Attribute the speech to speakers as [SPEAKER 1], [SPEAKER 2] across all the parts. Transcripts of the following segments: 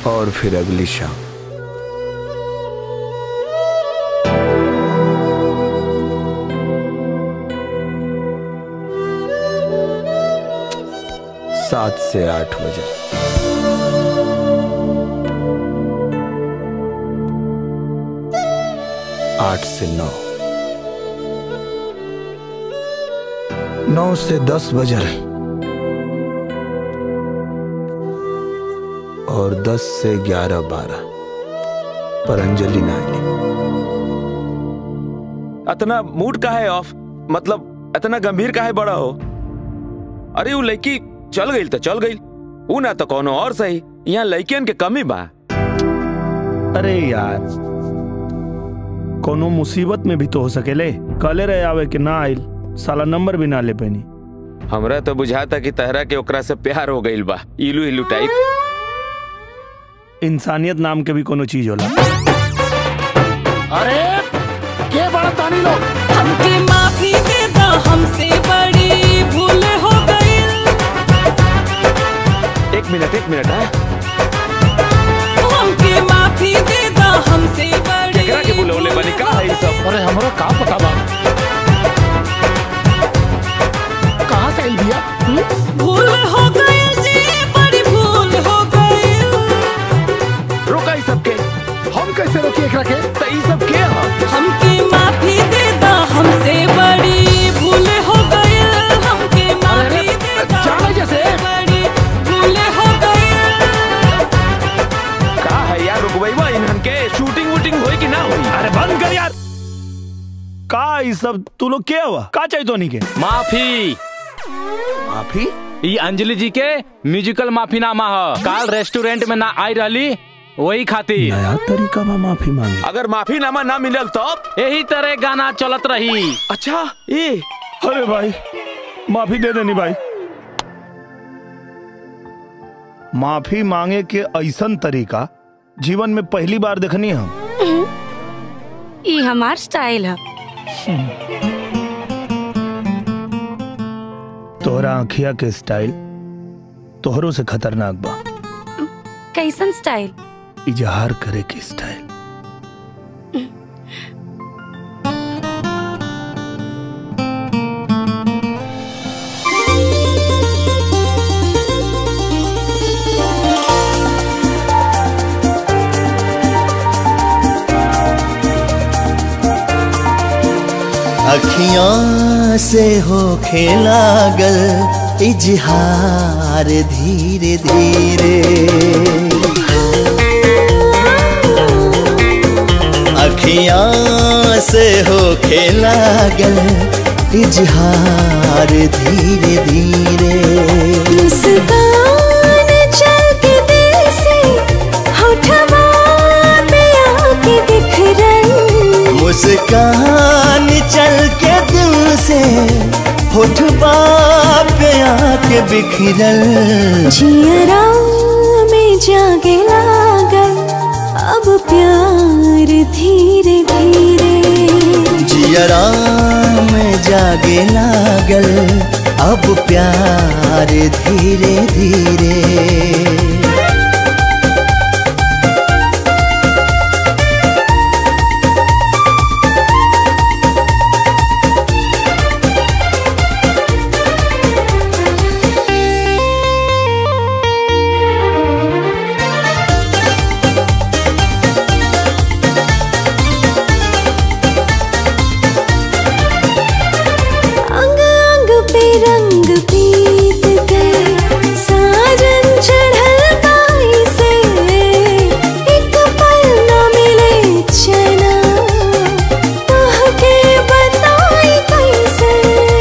[SPEAKER 1] और फिर अगली शाम सात से आठ बजे आठ से नौ नौ से दस बजल और दस से ग्यारह बारह पर अंजलि ना आईली
[SPEAKER 2] इतना मूड का है ऑफ मतलब इतना गंभीर का है बड़ा हो अरे वो लड़की चल गई तो चल गई ऊ ना तो कोनो और सही यहाँ लड़कियन के कमी बा
[SPEAKER 3] अरे यार कोनो मुसीबत में भी तो हो सकेले कले रहे आवे कि ना आइल साला नंबर भी ना ले पैनी
[SPEAKER 2] हमरा तो बुझाता कि तहरा के ओकरा से प्यार हो गईल बा इलू इलू टाइप
[SPEAKER 3] इंसानियत नाम के भी कोनो चीज होला
[SPEAKER 4] अरे के बड़ा तानी लोग
[SPEAKER 5] हमके माफी दे दो हमसे बड़ी भूल हो गई
[SPEAKER 2] एक मिनट एक मिनट है
[SPEAKER 5] हमके माफी दे दो हमसे बड़ी
[SPEAKER 2] केकरा के बुलौले बनी का है ई सब
[SPEAKER 4] अरे हमरो का पता बा कहाँ से आइल बिया हम्म?
[SPEAKER 5] भूल हो गई जी बड़ी भूल हो गई
[SPEAKER 2] रोका ई सब के
[SPEAKER 4] हम कैसे रोकी एकरा के
[SPEAKER 2] तो ई सब के ह
[SPEAKER 5] हमके माफी दे दो हमसे बड़ी भूल हो गई हमके माफी दे दो
[SPEAKER 4] जाने जैसे।
[SPEAKER 5] बड़ी भूल हो गई
[SPEAKER 2] का है यार रुकबईबा इन्हन के शूटिंग वूटिंग होई कि ना होई
[SPEAKER 3] अरे बंद कर यार का ई सब तू लोग के हुआ का चाहिए तो नहीं के
[SPEAKER 6] माफी
[SPEAKER 3] माफी
[SPEAKER 6] ई अंजलि जी के म्यूजिकल माफीनामा ह काल रेस्टोरेंट में ना आई रहली वही खातिर
[SPEAKER 3] नया तरीका में माफी मांगी
[SPEAKER 2] अगर माफीनामा ना मिलल तो
[SPEAKER 6] यही तरह गाना चलत रही
[SPEAKER 2] अच्छा ए
[SPEAKER 3] अरे भाई माफी दे देनी भाई माफी मांगे के ऐसन तरीका जीवन में पहली बार देखनी हम
[SPEAKER 7] ई हमार स्टाइल है
[SPEAKER 3] तोहरा आँखिया के स्टाइल तोहरों से खतरनाक बा
[SPEAKER 7] कैसन स्टाइल
[SPEAKER 3] इजहार करे के स्टाइल
[SPEAKER 8] अखियां से हो खेलागल इजहार धीरे धीरे अखियां से हो खेलागल इजहार धीरे धीरे
[SPEAKER 9] मुस्कान चल के दिल से होठवा पे आके बिखरन
[SPEAKER 8] मुस्कान चल के दिल से होठ पे आके बिखरल
[SPEAKER 9] जियरा में जागे लागल अब प्यार धीरे धीरे
[SPEAKER 8] जियरा में जागे लागल अब प्यार धीरे धीरे
[SPEAKER 9] अंग अंग पे रंग पीत गए साजन चढ़ल गाई से एक पल न मिले चना तोह के बताई कैसे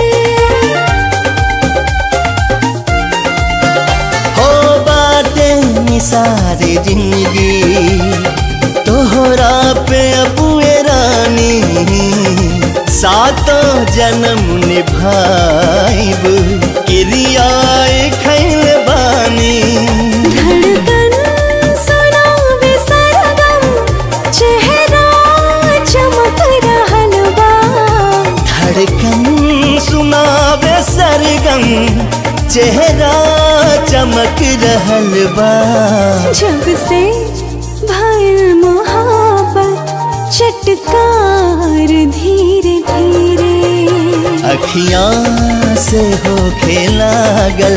[SPEAKER 8] हो बातें निसारे जिंदगी तोहरा पे अबुए रानी सातों जन्म निभाइब किरियाए खैल बानी
[SPEAKER 9] धड़कन सुनावे सरगम चेहरा चमक रहल बा
[SPEAKER 8] धड़कन सुनावे सरगम चेहरा चमक रहल बा
[SPEAKER 9] जब से भर मोहब्बत चटकार धीरे धीरे
[SPEAKER 8] अखियां से हो लागल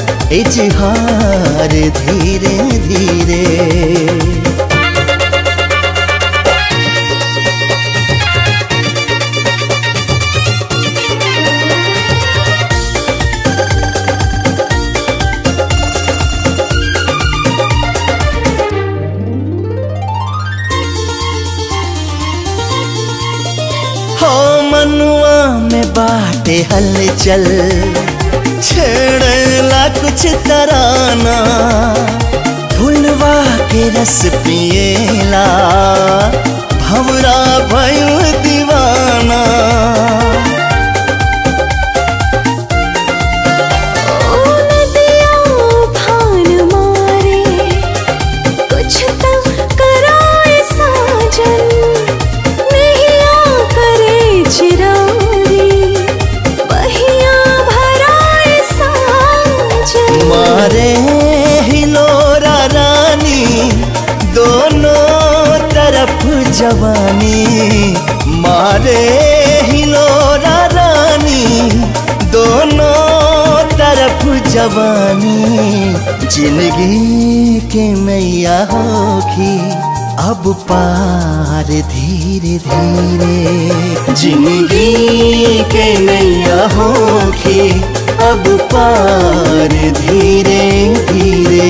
[SPEAKER 8] इजहार धीरे धीरे हो मनुआ में बाटे हलचल छेड़ला कुछ तराना फुलवा के रस पिएला भवरा भयो दीवाना
[SPEAKER 9] ओ नदिया उफान मारे कुछ तो कराए साजन नैया करे चिरारी बहिया भराए साजन
[SPEAKER 8] मारे हिलोरा रानी दोनों तरफ जवानी मारे हिलोरा रानी दोनों तरफ जवानी जिंदगी के मैया होखी अब पार धीरे धीरे जिंदगी के नैया होखी अब पार धीरे धीरे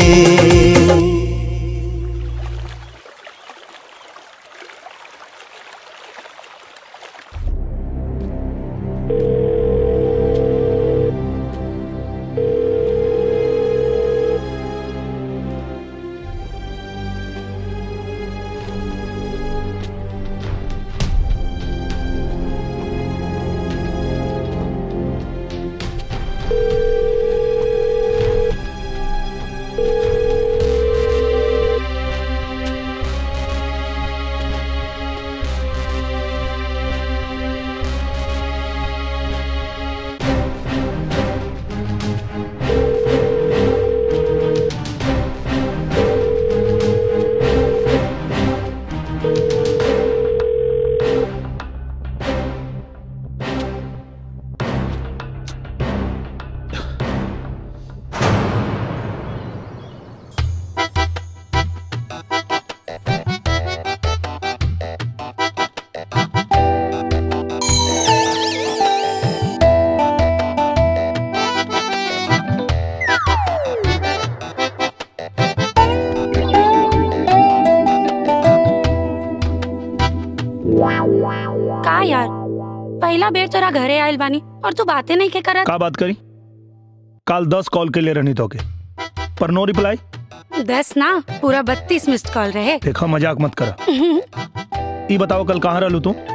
[SPEAKER 7] का यार पहला बेर तोरा घरे आयल बानी और तू बातें नहीं के करत
[SPEAKER 3] का बात करी काल दस कॉल के लिए रहनी तो के पर नो रिप्लाई
[SPEAKER 7] दस ना पूरा बत्तीस मिस्ड कॉल रहे
[SPEAKER 3] देखा मजाक मत करा ई बताओ कल कहाँ रहलू तू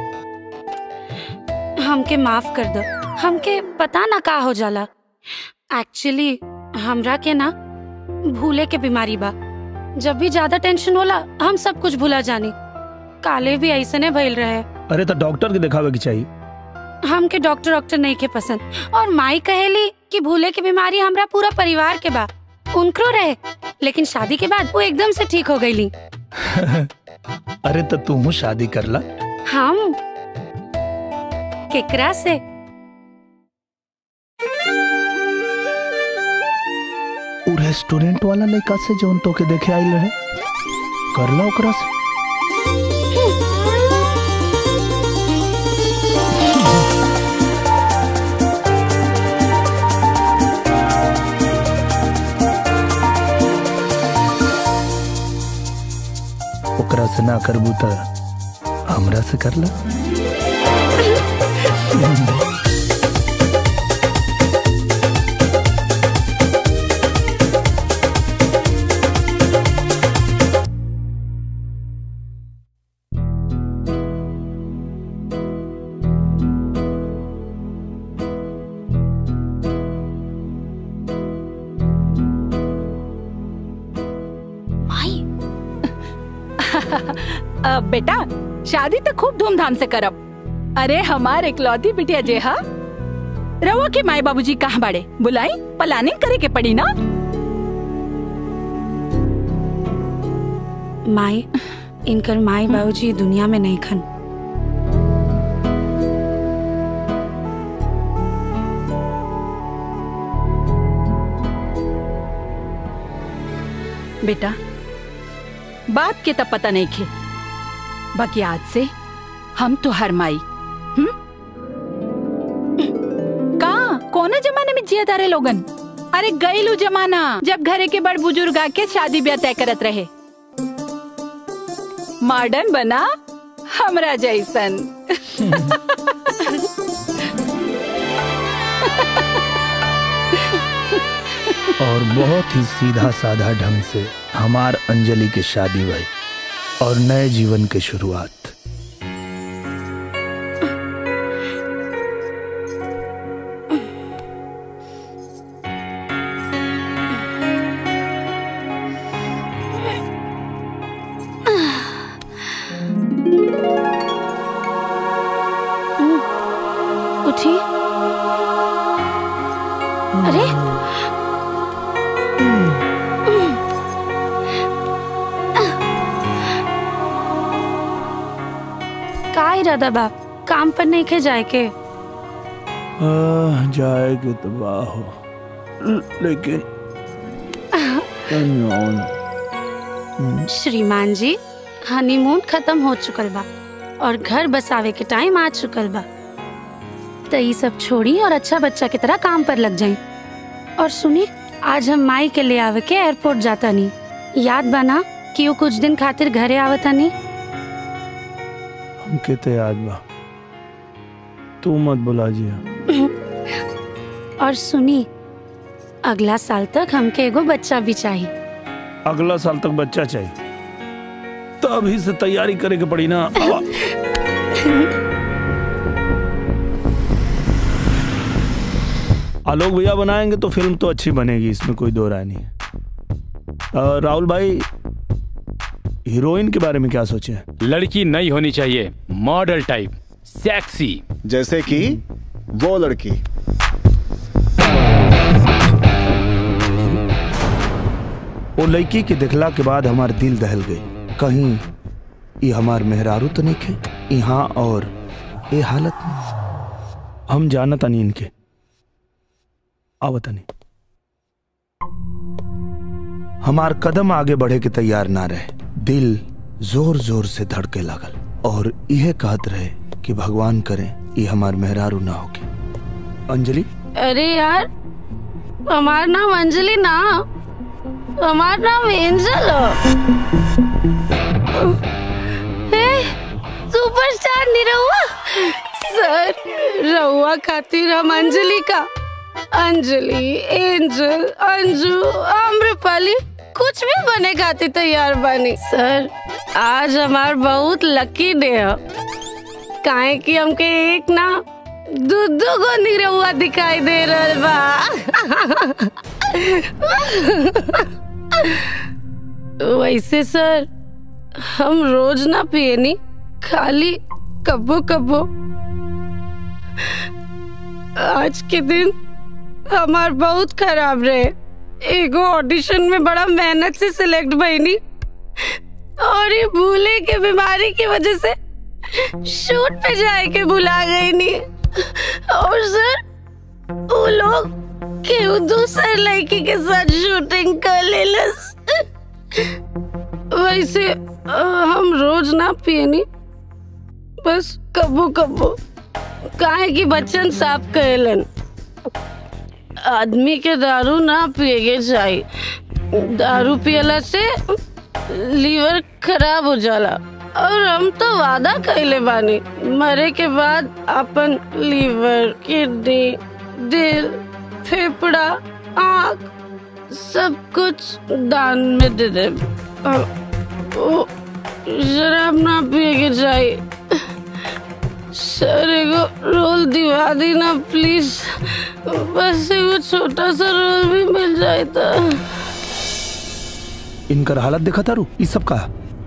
[SPEAKER 7] हमके माफ कर दो हमके पता ना का हो जाला एक्चुअली हमरा के ना भूले के बीमारी बा जब भी ज्यादा टेंशन होला हम सब कुछ भूला जानी काले भी ऐसने भइल रहे
[SPEAKER 3] अरे तो डॉक्टर के दिखावे की चाहिए
[SPEAKER 7] हमके डॉक्टर डॉक्टर नहीं के पसंद और माई कहेली कि भूले की बीमारी हमरा पूरा परिवार के बा उनकरो रहे लेकिन शादी के बाद वो एकदम से ठीक हो गईली
[SPEAKER 3] अरे तो तू शादी करला
[SPEAKER 7] हम केकरा से
[SPEAKER 3] उ रेस्टोरेंट वाला लड़का से जौन तो के देखे आइल रहे करला ओकरा से ओकरा से ना करबू त हमरा से करला
[SPEAKER 10] अब बेटा शादी तो खूब धूमधाम से करब अरे हमार इकलौती बिटिया जे हा रवा के माए बाबूजी कहाँ बाड़े बुलाई प्लानिंग करे के पड़ी ना
[SPEAKER 7] माई इनकर माई बाबूजी दुनिया में नहीं खन
[SPEAKER 10] बेटा बाप के तब पता नहीं खे बाकी आज से हम तो हर माई हम्म? का कोना जमाने में जिया तारे लोगन अरे गईलू जमाना जब घरे के बड़ बुजुर्ग आके शादी ब्याह तय करत रहे मॉडर्न बना हमरा जैसन
[SPEAKER 3] और बहुत ही सीधा साधा ढंग से हमार अंजलि की शादी हुई और नए जीवन की शुरुआत
[SPEAKER 7] उठी अरे का इरादा बा काम पर नहीं के जाए के
[SPEAKER 3] आह, जाएगी तो वाह हो ल- लेकिन अनजान।
[SPEAKER 7] श्रीमान जी हनीमून खत्म हो चुकल बा और घर बसावे के टाइम आ चुकल बा तो ये सब छोड़ी और अच्छा बच्चा की तरह काम पर लग जाए और सुनी आज हम माई के ले आवे के एयरपोर्ट जाता नहीं याद बना कि वो कुछ दिन खातिर घरे आवता नहीं
[SPEAKER 3] हमके तो याद बा तू मत बुला जिया
[SPEAKER 7] और सुनी अगला साल तक हमके एगो बच्चा भी चाहिए
[SPEAKER 3] अगला साल तक बच्चा चाहिए तो अभी से तैयारी करे के पड़ी ना आवा। आलोक भैया बनाएंगे तो फिल्म तो अच्छी बनेगी इसमें कोई दो राय नहीं है अ, राहुल भाई हीरोइन के बारे में क्या सोचे हैं
[SPEAKER 6] लड़की नहीं होनी चाहिए मॉडल टाइप सेक्सी
[SPEAKER 11] जैसे कि वो लड़की
[SPEAKER 3] वो लड़की के दिखला के बाद हमार दिल दहल गई कहीं ये हमार मेहरारू तो नहीं खे यहाँ और ये हालत में हम जानता नहीं इनके आवता नहीं हमार कदम आगे बढ़े के तैयार ना रहे दिल जोर जोर से धड़के लागल और यह कहत रहे कि भगवान करे ये हमार मेहरारू ना होके अंजलि
[SPEAKER 7] अरे यार हमार नाम अंजलि ना हमार नाम एंजल हे सुपरस्टार निरहुआ सर रहुआ खातिर हम अंजलि का अंजलि एंजल अंजू आम्रपाली कुछ भी बने खातिर तैयार बनी सर आज हमार बहुत लकी डे है काहे कि हमके एक ना दू दू गो निरहुआ दिखाई दे रहल बा वैसे सर हम रोज ना पियनी खाली कबो कबो आज के दिन हमार बहुत खराब रहे एगो ऑडिशन में बड़ा मेहनत से सिलेक्ट भईनी और ये भूले के बीमारी की वजह से शूट पे जाए के भुला गई नी और सर वो लोग केहू दूसर लड़की के साथ शूटिंग कर लेलस वैसे अ, हम रोज ना पियनी बस कबो कबो काहे कि बच्चन साफ कहलन आदमी के दारू ना पिएगे चाहिए दारू पियला से लीवर खराब हो जाला और हम तो वादा कैले बानी मरे के बाद अपन लीवर किडनी दिल फेफड़ा आँख सब कुछ दान में दे दे और वो शराब ना पिए के चाहिए सर एगो रोल दिवा दी ना प्लीज बस एगो छोटा सा रोल भी मिल जाए तो
[SPEAKER 3] इनकर हालत देखा तारू ये सब का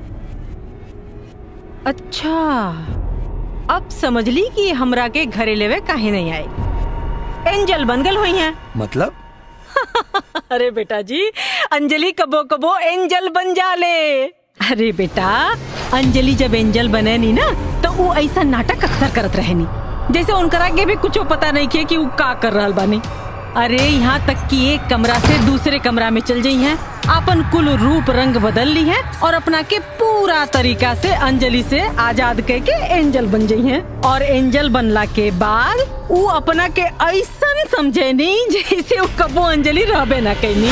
[SPEAKER 12] अच्छा अब समझ ली कि हमरा के घरे लेवे काहे नहीं आए एंजल बन गल हुई हैं
[SPEAKER 3] मतलब
[SPEAKER 12] अरे बेटा जी अंजलि कबो कबो एंजल बन जाले अरे बेटा अंजलि जब एंजल बने नी ना तो वो ऐसा नाटक अक्सर करत रहे नी जैसे उनकरा के भी कुछ पता नहीं किया कि वो का कर रहल बानी अरे यहाँ तक कि एक कमरा से दूसरे कमरा में चल जाई हैं अपन कुल रूप रंग बदल ली है और अपना के पूरा तरीका से अंजलि से आजाद कह के एंजल बन जाई हैं और एंजल बनला के बाद वो अपना के ऐसा समझे नहीं जैसे वो कबो अंजलि रहबे ना कहनी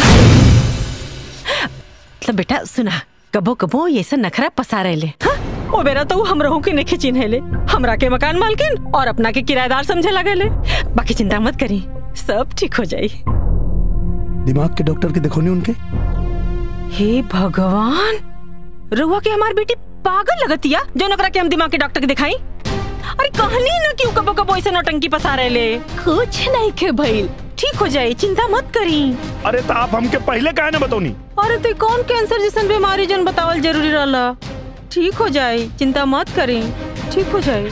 [SPEAKER 12] मतलब बेटा सुना कबो कबो ये सब नखरा पसा रहे ले हाँ? ओ बेरा तो हम रहू के नहीं चिन्हे ले हमरा के मकान मालकिन और अपना के किराएदार समझे लगे ले बाकी चिंता मत करी सब ठीक हो जाई
[SPEAKER 3] दिमाग के डॉक्टर के देखो नहीं उनके
[SPEAKER 12] हे भगवान रुआ के हमार बेटी पागल लगतिया जो नकरा के हम दिमाग के डॉक्टर के दिखाई अरे कहनी ना कि उ कबो कबो ऐसे नौटंकी पसा रहे ले कुछ नहीं के भइल ठीक हो जाई चिंता मत करी
[SPEAKER 3] अरे तो आप हमके पहले काहे ना बतौनी
[SPEAKER 12] अरे तो कौन कैंसर जैसन बीमारी जन बतावल जरूरी रहला ठीक हो जाए चिंता मत करी ठीक हो जाए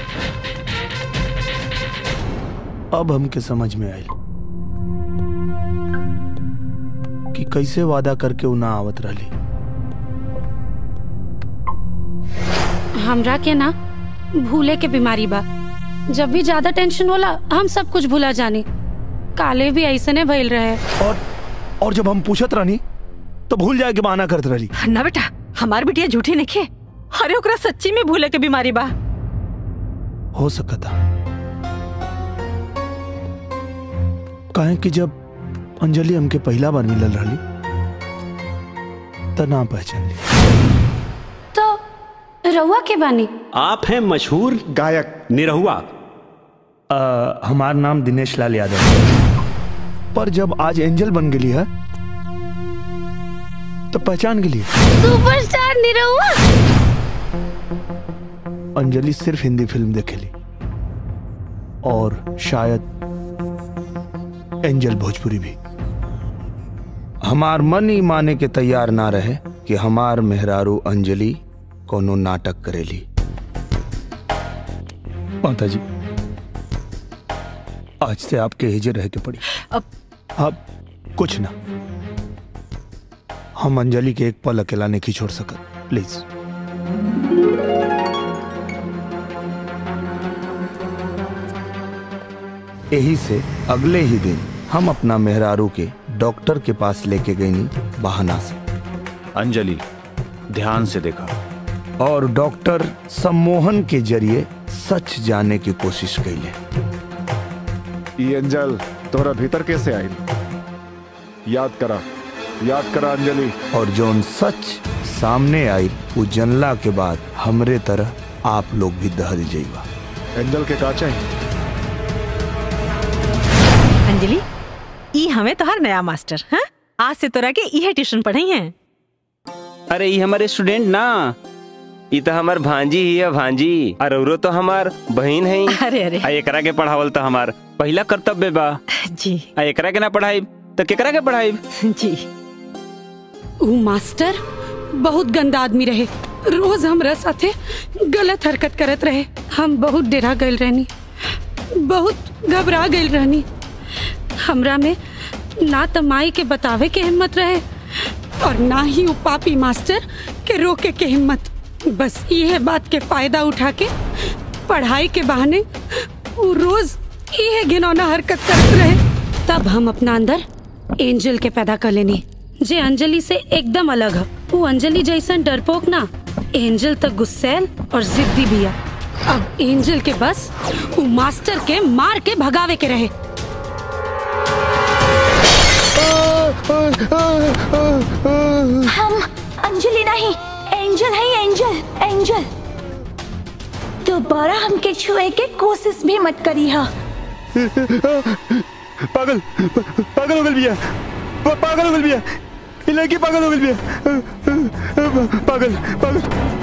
[SPEAKER 3] अब हमके समझ में आयल कि कैसे वादा करके उ ना आवत रहली
[SPEAKER 7] हमरा के ना भूले के बीमारी बा जब भी ज्यादा टेंशन होला हम सब कुछ भूला जानी काले भी ऐसने भइल रहे
[SPEAKER 3] और और जब हम पूछत रहनी तो भूल जाए के बहाना करत रहली
[SPEAKER 12] ना बेटा हमार बिटिया झूठी नहीं खे अरे ओकरा सच्ची में भूले के बीमारी बा
[SPEAKER 3] हो सकता काहे कि जब अंजलि हमके पहला बार मिलल रहली त ना पहचान ली
[SPEAKER 7] तो रउआ के बानी
[SPEAKER 13] आप हैं मशहूर गायक निरहुआ
[SPEAKER 3] आ, हमार नाम दिनेश लाल यादव है पर जब आज एंजल बन गेली है तो पहचान गेली
[SPEAKER 7] सुपरस्टार निरहुआ
[SPEAKER 3] अंजलि सिर्फ हिंदी फिल्म देखेली और शायद एंजल भोजपुरी भी हमार मन ही माने के तैयार ना रहे कि हमार मेहरारू अंजलि कोनो नाटक करेली माता जी आज से आपके हिजर रह के पड़ी
[SPEAKER 12] अब
[SPEAKER 3] अब कुछ ना हम अंजलि के एक पल अकेला नहीं छोड़ सकत प्लीज यही से अगले ही दिन हम अपना मेहरारू के डॉक्टर के पास लेके गई नी बहाना से
[SPEAKER 14] अंजलि ध्यान से देखा
[SPEAKER 3] और डॉक्टर सम्मोहन के जरिए सच जाने की कोशिश कैले
[SPEAKER 11] ये अंजल तोरा भीतर कैसे आई याद करा याद करा अंजलि
[SPEAKER 3] और जोन सच सामने आई वो जनला के बाद हमरे तरह आप लोग भी दहल जाइबा
[SPEAKER 11] एंजल के का चाहिए
[SPEAKER 12] अंजलि ई हमें तोहर नया मास्टर हाँ आज से तोरा के इहे ट्यूशन पढ़ाई हैं
[SPEAKER 15] अरे ये हमारे स्टूडेंट ना ये तो हमार भांजी ही है भांजी और औरो तो हमार बहन है
[SPEAKER 12] अरे अरे
[SPEAKER 15] आ एकरा के पढ़ावल तो हमार पहला कर्तव्य बा
[SPEAKER 12] जी
[SPEAKER 15] आ एकरा के ना पढ़ाई तो केकरा के पढ़ाई
[SPEAKER 12] जी
[SPEAKER 7] ऊ मास्टर बहुत गंदा आदमी रहे रोज हमरा साथे गलत हरकत करत रहे हम बहुत डेरा गइल रहनी बहुत घबरा गइल रहनी हमरा में ना त माई के बतावे के हिम्मत रहे और ना ही ऊ पापी मास्टर के रोके के हिम्मत बस ये बात के फायदा उठा के पढ़ाई के बहाने वो रोज ये घिनौना हरकत करत रहे तब हम अपना अंदर एंजल के पैदा कर लेनी जे अंजलि से एकदम अलग है वो अंजलि जैसन डरपोक ना एंजल तक गुस्सैल और जिद्दी भी है अब एंजल के बस वो मास्टर के मार के भगावे के रहे
[SPEAKER 9] हम अंजलि नहीं एंजल है एंजल एंजल दोबारा हमके छुए के कोशिश भी मत करी हा
[SPEAKER 15] पागल पागल हो गल बिया प- पागल हो गल बिया ये लड़की पागल हो गल बिया पागल पागल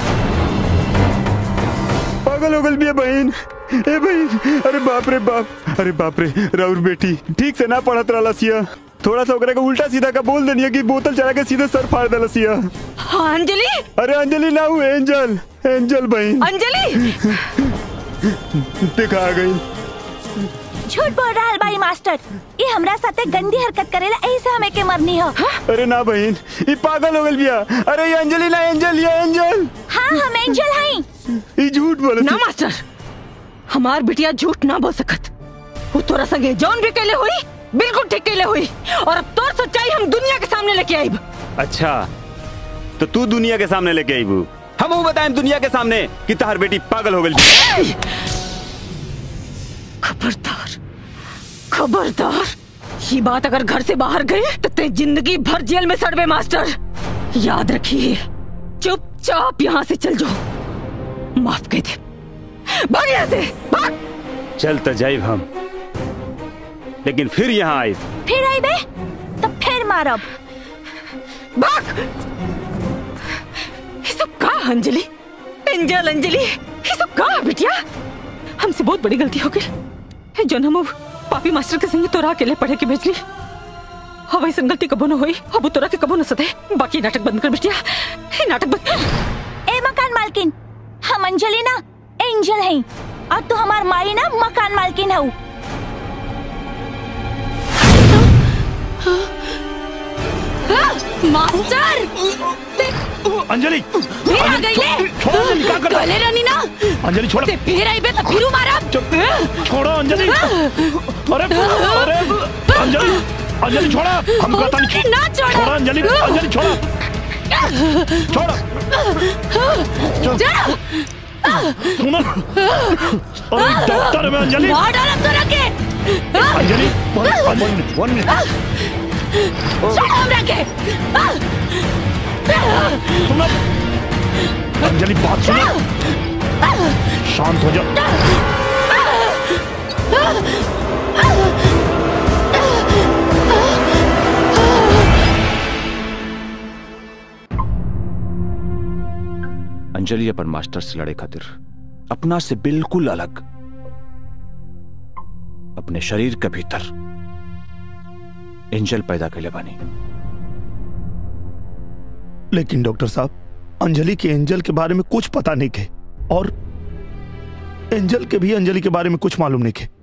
[SPEAKER 15] पागल हो गल बिया बहन ए बहन अरे बाप रे बाप अरे बाप रे राउर बेटी ठीक से ना पढ़त रहला सिया थोड़ा सा ओकरा के उल्टा सीधा का बोल देनी कि बोतल चला के सीधे सर फाड़ देला सिया
[SPEAKER 12] हाँ अंजलि
[SPEAKER 15] अरे अंजलि ना हूँ एंजल एंजल बहन
[SPEAKER 12] अंजलि
[SPEAKER 15] देखा आ गई
[SPEAKER 9] झूठ बोल रहा है भाई मास्टर ये हमरा साथे गंदी हरकत करेला ऐसे हमें के मरनी हो
[SPEAKER 15] अरे ना बहन ये पागल हो गल बिया अरे ये अंजलि ना एंजल ये एंजल
[SPEAKER 9] हाँ हम एंजल हैं
[SPEAKER 15] ये झूठ बोल
[SPEAKER 12] ना मास्टर हमार बिटिया झूठ ना बोल सकत वो तोरा संगे जौन भी कैले हुई बिल्कुल ठीक कैले हुई और अब तोर सच्चाई हम दुनिया के सामने लेके आईब
[SPEAKER 13] अच्छा तो तू दुनिया के सामने लेके आईबू हम वो बताएं दुनिया के सामने कि तहार बेटी पागल हो गई
[SPEAKER 12] खबरदार खबरदार ये बात अगर घर से बाहर गई तो ते जिंदगी भर जेल में सड़वे मास्टर याद रखिए चुपचाप यहाँ से चल जाओ माफ कह दे भाग यहाँ से भाग
[SPEAKER 13] चल तो जाइब हम लेकिन फिर यहाँ आए
[SPEAKER 9] फिर आई बे तो फिर मारब
[SPEAKER 12] भाग ये सब का अंजलि एंजल अंजलि ये सब का बिटिया हमसे बहुत बड़ी गलती हो गई जो हम अब पापी मास्टर के संगे तोरा अकेले पढ़े के भेजली अब ऐसा गलती कबो न हुई अब तोरा के कबो न सते बाकी नाटक बंद कर बिटिया ये नाटक बंद
[SPEAKER 9] ए मकान मालकिन हम अंजलि ना एंजल हैं और तू हमार माई ना मकान मालकिन हऊ
[SPEAKER 7] मास्टर
[SPEAKER 3] अंजलि
[SPEAKER 7] फिर आ गई ले
[SPEAKER 3] छोड़ो अंजलि क्या कर रहा है?
[SPEAKER 7] गले रानी ना
[SPEAKER 3] अंजलि छोड़ो
[SPEAKER 7] ते फिर आई बे तो फिर मारा
[SPEAKER 3] छोड़ो अंजलि अरे अरे अंजलि अंजलि छोड़ा हम कहता नहीं
[SPEAKER 7] ना छोड़ो।
[SPEAKER 3] छोड़ो अंजलि अंजलि छोड़ो छोड़ो
[SPEAKER 7] जा
[SPEAKER 3] सुनो अरे डॉक्टर में अंजलि
[SPEAKER 7] मार डाला तोरा के
[SPEAKER 3] Anjali one one minute one minute
[SPEAKER 7] छोड़ो हमरा के
[SPEAKER 3] सुनो अंजलि बात सुनो शांत हो जाओ
[SPEAKER 14] अंजलि अपन मास्टर से लड़े खातिर अपना से बिल्कुल अलग अपने शरीर के भीतर एंजल पैदा कैले बानी
[SPEAKER 3] लेकिन डॉक्टर साहब अंजलि के एंजल के बारे में कुछ पता नहीं थे और एंजल के भी अंजलि के बारे में कुछ मालूम नहीं थे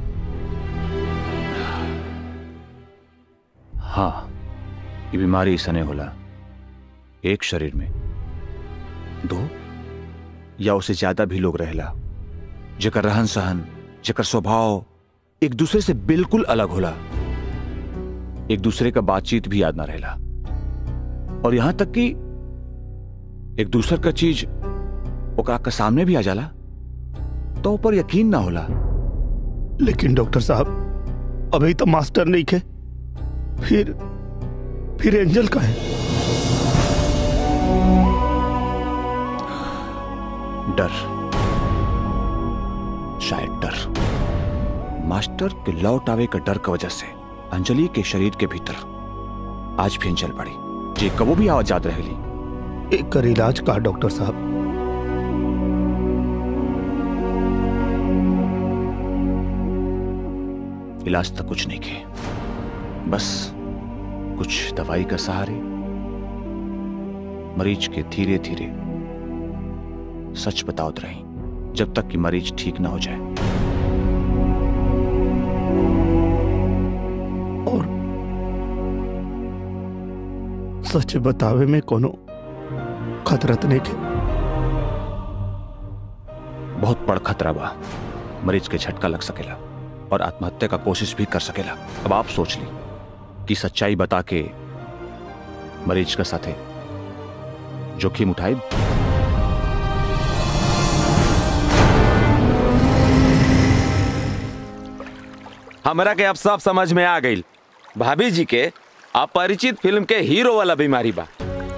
[SPEAKER 14] हाँ ये बीमारी ऐसा होला एक शरीर में दो या उससे ज्यादा भी लोग रहेला जेकर रहन सहन जेकर स्वभाव एक दूसरे से बिल्कुल अलग होला एक दूसरे का बातचीत भी याद ना रहेला और यहां तक कि एक दूसर का चीज ओकरा के सामने भी आ जाला तो ऊपर यकीन ना होला
[SPEAKER 3] लेकिन डॉक्टर साहब अभी तो मास्टर नहीं थे फिर फिर एंजल का है
[SPEAKER 14] डर शायद डर मास्टर के लौट आवे का डर की वजह से अंजलि के शरीर के भीतर आज भी अंजल पड़ी जे कबो भी आवाज रहेली
[SPEAKER 3] एक कर इलाज का डॉक्टर साहब
[SPEAKER 14] इलाज तक कुछ नहीं किए बस कुछ दवाई का सहारे मरीज के धीरे धीरे सच बताओ रही जब तक कि मरीज ठीक ना हो जाए
[SPEAKER 3] और सच बतावे में कोनो खतरा तो नहीं के
[SPEAKER 14] बहुत बड़ खतरा बा मरीज के झटका लग सकेला और आत्महत्या का कोशिश भी कर सकेला अब आप सोच ली कि सच्चाई बता के मरीज का साथे जोखिम उठाए
[SPEAKER 2] हमरा के अब सब समझ में आ गई भाभी जी के अपरिचित फिल्म के हीरो वाला बीमारी बा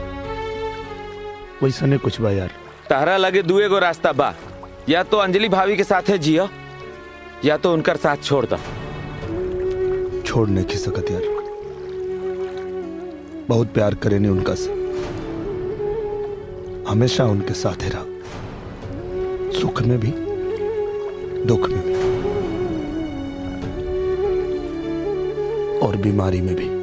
[SPEAKER 3] वैसा नहीं कुछ बा यार
[SPEAKER 2] तारा लगे दुए गो रास्ता बा या तो अंजलि भाभी के साथे जियो या तो उनकर साथ छोड़ दो
[SPEAKER 3] छोड़ नहीं की सकत यार बहुत प्यार करे ने उनका से हमेशा उनके साथ ही रहा सुख में भी दुख में भी और बीमारी में भी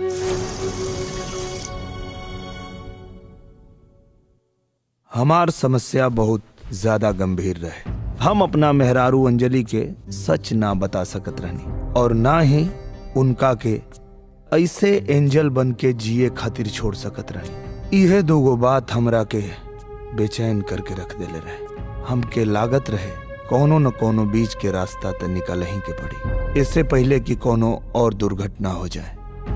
[SPEAKER 3] हमार समस्या बहुत ज्यादा गंभीर रहे हम अपना मेहरारू अंजलि के सच ना बता सकत रहनी और ना ही उनका के ऐसे एंजल बन के जिए खातिर छोड़ सकत रहनी इहे दोगो बात हमरा के बेचैन करके रख देले रहे हमके लागत रहे कोनो न कोनो बीच के रास्ता त निकल ही के पड़ी इससे पहले कि कोनो और दुर्घटना हो जाए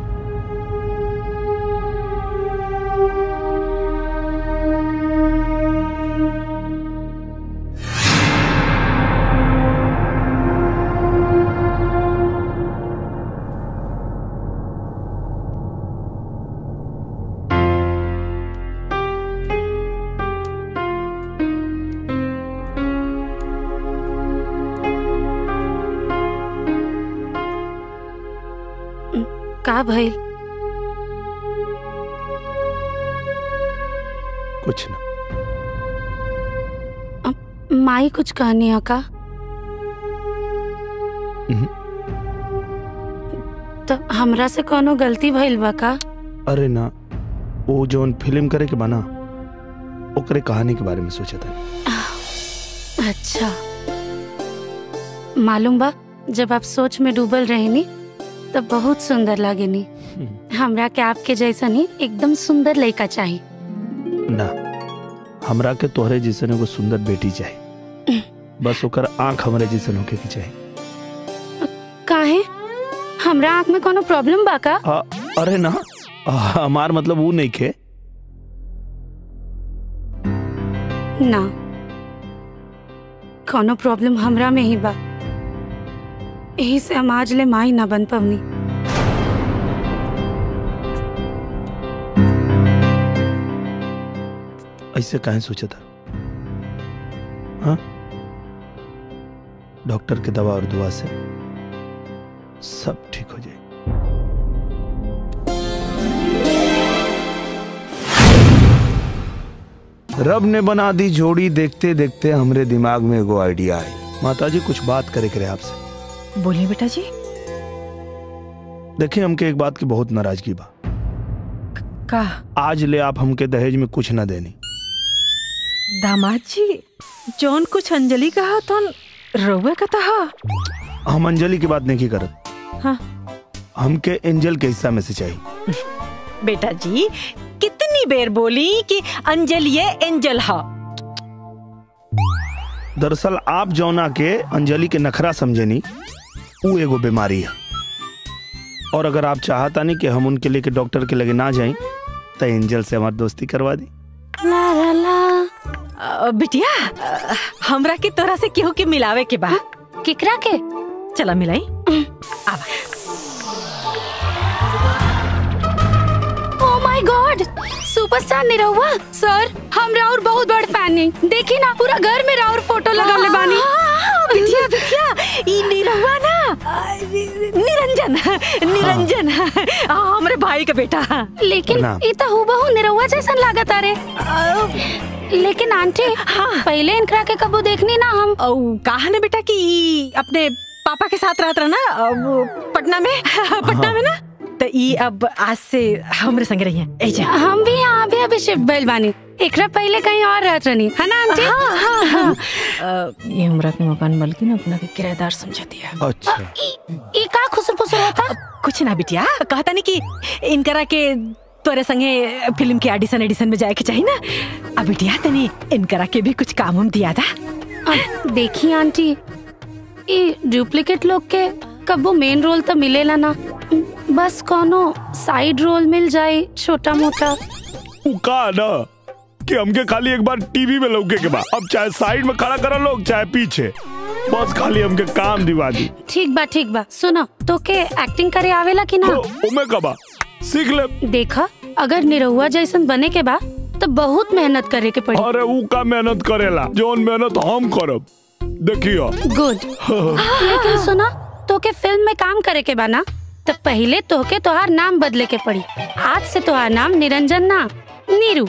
[SPEAKER 7] का भइल
[SPEAKER 3] कुछ ना
[SPEAKER 7] माई कुछ कहनी है का तो हमरा से कोनो गलती भइल बा का
[SPEAKER 3] अरे ना वो जोन फिल्म करे के बना ओकरे कहानी के बारे में सोचा था
[SPEAKER 7] अच्छा मालूम बा जब आप सोच में डूबल रहे नी तब बहुत सुंदर लागे नी हमरा के आपके जैसा नी एकदम सुंदर लड़का चाहिए
[SPEAKER 3] ना हमरा के तोहरे जैसन एगो सुंदर बेटी चाहिए बस ओकर आंख हमरे जैसन होके के चाहिए
[SPEAKER 7] काहे हमरा आँख में कोनो प्रॉब्लम बा का
[SPEAKER 3] आ, अरे ना आ, हमार मतलब वो नहीं खे
[SPEAKER 7] ना कोनो प्रॉब्लम हमरा में ही बा यही से हम आज ले माई ना बन पवनी
[SPEAKER 3] ऐसे काहे सोचा था हाँ डॉक्टर के दवा और दुआ से सब ठीक हो जाए रब ने बना दी जोड़ी देखते देखते हमरे दिमाग में एगो आइडिया आई माता जी कुछ बात करे करे आपसे
[SPEAKER 12] बोलिए बेटा जी
[SPEAKER 3] देखिए हमके एक बात की बहुत नाराजगी बा
[SPEAKER 12] का
[SPEAKER 3] आज ले आप हमके दहेज में कुछ ना देनी
[SPEAKER 12] दामाद जी जौन कुछ अंजलि कहा तो रउआ का था
[SPEAKER 3] हम अंजलि की बात नहीं करत
[SPEAKER 12] हाँ
[SPEAKER 3] हमके एंजल के हिस्सा में से चाहिए
[SPEAKER 12] बेटा जी कितनी बेर बोली कि अंजलि ये एंजल हा
[SPEAKER 3] दरअसल आप जौना के अंजलि के नखरा समझेनी वो एगो बीमारी है और अगर आप चाहता नहीं कि हम उनके लेके डॉक्टर के लगे ना जाएं तो एंजल से हमारी दोस्ती करवा दी
[SPEAKER 7] ला ला ला
[SPEAKER 12] अ, बिटिया अ, हमरा के तोरा से केहू के मिलावे के बा
[SPEAKER 7] केकरा के
[SPEAKER 12] चला मिलाई
[SPEAKER 7] oh my God superstar Nirahua sir हम राउर बहुत बड़ फैन हैं देखी ना पूरा घर में राउर फोटो लगाले बानी
[SPEAKER 12] बिटिया बिटिया ई निरहुआ ना अ, निरंजन निरंजन आ, हमरे भाई का बेटा
[SPEAKER 7] लेकिन
[SPEAKER 12] प्रणाम।
[SPEAKER 7] ई तो हूबहू निरहुआ जैसन लागत अरे लेकिन आंटी पहले इनकरा के कबू देखनी ना हम
[SPEAKER 12] कहा ना बेटा कि ई अपने पापा के साथ रहत रहा ना अ, वो पटना में पटना में ना तो ई अब आज से हमरे संग रही है एजा
[SPEAKER 7] हम भी यहाँ भी अभी शिफ्ट भइल बानी एकरा पहले कहीं और रहत रहनी है ना आंटी
[SPEAKER 12] हाँ, हाँ, हाँ। अ, ये हमरा के मकान मालकिन अपना के किराएदार समझा दिया
[SPEAKER 3] अच्छा
[SPEAKER 7] ई का खुसर फुसर होता
[SPEAKER 12] कुछ ना बिटिया कहता नहीं कि इनकरा के तोरे संगे फिल्म के ऑडिशन एडिशन में जाए के चाहिए ना अब बिटिया तनी इनकरा के भी कुछ काम हम दिया था
[SPEAKER 7] अब देखी आंटी ई डुप्लीकेट लोग के कबो मेन रोल तो मिलेला ना बस कोनो साइड रोल मिल जाए छोटा मोटा
[SPEAKER 3] का ना कि हमके खाली एक बार टीवी में लौके के बाद अब चाहे साइड में खड़ा करा लोग चाहे पीछे बस खाली हमके काम दिवा दी
[SPEAKER 7] ठीक बा ठीक बा सुनो तो के एक्टिंग करे आवेला कि ना
[SPEAKER 3] उमे कबा सीख ले
[SPEAKER 7] देखा अगर निरहुआ जैसन बने के बा तो बहुत मेहनत करे के पड़ी
[SPEAKER 3] अरे ऊ का मेहनत करेला जोन मेहनत हम करब देखियो
[SPEAKER 7] गुड लेकिन सुना तो के फिल्म में काम करे के बा ना तो पहले तोहके तोहार नाम बदले के पड़ी आज से तोहार नाम निरंजन ना नीरू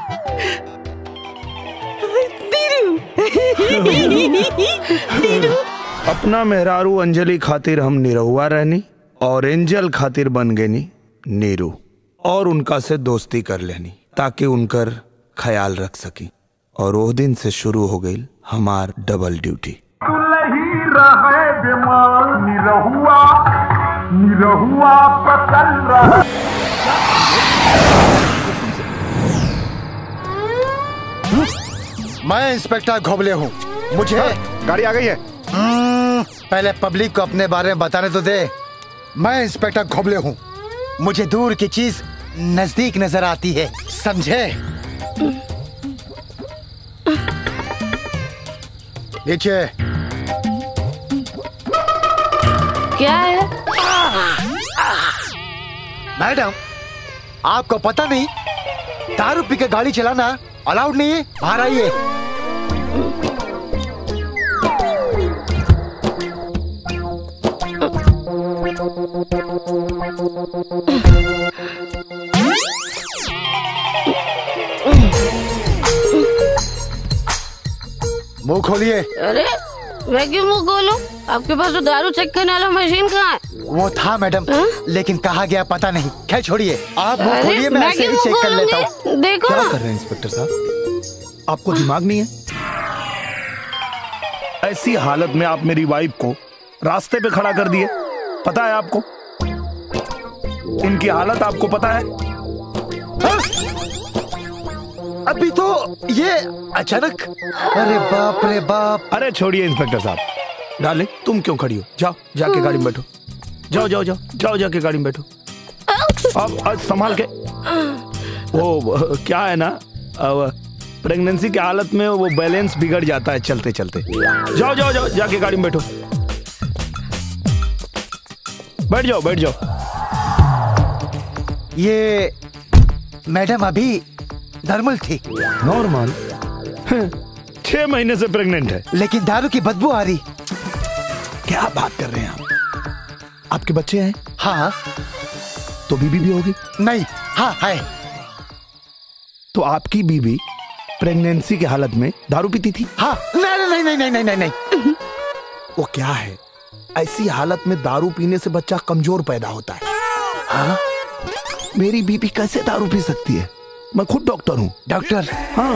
[SPEAKER 3] अपना मेहरारू अंजलि खातिर हम निरहुआ रहनी और एंजल खातिर बन गनी नीरू और उनका से दोस्ती कर लेनी ताकि उनकर ख्याल रख सकी और वो दिन से शुरू हो गई हमार डबल ड्यूटी
[SPEAKER 16] ही रहे बीमार निरहुआ निरहुआ पकड़ रहा
[SPEAKER 4] मैं इंस्पेक्टर घोबले हूँ मुझे
[SPEAKER 11] गाड़ी आ गई है
[SPEAKER 4] हम्म, पहले पब्लिक को अपने बारे में बताने तो दे मैं इंस्पेक्टर घोबले हूँ मुझे दूर की चीज नजदीक नजर आती है समझे नीचे
[SPEAKER 7] क्या है
[SPEAKER 4] मैडम आपको पता नहीं दारू पी के गाड़ी चलाना अलाउड नहीं है बाहर आइए मुंह खोलिए
[SPEAKER 7] अरे मैं क्यों मुंह खोलूं? आपके पास तो दारू चेक करने वाला मशीन कहाँ है
[SPEAKER 4] वो था मैडम लेकिन कहा गया पता नहीं खैर छोड़िए आप मुंह
[SPEAKER 7] अरे,
[SPEAKER 4] खोलिए मैं
[SPEAKER 7] मैं
[SPEAKER 4] ऐसे ही
[SPEAKER 7] क्यों
[SPEAKER 4] चेक कर
[SPEAKER 7] खोलूंगी?
[SPEAKER 4] लेता हूँ
[SPEAKER 7] देखो
[SPEAKER 3] क्या
[SPEAKER 7] ना।
[SPEAKER 3] कर रहे हैं इंस्पेक्टर साहब आपको दिमाग नहीं है ऐसी हालत में आप मेरी वाइफ को रास्ते पे खड़ा कर दिए पता है आपको इनकी हालत आपको पता है
[SPEAKER 4] अभी तो ये अचानक अरे बाप रे बाप
[SPEAKER 3] अरे छोड़िए इंस्पेक्टर साहब डाले तुम क्यों खड़ी हो जाओ जाके गाड़ी में बैठो जाओ जाओ जाओ जाओ जाके गाड़ी में बैठो अब आज संभाल के वो अ, क्या है ना प्रेगनेंसी की हालत में वो बैलेंस बिगड़ जाता है चलते चलते जाओ जाओ जाओ जाके गाड़ी में बैठो बैठ जाओ बैठ जाओ
[SPEAKER 4] ये मैडम अभी नॉर्मल थी
[SPEAKER 3] नॉर्मल छह महीने से प्रेग्नेंट है
[SPEAKER 4] लेकिन दारू की बदबू आ रही
[SPEAKER 3] क्या बात कर रहे हैं आप आपके बच्चे हैं
[SPEAKER 4] हाँ
[SPEAKER 3] तो बीबी भी होगी
[SPEAKER 4] नहीं हाँ है
[SPEAKER 3] तो आपकी बीबी प्रेगनेंसी की हालत में दारू पीती थी
[SPEAKER 4] हाँ नहीं नहीं नहीं नहीं नहीं नहीं नहीं
[SPEAKER 3] वो क्या है ऐसी हालत में दारू पीने से बच्चा कमजोर पैदा होता है हाँ? मेरी बीबी कैसे दारू पी सकती है मैं खुद डॉक्टर हूँ
[SPEAKER 4] डॉक्टर
[SPEAKER 3] हाँ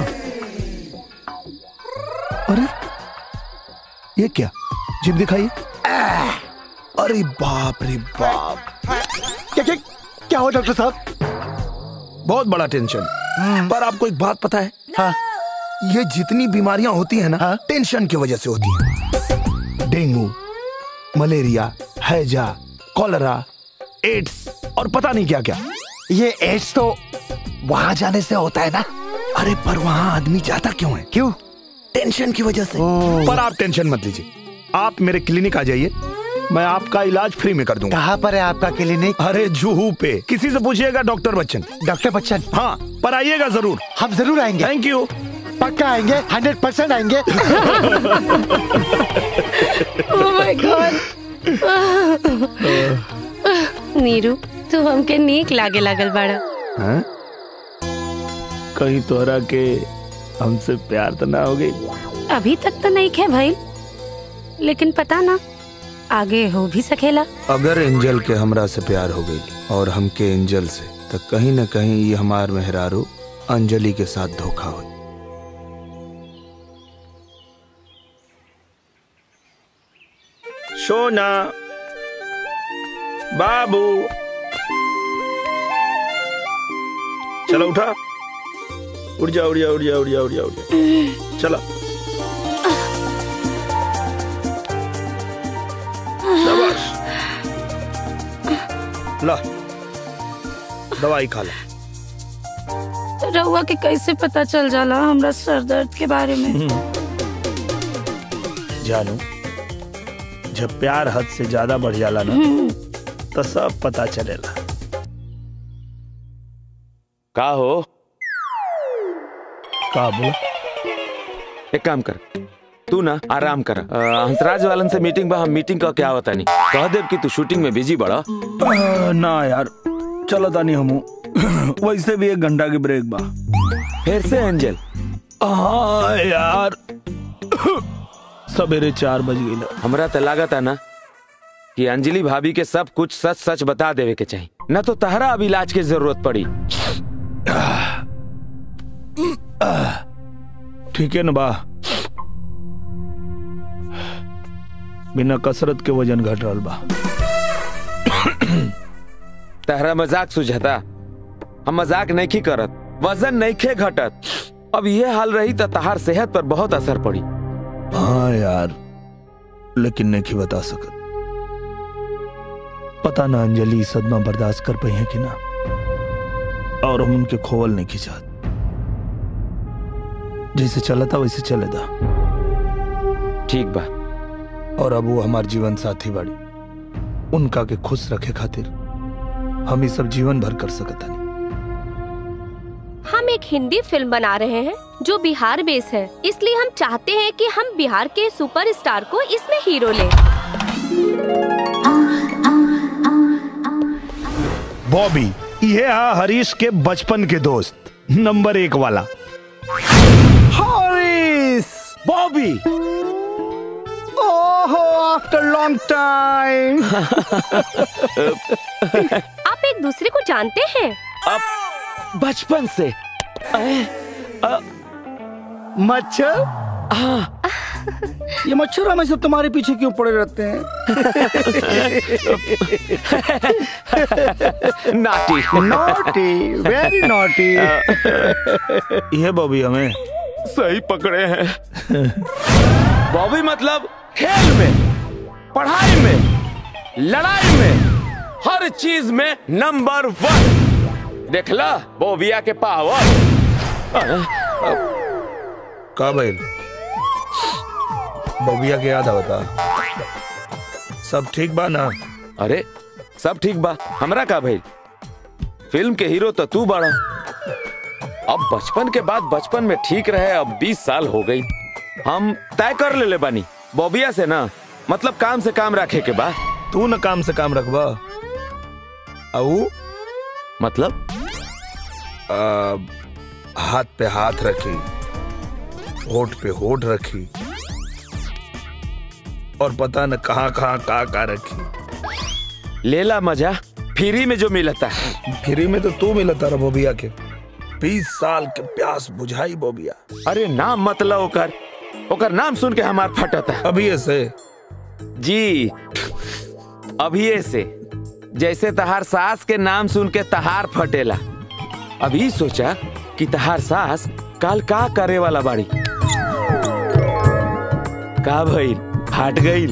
[SPEAKER 3] अरे ये क्या जिप दिखाइए अरे बाप रे बाप
[SPEAKER 4] क्या क्या क्या हो डॉक्टर साहब
[SPEAKER 3] बहुत बड़ा टेंशन पर आपको एक बात पता है
[SPEAKER 4] हाँ
[SPEAKER 3] ये जितनी बीमारियां होती है ना हाँ? टेंशन की वजह से होती हैं डेंगू मलेरिया हैजा कॉलरा एड्स और पता नहीं क्या क्या
[SPEAKER 4] ये एड्स तो वहां जाने से होता है ना
[SPEAKER 3] अरे पर वहां आदमी जाता क्यों है
[SPEAKER 4] क्यों
[SPEAKER 3] टेंशन की वजह से पर आप टेंशन मत लीजिए आप मेरे क्लिनिक आ जाइए मैं आपका इलाज फ्री में कर दूंगा
[SPEAKER 4] कहाँ पर है आपका क्लिनिक
[SPEAKER 3] अरे जूहू पे किसी से पूछिएगा डॉक्टर बच्चन
[SPEAKER 4] डॉक्टर बच्चन
[SPEAKER 3] हाँ पर आइएगा जरूर
[SPEAKER 4] हम जरूर आएंगे
[SPEAKER 3] थैंक यू
[SPEAKER 4] पक्का आएंगे हंड्रेड परसेंट आएंगे
[SPEAKER 7] ओह माय गॉड नीरू तू हमके नीक लागे लागल बाड़ा
[SPEAKER 3] हैं? कहीं तोहरा के हमसे प्यार तो ना हो गई
[SPEAKER 7] अभी तक तो नहीं खे भाई लेकिन पता ना आगे हो भी सकेला
[SPEAKER 3] अगर एंजल के हमरा से प्यार हो गई और हमके एंजल से तो कहीं न कहीं ये हमार मेहरारू अंजलि के साथ धोखा हो
[SPEAKER 2] सोना बाबू चलो उठा उठ जा उठ जा उठ जा उठ जा उठ जा उठ जा चला शाबाश
[SPEAKER 3] ला दवाई खा ला
[SPEAKER 7] रहुआ के कैसे पता चल जाला हमरा सर दर्द के बारे में
[SPEAKER 3] जानू जब प्यार हद से ज्यादा बढ़ जाला ना तो सब पता चलेला
[SPEAKER 2] का हो
[SPEAKER 3] का बोला
[SPEAKER 2] एक काम कर तू ना आराम कर अ, हंसराज वालन से मीटिंग बा हम मीटिंग का क्या होता नहीं कह देव कि तू शूटिंग में बिजी बड़ा
[SPEAKER 3] आ, ना यार चलो तानी हमू वैसे भी एक घंटा की ब्रेक बा
[SPEAKER 2] फिर से एंजल
[SPEAKER 3] हाँ यार सवेरे चार बज गई
[SPEAKER 2] हमरा तो लागत है ना कि अंजलि भाभी के सब कुछ सच सच बता देवे के चाहिए न तो तहरा अब इलाज की जरूरत पड़ी
[SPEAKER 3] ठीक है ना बा बिना कसरत के वजन घट रहा बा
[SPEAKER 2] तहरा मजाक सुझाता हम मजाक नहीं करत वजन नहीं खे घटत अब ये हाल रही तो तहार सेहत पर बहुत असर पड़ी
[SPEAKER 3] हाँ यार लेकिन नहीं बता सकत पता ना अंजलि ई सदमा बर्दाश्त कर पाई है कि ना और हम उनके खोवल नहीं खिंचात जैसे चला था वैसे चले था
[SPEAKER 2] ठीक बा
[SPEAKER 3] और अब वो हमार जीवन साथी बाड़ी उनका के खुश रखे खातिर हम ये सब जीवन भर कर सकता नहीं
[SPEAKER 17] हम एक हिंदी फिल्म बना रहे हैं जो बिहार बेस है इसलिए हम चाहते हैं कि हम बिहार के सुपरस्टार को इसमें हीरो लें
[SPEAKER 3] बॉबी ये हा हरीश के बचपन के दोस्त नंबर एक वाला
[SPEAKER 4] हरीश
[SPEAKER 2] बॉबी
[SPEAKER 4] ओहो आफ्टर लॉन्ग टाइम
[SPEAKER 17] आप एक दूसरे को जानते हैं
[SPEAKER 2] अब बचपन से
[SPEAKER 4] मच्छर
[SPEAKER 2] हाँ
[SPEAKER 4] ये मच्छर हमेशा तुम्हारे पीछे क्यों पड़े रहते हैं
[SPEAKER 2] नाटी
[SPEAKER 4] नॉटी वेरी नॉटी
[SPEAKER 3] ये बॉबी हमें
[SPEAKER 2] सही पकड़े हैं बॉबी मतलब खेल में पढ़ाई में लड़ाई में हर चीज में नंबर वन देखला बोबिया के पावर
[SPEAKER 3] का भाई बॉबिया के याद आवता सब ठीक बा ना
[SPEAKER 2] अरे सब ठीक बा हमरा का भाई फिल्म के हीरो तो तू बड़ा अब बचपन के बाद बचपन में ठीक रहे अब 20 साल हो गई हम तय कर ले ले बानी बॉबिया से ना मतलब काम से काम रखे के बा
[SPEAKER 3] तू न काम से काम रखबा अऊ
[SPEAKER 2] मतलब
[SPEAKER 3] आ, हाथ पे हाथ रखी होठ पे होठ रखी और पता न कहाँ कहाँ का का रखी
[SPEAKER 2] लेला मजा फ्री में जो मिलता है
[SPEAKER 3] फ्री में तो तू मिलता रहा बोबिया के बीस साल के प्यास बुझाई बोबिया
[SPEAKER 2] अरे नाम मतलब ओकर ओकर नाम सुन के हमार फटता है
[SPEAKER 3] अभी ऐसे
[SPEAKER 2] जी अभी से जैसे तहार सास के नाम सुन के तहार फटेला अभी सोचा कि तहार सास काल का करे वाला बाड़ी का भइल फाट गईल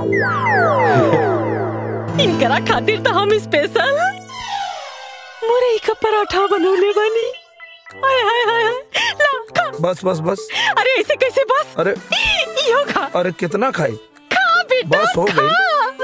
[SPEAKER 12] इनकरा खातिर तो हम स्पेशल मुरई का पराठा बनौले बनी हाय हाय हाय हाय। ला खा
[SPEAKER 3] बस बस बस
[SPEAKER 12] अरे ऐसे कैसे बस
[SPEAKER 3] अरे
[SPEAKER 12] यो खा
[SPEAKER 3] अरे कितना खाई
[SPEAKER 12] खा बेटा
[SPEAKER 3] बस हो गई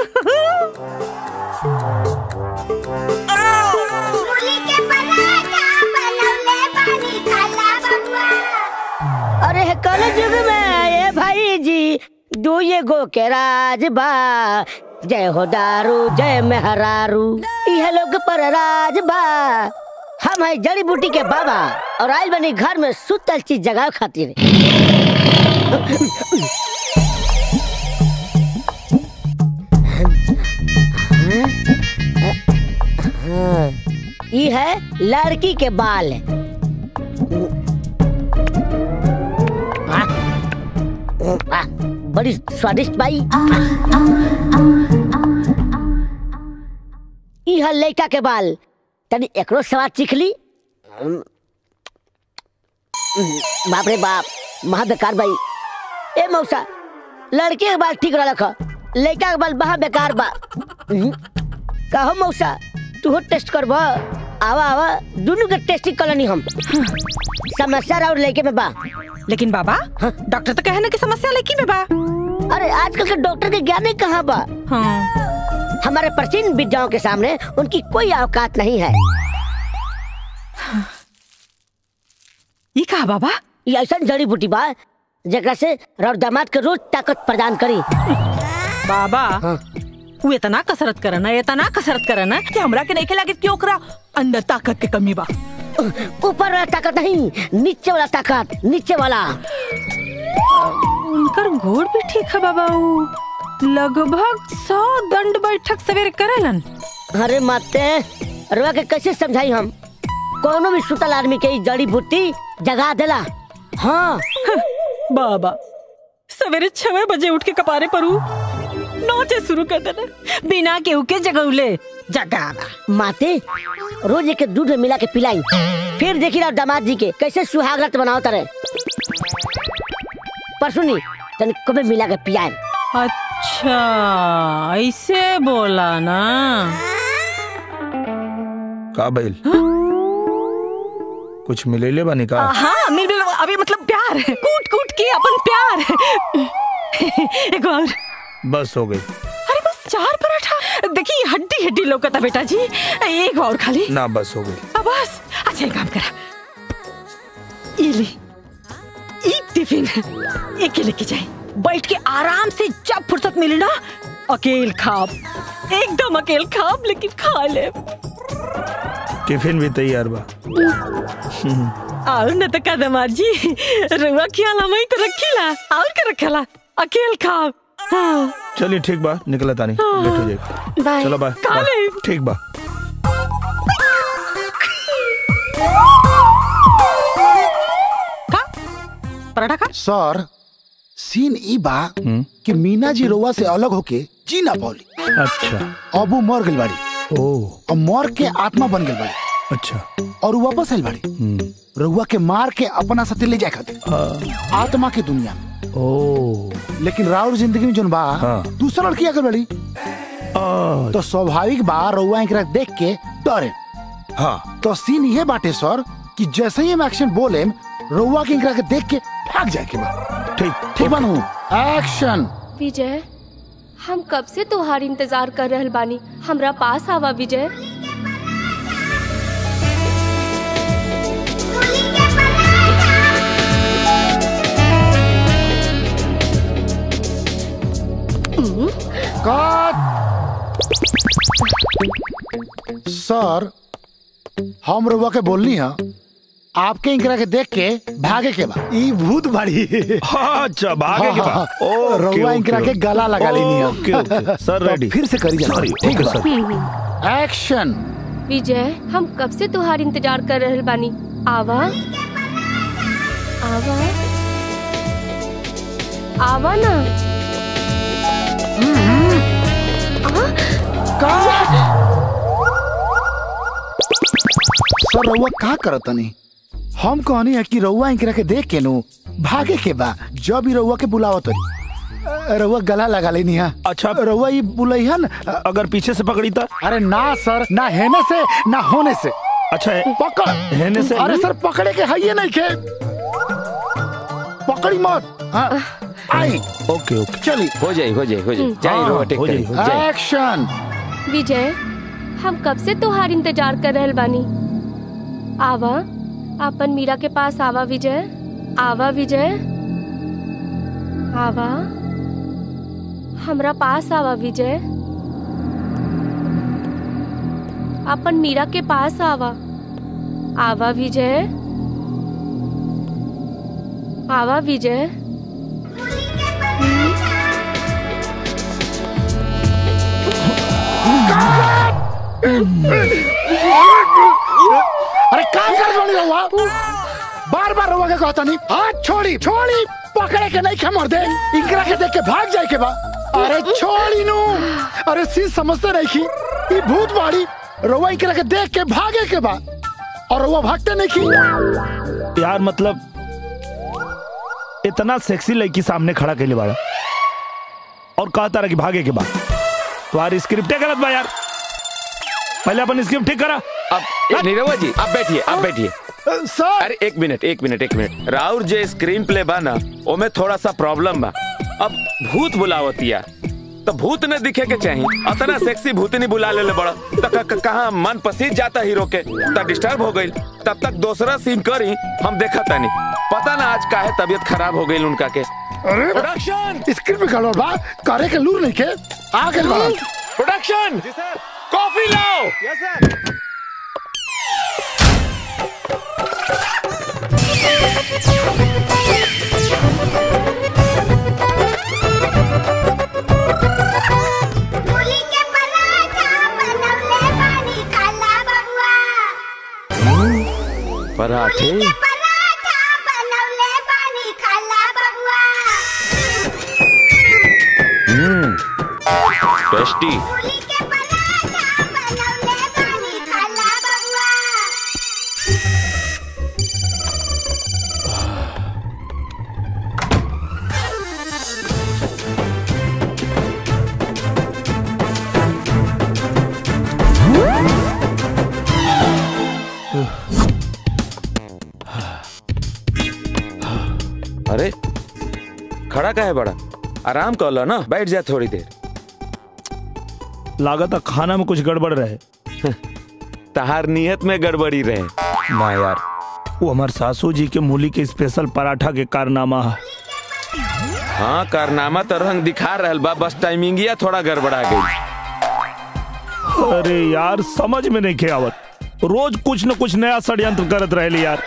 [SPEAKER 18] अरे कल युग में ये भाई जी दू ये गो के राज बा जय हो दारू जय मेहरारू यह लोग पर राज बा हम है जड़ी बूटी के बाबा और आयल बनी घर में सुतल चीज जगह खातिर ये है लड़की के बाल आ, बड़ी स्वादिष्ट बाई ई है लड़का के बाल तनी एकरो स्वाद चीख ली बाप रे बाप महा बेकार बाई ए मौसा लड़के के बाल ठीक रख लड़का के बाल महा बेकार बा हम्म, कहो मौसा तू टेस्ट करब आवा आवा दोनों के टेस्टिंग करनी हम समस्या और लड़के में बा
[SPEAKER 12] लेकिन बाबा डॉक्टर तो कहे ना कि समस्या लड़की में बा
[SPEAKER 18] अरे आजकल के डॉक्टर के ज्ञान ही कहाँ बा
[SPEAKER 12] हाँ।
[SPEAKER 18] हमारे प्राचीन विद्याओं के सामने उनकी कोई औकात नहीं है
[SPEAKER 12] ये कहा बाबा
[SPEAKER 18] ये ऐसा जड़ी बूटी बा जरा से रौर दामाद के रोज ताकत प्रदान करी
[SPEAKER 12] बाबा वो इतना कसरत करना इतना कसरत करना कि हमरा के नहीं लागे कि ओकरा अंदर ताकत के कमी बा
[SPEAKER 18] ऊपर वाला ताकत नहीं नीचे वाला ताकत नीचे वाला
[SPEAKER 12] उनकर घोड़ भी ठीक है बाबा उ लगभग सौ दंड बैठक सवेरे करेलन
[SPEAKER 18] अरे माते रुआ के कैसे समझाई हम कोनो भी सुतल आदमी के ई जड़ी बूटी जगा देला हाँ
[SPEAKER 12] बाबा सवेरे छह बजे उठ के कपारे परू नोचे शुरू कर देना बिना केहू के जगौले जगावा
[SPEAKER 18] माते रोज एक दूध में मिला के पिलाई फिर देखी रहा दामाद जी के कैसे सुहागरत बनाओ तारे पर सुनी तन कबे मिला के पियाए
[SPEAKER 12] अच्छा ऐसे बोला ना
[SPEAKER 3] का बैल कुछ मिलेले बानी का
[SPEAKER 12] हाँ मिल मिल अभी मतलब प्यार कूट कूट के अपन प्यार एक और
[SPEAKER 3] बस हो गई
[SPEAKER 12] अरे बस चार पराठा देखिए हड्डी हड्डी लौकता बेटा जी एक और खाली
[SPEAKER 3] ना बस हो गई
[SPEAKER 12] अब बस अच्छा एक काम करा ये ले ई टिफिन एक लेके जाए बैठ के आराम से जब फुर्सत मिले ना अकेल खाब एकदम अकेल खाब लेकिन खा ले
[SPEAKER 3] टिफिन भी तैयार बा
[SPEAKER 12] और न तो कदमार जी रुआ खियाला मैं तो रखीला और क्या रखला अकेल खाब हाँ
[SPEAKER 3] चलिए ठीक बा निकला तानी
[SPEAKER 12] हाँ।
[SPEAKER 3] लेट हो जाए
[SPEAKER 12] बाय।
[SPEAKER 3] चलो बाय
[SPEAKER 12] काले।
[SPEAKER 3] बाय। ठीक बा
[SPEAKER 12] पराठा खा
[SPEAKER 4] सर सीन ई बा कि मीना जी रोवा से अलग होके जी ना पौली
[SPEAKER 3] अच्छा
[SPEAKER 4] अब वो मर गई बाड़ी
[SPEAKER 3] ओ
[SPEAKER 4] और मर के आत्मा बन गई बाड़ी
[SPEAKER 3] अच्छा
[SPEAKER 4] और वो वापस आइल बाड़ी रउआ के मार के अपना साथे ले जाए खातिर आत्मा की दुनिया में
[SPEAKER 3] ओ
[SPEAKER 4] लेकिन राउर जिंदगी में जोन बा
[SPEAKER 3] हाँ।
[SPEAKER 4] दूसरा लड़की आकर बड़ी तो स्वाभाविक बा रउआ एकरा देख के डरे
[SPEAKER 3] हाँ
[SPEAKER 4] तो सीन ये बाटे सर कि जैसे ही हम एक्शन बोले रउआ के एकरा के देख के भाग जाए के बा
[SPEAKER 3] ठीक
[SPEAKER 4] ठीक बनू एक्शन
[SPEAKER 17] विजय हम कब से तोहार इंतजार कर रहल बानी हमरा पास आवा विजय
[SPEAKER 4] कट सर हम रउआ के बोलनी है आपके इंकरा के देख के भागे के बा ई भूत बाड़ी
[SPEAKER 3] अच्छा भागे के बा
[SPEAKER 4] हाँ, हाँ,
[SPEAKER 3] ओके,
[SPEAKER 4] रउआ इंकरा
[SPEAKER 3] ओके,
[SPEAKER 4] के गला लगा लेनी है
[SPEAKER 3] ओके, ओके, सर,
[SPEAKER 4] तो
[SPEAKER 3] रेडी।
[SPEAKER 4] फिर से करी जाए
[SPEAKER 3] सॉरी,
[SPEAKER 4] ठीक है
[SPEAKER 3] ओके,
[SPEAKER 4] सर एक्शन
[SPEAKER 17] विजय हम कब से तोहार इंतजार कर रहल बानी आवा आवा आवा ना
[SPEAKER 4] सर रउआ का करत तनी हम कहनी है कि रउआ इंकरा के देख के नु भागे के बा जब भी रउआ के बुलावत तनी रउआ गला लगा लेनी है
[SPEAKER 3] अच्छा
[SPEAKER 4] रउआ ये बुलैहन
[SPEAKER 3] अगर पीछे से पकड़ी था
[SPEAKER 4] अरे ना सर ना हेने से ना होने से
[SPEAKER 3] अच्छा
[SPEAKER 4] पकड़
[SPEAKER 3] हेने से
[SPEAKER 4] अरे सर पकड़े के है ये नहीं के पकड़ी मत हाँ, आई
[SPEAKER 3] ओके ओके
[SPEAKER 4] चली
[SPEAKER 2] हो जाए हो जाए हो जाए जाए
[SPEAKER 4] हाँ,
[SPEAKER 2] रोवा टेक
[SPEAKER 3] हो
[SPEAKER 2] करी,
[SPEAKER 3] जाए,
[SPEAKER 2] जाए
[SPEAKER 4] एक्शन
[SPEAKER 17] विजय हम कब से तोहार इंतजार कर रहल बानी आवा अपन मीरा के पास आवा विजय आवा विजय आवा हमरा पास आवा विजय अपन मीरा के पास आवा आवा विजय आवा विजय
[SPEAKER 4] अरे काम कर जोनी रहुआ बार बार रहुआ के कहता नहीं हाथ छोड़ी छोड़ी पकड़े के नहीं के मर दे इंकरा के देख के भाग जाए के बा अरे छोड़ी नु अरे सी समझते नहीं की ये भूत बाड़ी रहुआ इंकरा के देख के भागे के बा और रहुआ भागते नहीं की
[SPEAKER 3] यार मतलब इतना सेक्सी लड़की सामने खड़ा के लिए बाड़ा और कहा तारा कि भागे के बाद तुम्हारी स्क्रिप्ट गलत बा यार पहले अपन स्क्रिप्ट ठीक करा
[SPEAKER 2] अब ए, नीरवा जी अब बैठिए अब बैठिए
[SPEAKER 4] सर
[SPEAKER 2] अरे एक मिनट एक मिनट एक मिनट राउर जे स्क्रीन प्ले बा ना ओमे थोड़ा सा प्रॉब्लम बा अब भूत बुलावतिया तो भूत न दिखे के चाहिए अतना सेक्सी भूतनी बुला ले बड़ा तो क- क- कहाँ मन पसीज जाता हीरो के तब डिस्टर्ब हो गई तब तक दूसरा सीन करी हम देखा तानी पता ना आज काहे तबीयत खराब हो गई उनका के
[SPEAKER 4] अरे
[SPEAKER 2] प्रोडक्शन
[SPEAKER 4] स्क्रिप्ट में गड़बड़ बा करे के लूर नहीं के आ गए बा
[SPEAKER 2] प्रोडक्शन कॉफी लाओ
[SPEAKER 11] यस सर
[SPEAKER 2] पराठे हम्म टेस्टी अरे खड़ा का है बड़ा आराम कर लो ना बैठ जा थोड़ी देर
[SPEAKER 3] लागत है खाना में कुछ गड़बड़ रहे
[SPEAKER 2] तहार नियत में गड़बड़ी रहे
[SPEAKER 3] ना यार वो हमार सासू जी के मूली के स्पेशल पराठा के कारनामा है
[SPEAKER 2] हाँ कारनामा तो रंग दिखा रहल बा बस टाइमिंग या थोड़ा गड़बड़ा गई
[SPEAKER 3] अरे यार समझ में नहीं के आवत रोज कुछ न कुछ नया षड्यंत्र करत रहे यार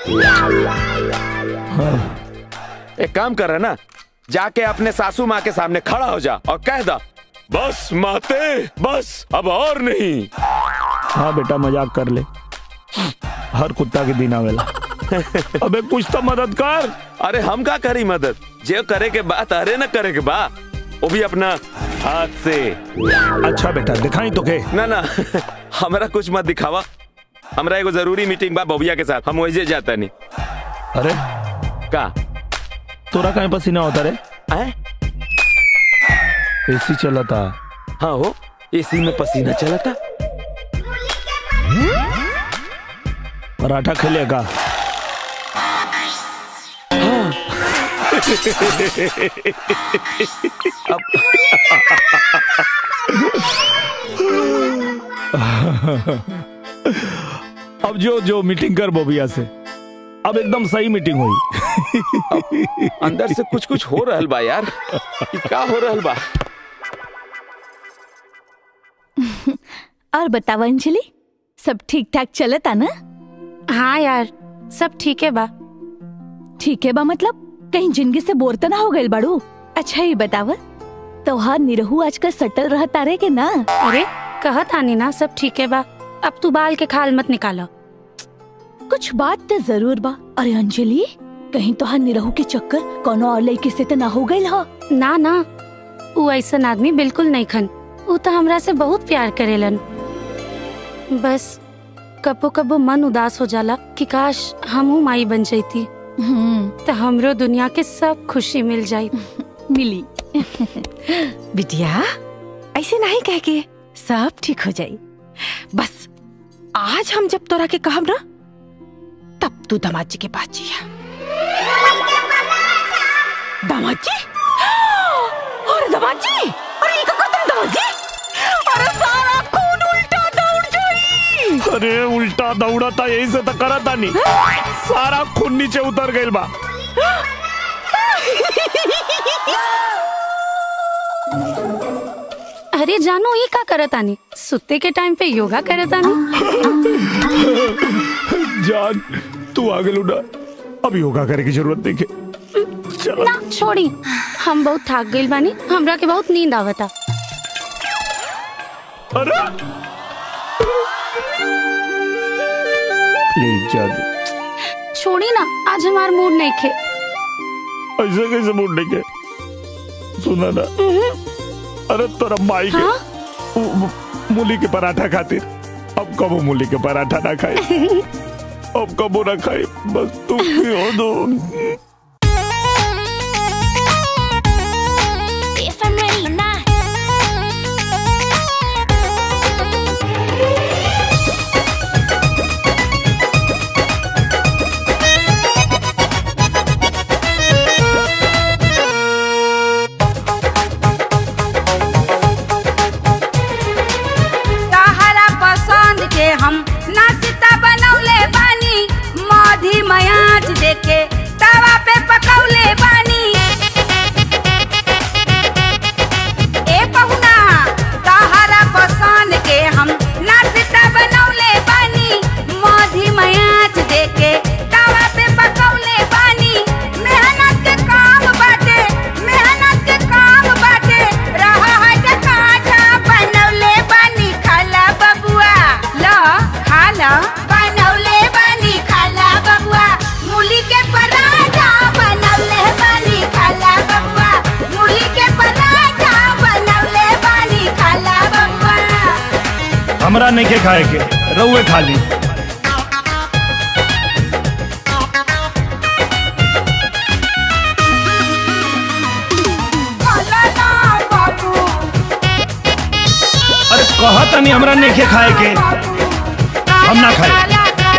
[SPEAKER 2] एक काम कर रहा ना जाके अपने सासू माँ के सामने खड़ा हो जा और कह दा बस माते बस अब और नहीं
[SPEAKER 3] हाँ बेटा मजाक कर ले हर कुत्ता के दिन आवेला अबे कुछ तो मदद कर
[SPEAKER 2] अरे हम का करी मदद जे करे के बात अरे न करे के बा वो भी अपना हाथ से
[SPEAKER 3] अच्छा बेटा दिखाई तो के
[SPEAKER 2] ना ना हमरा कुछ मत दिखावा हमरा एगो जरूरी मीटिंग बा बबुआ के साथ हम वही जाता नहीं
[SPEAKER 3] अरे
[SPEAKER 2] का
[SPEAKER 3] तोरा कहीं पसीना होता रे
[SPEAKER 2] आए?
[SPEAKER 3] एसी चला था
[SPEAKER 2] हाँ हो एसी में पसीना चला था
[SPEAKER 3] पराठा खेलेगा अब जो जो मीटिंग कर बोबिया से अब एकदम सही मीटिंग हुई
[SPEAKER 2] अंदर से कुछ कुछ हो रहल बा यार ई का हो रहल बा
[SPEAKER 9] और बताओ अंजलि सब ठीक ठाक चलता ना
[SPEAKER 7] हाँ यार सब ठीक है बा
[SPEAKER 9] ठीक है बा मतलब कहीं जिंदगी से बोर तो ना हो गए बाड़ू अच्छा ये बताव तोहार निरहू आजकल सटल रहता रे के ना
[SPEAKER 7] अरे कहत आनी ना सब ठीक है बा अब तू बाल के खाल मत निकालो
[SPEAKER 9] कुछ बात तो जरूर बा अरे अंजलि कहीं तोहार निरहू के चक्कर कोनो और लड़के से तो ना हो गई हो
[SPEAKER 7] ना ना वो ऐसा आदमी बिल्कुल नहीं खन वो तो हमरा से बहुत प्यार करेलन बस कबो कबो मन उदास हो जाला कि काश हमहू माई बन जाती तो हमरो दुनिया के सब खुशी मिल जाई
[SPEAKER 9] मिली
[SPEAKER 12] बिटिया ऐसे नहीं कह के सब ठीक हो जाई बस आज हम जब तोरा के कहब ना तब तू दामाद जी के पास जिया दामाद जी अरे दामाद जी अरे ये का तुम दामाद जी अरे सारा खून उल्टा दौड़ जाई
[SPEAKER 3] अरे उल्टा दौड़ा था यही से तो करा था नहीं सारा खून नीचे उतर गई बा
[SPEAKER 7] अरे जानो ये का करत आनी सुते के टाइम पे योगा करत आनी
[SPEAKER 3] जान तू आगे लुटा अब योगा करे की जरूरत नहीं है
[SPEAKER 7] ना छोड़ी हम बहुत थक गइल बानी हमरा के बहुत नींद आवता
[SPEAKER 3] अरे प्लीज जान
[SPEAKER 7] छोड़ी ना आज हमार मूड नहीं खे
[SPEAKER 3] ऐसे कैसे मूड नहीं के सुना ना अरे तोरा माई के उ- मु- मूली के पराठा खातिर अब कबो मूली के पराठा ना खाए अब कबो ना खाए बस तुम भी हो दो
[SPEAKER 9] If I'm ready or not.
[SPEAKER 19] तहरा पसंद के हम नाश्ता बनौले बानी मधी मयाच देके तवा पे
[SPEAKER 3] नहीं के खाए के रउए खा ली अरे कहा तनी हमरा नहीं के खाए के हम ना खाए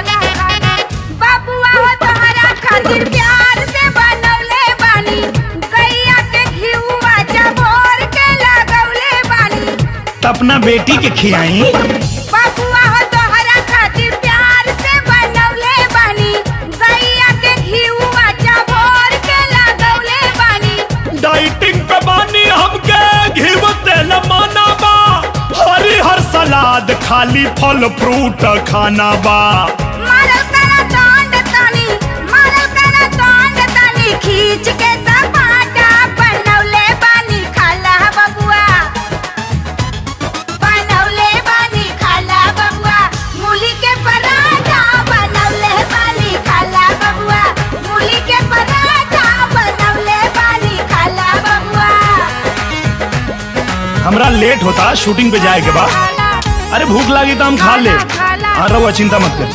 [SPEAKER 19] बाबुआ हो तोहरा खातिर प्यार से बनौले बानी गैया के घिउवा चबोर के लगौले बानी
[SPEAKER 3] त अपना बेटी के खियाई
[SPEAKER 19] बाबुआ हो तोहरा खातिर प्यार से बनौले बानी गैया के घिउवा चबोर के लगौले बानी
[SPEAKER 3] डाइटिंग पे बानी हमके घिव तेल माना बा हरी हर सलाद खाली फल फ्रूट खाना बा
[SPEAKER 19] मारल करा डांड तानी मारल करा डांड तानी खींच के सपाटा बनौले बानी खाला बबुआ बनौले बानी खाला बबुआ मूली के पराठा बनौले बानी खाला बबुआ मूली के पराठा बनौले बानी खाला बबुआ
[SPEAKER 3] हमरा लेट होता शूटिंग पे जाए के बाद अरे भूख लगी तो हम खा ले हाँ रहुआ चिंता मत कर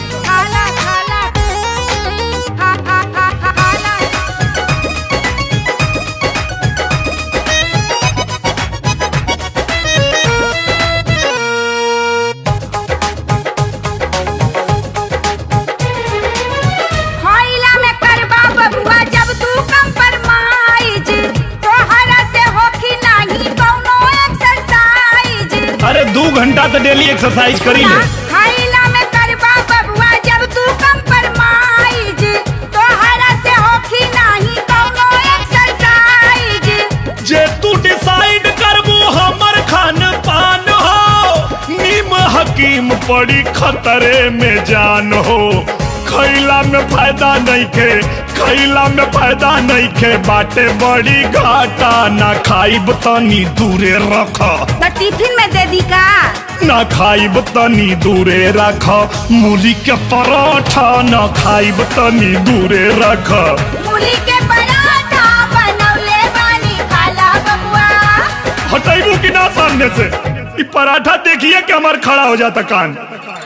[SPEAKER 19] होइला में करबा बबुआ जब तू कम फरमाइज तोहरा से होखी नाही कौनो एक्सरसाइज
[SPEAKER 3] अरे दो घंटा तो डेली एक्सरसाइज करी ले
[SPEAKER 19] होइला में करबा बबुआ जब तू कम फरमाइज तोहरा से होखी नाही कौनो एक्सरसाइज
[SPEAKER 3] जे तू डिसाइड करबू हमर खान पान हो नीम हकीम पड़ी खतरे में जान हो खैला में फायदा नहीं खे खैला में फायदा नहीं खे बाटे बड़ी घाटा ना खाइब तनी दूरे रख
[SPEAKER 19] तो टिफिन में दे दी का
[SPEAKER 3] ना खाइब तनी दूरे रख मूली के पराठा ना खाइब तनी दूरे रख
[SPEAKER 19] मूली के पराठा बनौले बानी खाला बबुआ
[SPEAKER 3] हटाइबू कि ना सामने से ई पराठा देखिए कि हमार खड़ा हो जाता कान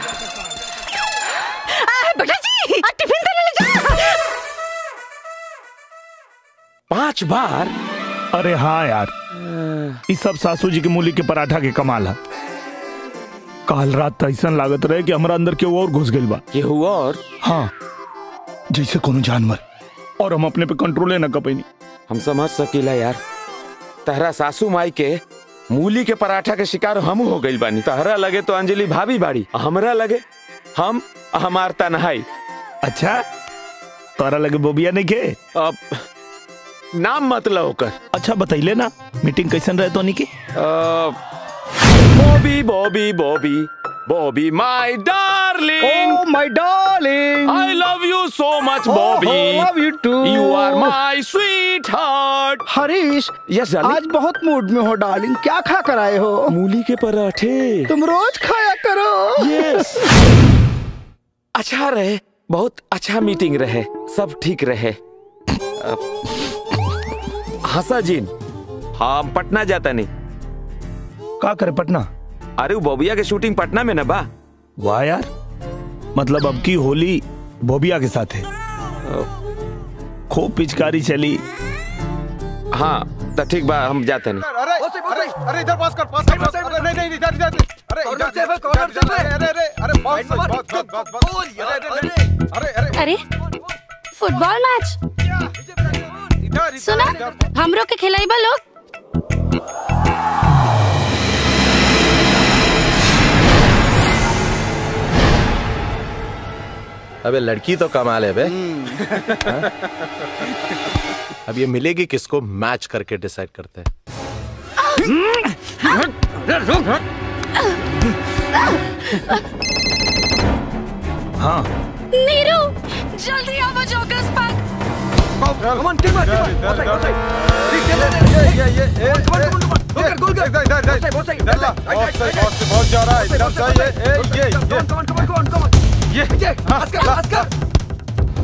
[SPEAKER 12] बेटा जी टिफिन तो ले ले जा
[SPEAKER 2] पांच बार
[SPEAKER 3] अरे हाँ यार इस सब सासू जी के मूली के पराठा के कमाल है काल रात तो ऐसा लागत रहे कि हमारा अंदर केहू और घुस गइल बा
[SPEAKER 2] केहू और
[SPEAKER 3] हाँ जैसे कोनो जानवर और हम अपने पे कंट्रोले न कर पैनी
[SPEAKER 2] हम समझ सकीला यार तहरा सासू माई के मूली के पराठा के शिकार हम हो गइल बानी तहरा लगे तो अंजलि भाभी बाड़ी हमरा लगे हम हमार तनहाई
[SPEAKER 3] अच्छा तोरा लगे बोबिया नहीं के
[SPEAKER 2] अब नाम मतलब ओकर
[SPEAKER 3] अच्छा बतैले ना मीटिंग कैसन रहे तो की
[SPEAKER 2] Bobby Bobby Bobby Bobby my darling
[SPEAKER 1] Oh, my darling.
[SPEAKER 2] I love you so much,
[SPEAKER 1] Oh,
[SPEAKER 2] Bobby.
[SPEAKER 1] oh, love you too.
[SPEAKER 2] You are my sweetheart.
[SPEAKER 1] Harish
[SPEAKER 2] Yes, darling.
[SPEAKER 1] आज बहुत मूड में हो डार्लिंग क्या खा कर आए हो
[SPEAKER 2] मूली के पराठे
[SPEAKER 1] तुम रोज खाया करो
[SPEAKER 2] यस अच्छा रहे बहुत अच्छा मीटिंग रहे सब ठीक रहे हंसा जीन हम पटना जाता नहीं
[SPEAKER 3] का करे पटना
[SPEAKER 2] अरे वो बॉबिया के शूटिंग पटना में ना बा
[SPEAKER 3] वाह यार मतलब अब की होली बोबिया के साथ है खूब पिचकारी चली
[SPEAKER 2] हाँ तो ठीक बा हम जाते नहीं
[SPEAKER 20] अरे अरे अरे इधर पास कर पास कर पास कर नहीं नहीं इधर इधर अरे इधर से कॉर्नर से अरे अरे अरे बहुत सही बहुत बहुत बहुत बहुत अरे अरे अरे
[SPEAKER 7] अरे फुटबॉल मैच सुना हमरो के खिलाइबा लोग
[SPEAKER 21] अबे लड़की तो कमाल है बे हाँ? अब ये मिलेगी किसको मैच करके डिसाइड करते हैं
[SPEAKER 3] हाँ
[SPEAKER 7] नीरू जल्दी आओ jokers park
[SPEAKER 20] Come on, keep on, keep on. बहुत सही, बहुत सही। ये, ये, ये, ये, ये, गोल कर, गोल कर। इधर, इधर, इधर। बहुत सही, बहुत सही, बहुत जा रहा है। इधर से ये, ये, ये, ये। ये, हाँ, ला, ला।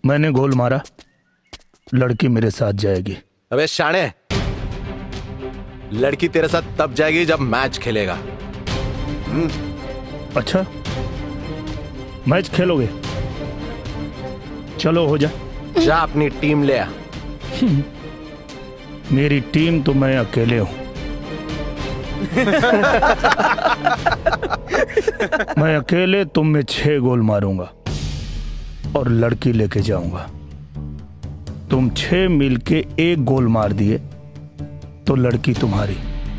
[SPEAKER 3] मैंने गोल मारा लड़की मेरे साथ जाएगी
[SPEAKER 21] अबे शाणे लड़की तेरे साथ तब जाएगी जब मैच खेलेगा
[SPEAKER 3] अच्छा मैच खेलोगे चलो हो जा
[SPEAKER 21] जा अपनी टीम ले आ
[SPEAKER 3] मेरी टीम तो मैं अकेले हूं मैं अकेले तुम में छह गोल मारूंगा और लड़की लेके जाऊंगा तुम छह मिल के एक गोल मार दिए तो लड़की तुम्हारी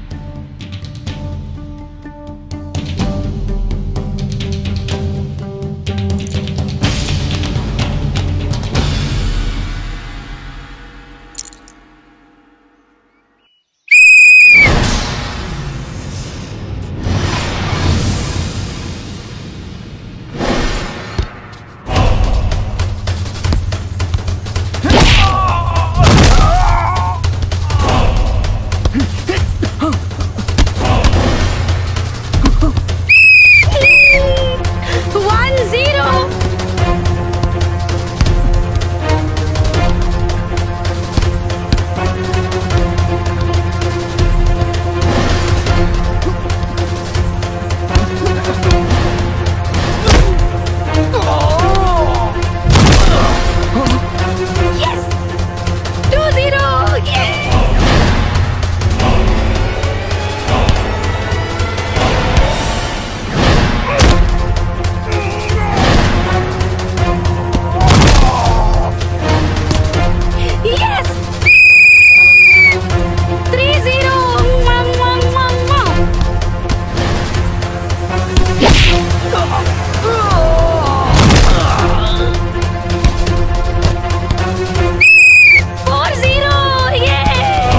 [SPEAKER 7] one zero Yes! Two zero! Yeah! Yes! Three zero! Mwah, mwah, mwah, mwah. Four zero! Yeah!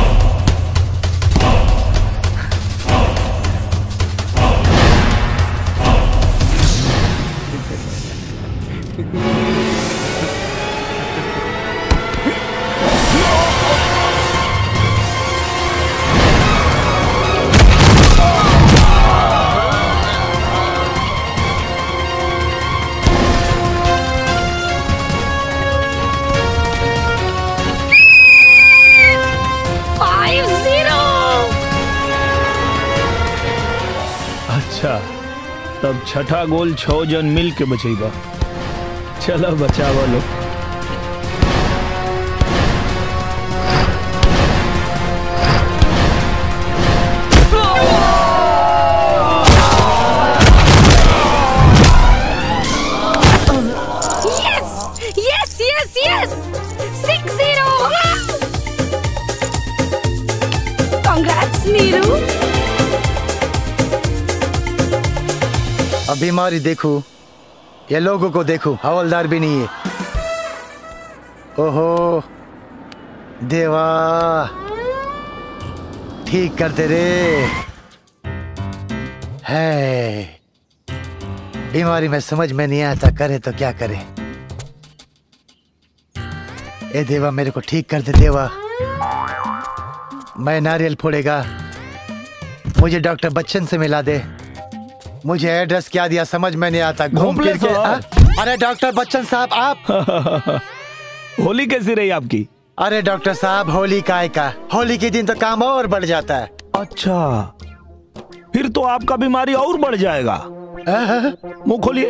[SPEAKER 7] Five zero!
[SPEAKER 3] अच्छा तब छठा गोल छह जन मिल के बचेगा चलो बचावा लो
[SPEAKER 7] Yes! Yes, yes, yes! Six zero! Congrats, Neeru!
[SPEAKER 5] अब बीमारी देखो ये लोगों को देखो हवलदार भी नहीं है ओहो देवा ठीक करते रे है बीमारी में समझ में नहीं आता करे तो क्या करे ए देवा मेरे को ठीक कर दे देवा मैं नारियल फोड़ेगा मुझे डॉक्टर बच्चन से मिला दे मुझे एड्रेस क्या दिया समझ में नहीं आता घूम
[SPEAKER 3] घोंपले
[SPEAKER 5] फिर के
[SPEAKER 3] साहब।
[SPEAKER 5] हाँ? अरे डॉक्टर बच्चन साहब आप
[SPEAKER 3] होली कैसी रही आपकी
[SPEAKER 5] अरे डॉक्टर साहब होली काय का होली के दिन तो काम और बढ़ जाता है
[SPEAKER 3] अच्छा फिर तो आपका बीमारी और बढ़ जाएगा मुंह खोलिए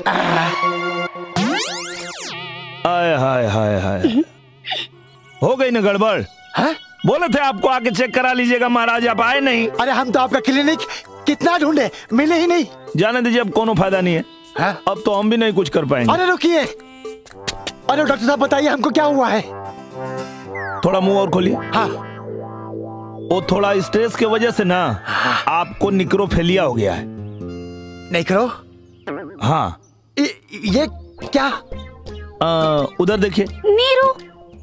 [SPEAKER 3] आय हाय हाय हाय हो गई ना गड़बड़ बोले थे आपको आके चेक करा लीजिएगा महाराज आप आए नहीं
[SPEAKER 5] अरे हम तो आपका क्लिनिक कितना ढूंढे मिले ही नहीं
[SPEAKER 3] जाने दीजिए अब कोनो फायदा नहीं है अब तो हम भी नहीं कुछ कर पाएंगे
[SPEAKER 5] अरे रुकिए अरे डॉक्टर साहब बताइए हमको क्या हुआ है
[SPEAKER 3] थोड़ा मुंह और खोलिए
[SPEAKER 5] हाँ
[SPEAKER 3] वो थोड़ा स्ट्रेस की वजह से ना आपको निक्रोफेलिया हो गया है
[SPEAKER 5] निक्रो
[SPEAKER 3] हाँ
[SPEAKER 5] ये क्या
[SPEAKER 3] आ, उधर देखिए
[SPEAKER 7] नीरू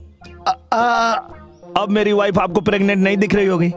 [SPEAKER 3] अब मेरी वाइफ आपको प्रेग्नेंट नहीं दिख रही होगी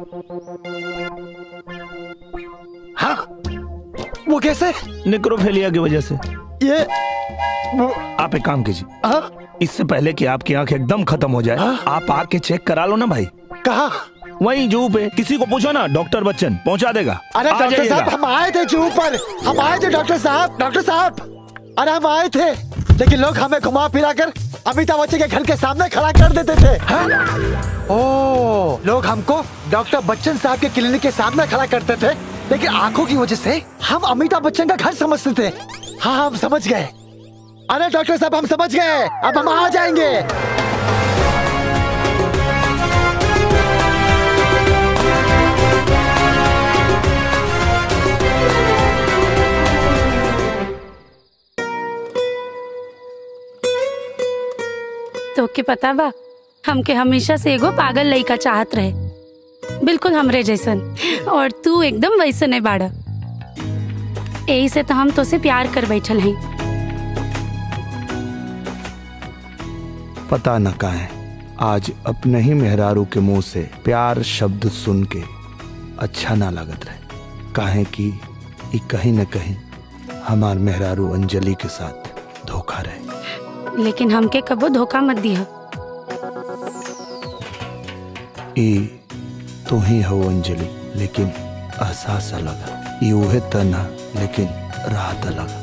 [SPEAKER 5] हाँ वो कैसे
[SPEAKER 3] निक्रोफेलिया की वजह से
[SPEAKER 5] ये
[SPEAKER 3] आप एक काम कीजिए इससे पहले कि आपकी आंख एकदम खत्म हो जाए आप आके चेक करा लो ना भाई
[SPEAKER 5] कहा
[SPEAKER 3] वहीं जू पे किसी को पूछो ना डॉक्टर बच्चन पहुंचा देगा
[SPEAKER 5] अरे
[SPEAKER 3] आ
[SPEAKER 5] डॉक्टर
[SPEAKER 3] जाइएगा।
[SPEAKER 5] साहब हम आए थे जू पर हम आए थे डॉक्टर साहब डॉक्टर साहब अरे हम आए थे लेकिन लोग हमें घुमा फिरा कर अमिताभ बच्चन के घर के सामने खड़ा कर देते थे हाँ? ओ लोग हमको डॉक्टर बच्चन साहब के क्लिनिक के सामने खड़ा करते थे लेकिन आंखों की वजह से हम अमिताभ बच्चन का घर समझते थे हाँ हम समझ गए अरे डॉक्टर साहब हम समझ गए अब हम आ जाएंगे
[SPEAKER 7] तो के पता बा हमके हमेशा से एगो पागल लड़का चाहत रहे बिल्कुल हमरे जैसन और तू एकदम वैसन है बाड़ा यही से तो हम तो से प्यार कर बैठल हैं
[SPEAKER 3] पता न का है आज अपने ही मेहरारू के मुंह से प्यार शब्द सुन के अच्छा ना लगत रहे काहे कि ई कहीं न कहीं हमार मेहरारू अंजलि के साथ धोखा रहे
[SPEAKER 7] लेकिन हमके कबो धोखा मत दिया
[SPEAKER 3] ई तू ही हो अंजलि लेकिन एहसास अलग ई उहे तना लेकिन राहत अलग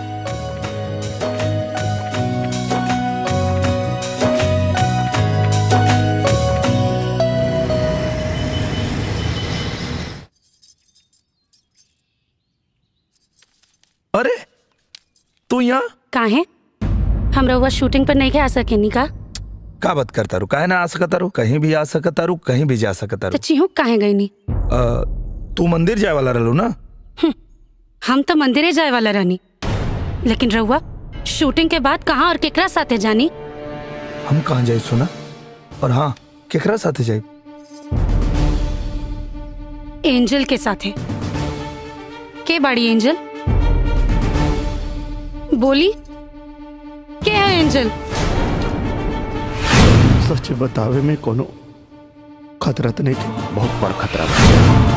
[SPEAKER 3] अरे तू यहाँ
[SPEAKER 7] काहे हम रउआ शूटिंग पर नहीं के आ सकेनी का
[SPEAKER 3] का बात करता रू काहे ना आ सकता रू कहीं भी आ सकता रू कहीं भी जा सकता
[SPEAKER 7] तो
[SPEAKER 3] रू
[SPEAKER 7] चिहुक काहे गई नी
[SPEAKER 3] अ, तू मंदिर जाए वाला रहलू ना
[SPEAKER 7] हम तो मंदिरे जाए वाला रहनी लेकिन रउआ शूटिंग के बाद कहाँ और केकरा साथे जानी
[SPEAKER 3] हम कहाँ जाए सुना और हाँ केकरा साथे जाए
[SPEAKER 7] एंजल के साथे के बाड़ी एंजल बोली के है एंजल
[SPEAKER 3] सच बतावे में कोनो खतरा तो नहीं थी
[SPEAKER 14] बहुत बड़ा खतरा बा।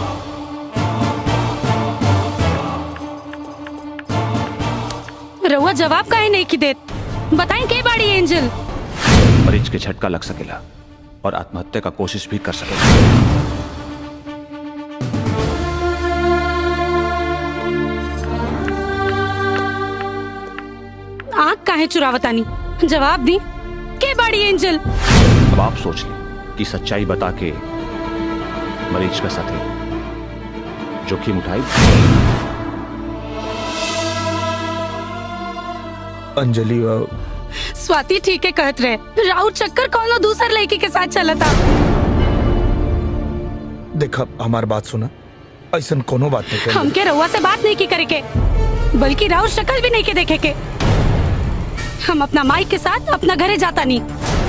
[SPEAKER 7] रउआ जवाब काहे नहीं की देत बताई के बाड़ी एंजल
[SPEAKER 14] मरीज के झटका लग सकेला और आत्महत्या का कोशिश भी कर सकेला
[SPEAKER 7] आँख काहे चुरावतानी जवाब दी के बाड़ी एंजल
[SPEAKER 14] अब आप सोच लें कि सच्चाई बता के मरीज का साथे जोखिम उठाई
[SPEAKER 3] अंजलि अ,
[SPEAKER 7] स्वाति ठीक है कहत रहे राहुल चक्कर कौनो दूसर लड़की के साथ चला था
[SPEAKER 3] देख हमार बात सुना ऐसा कोनो बात नहीं कर
[SPEAKER 7] हमके रउआ से बात नहीं की करे के बल्कि राहुल शक्ल भी नहीं के देखे के हम अपना माई के साथ अपना घरे जाता नहीं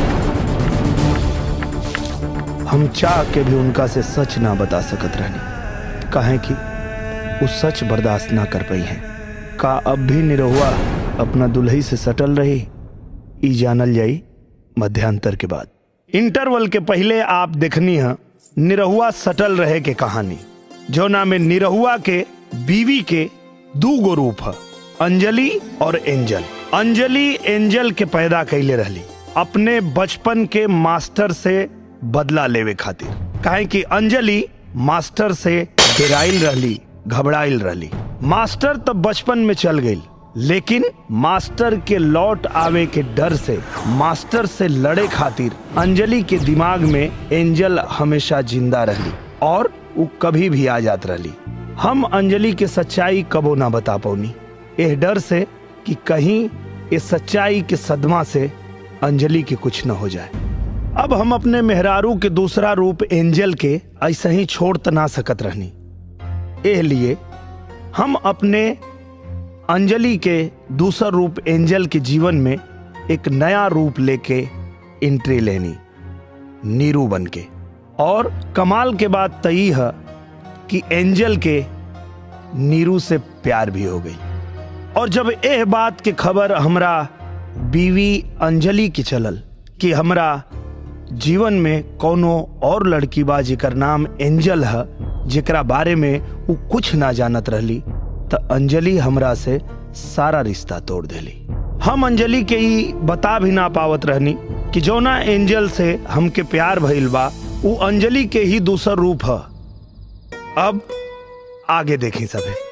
[SPEAKER 3] हम चाह के भी उनका से सच ना बता सकत रहनी काहे कि वो सच बर्दाश्त ना कर पाई है का अब भी निरहुआ अपना दुल्ही से सटल रही ई जानल जाई मध्यांतर के बाद इंटरवल के पहले आप देखनी है निरहुआ सटल रहे के कहानी जो नाम में निरहुआ के बीवी के दू गो रूप है अंजलि और एंजल अंजलि एंजल के पैदा कैले रहली अपने बचपन के मास्टर से बदला लेवे खातिर काहे कि अंजलि मास्टर से डेराइल रहली घबराइल रहली मास्टर तो बचपन में चल गई लेकिन मास्टर के लौट आवे के डर से मास्टर से लड़े खातिर अंजलि के दिमाग में एंजल हमेशा जिंदा रहली और वो कभी भी आ जात रहली हम अंजलि के सच्चाई कबो ना बता पौनी एह डर से कि कहीं इस सच्चाई के सदमा से अंजलि के कुछ न हो जाए अब हम अपने मेहरारू के दूसरा रूप एंजल के ऐसे ही छोड़ त ना सकत रहनी एह लिए हम अपने अंजलि के दूसरा रूप एंजल के जीवन में एक नया रूप लेके एंट्री लेनी नीरू बन के और कमाल के बात तई है कि एंजल के नीरू से प्यार भी हो गई और जब एह बात के खबर हमरा बीवी अंजलि की चलल कि हमरा जीवन में कोनो और लड़की बा जेकर नाम एंजल है जेकरा बारे में वो कुछ ना जानत रहली त अंजलि हमरा से सारा रिश्ता तोड़ देली हम अंजलि के ही बता भी ना पावत रहनी कि जौना एंजल से हमके प्यार भइल बा वो अंजलि के ही दूसर रूप है अब आगे देखी सभे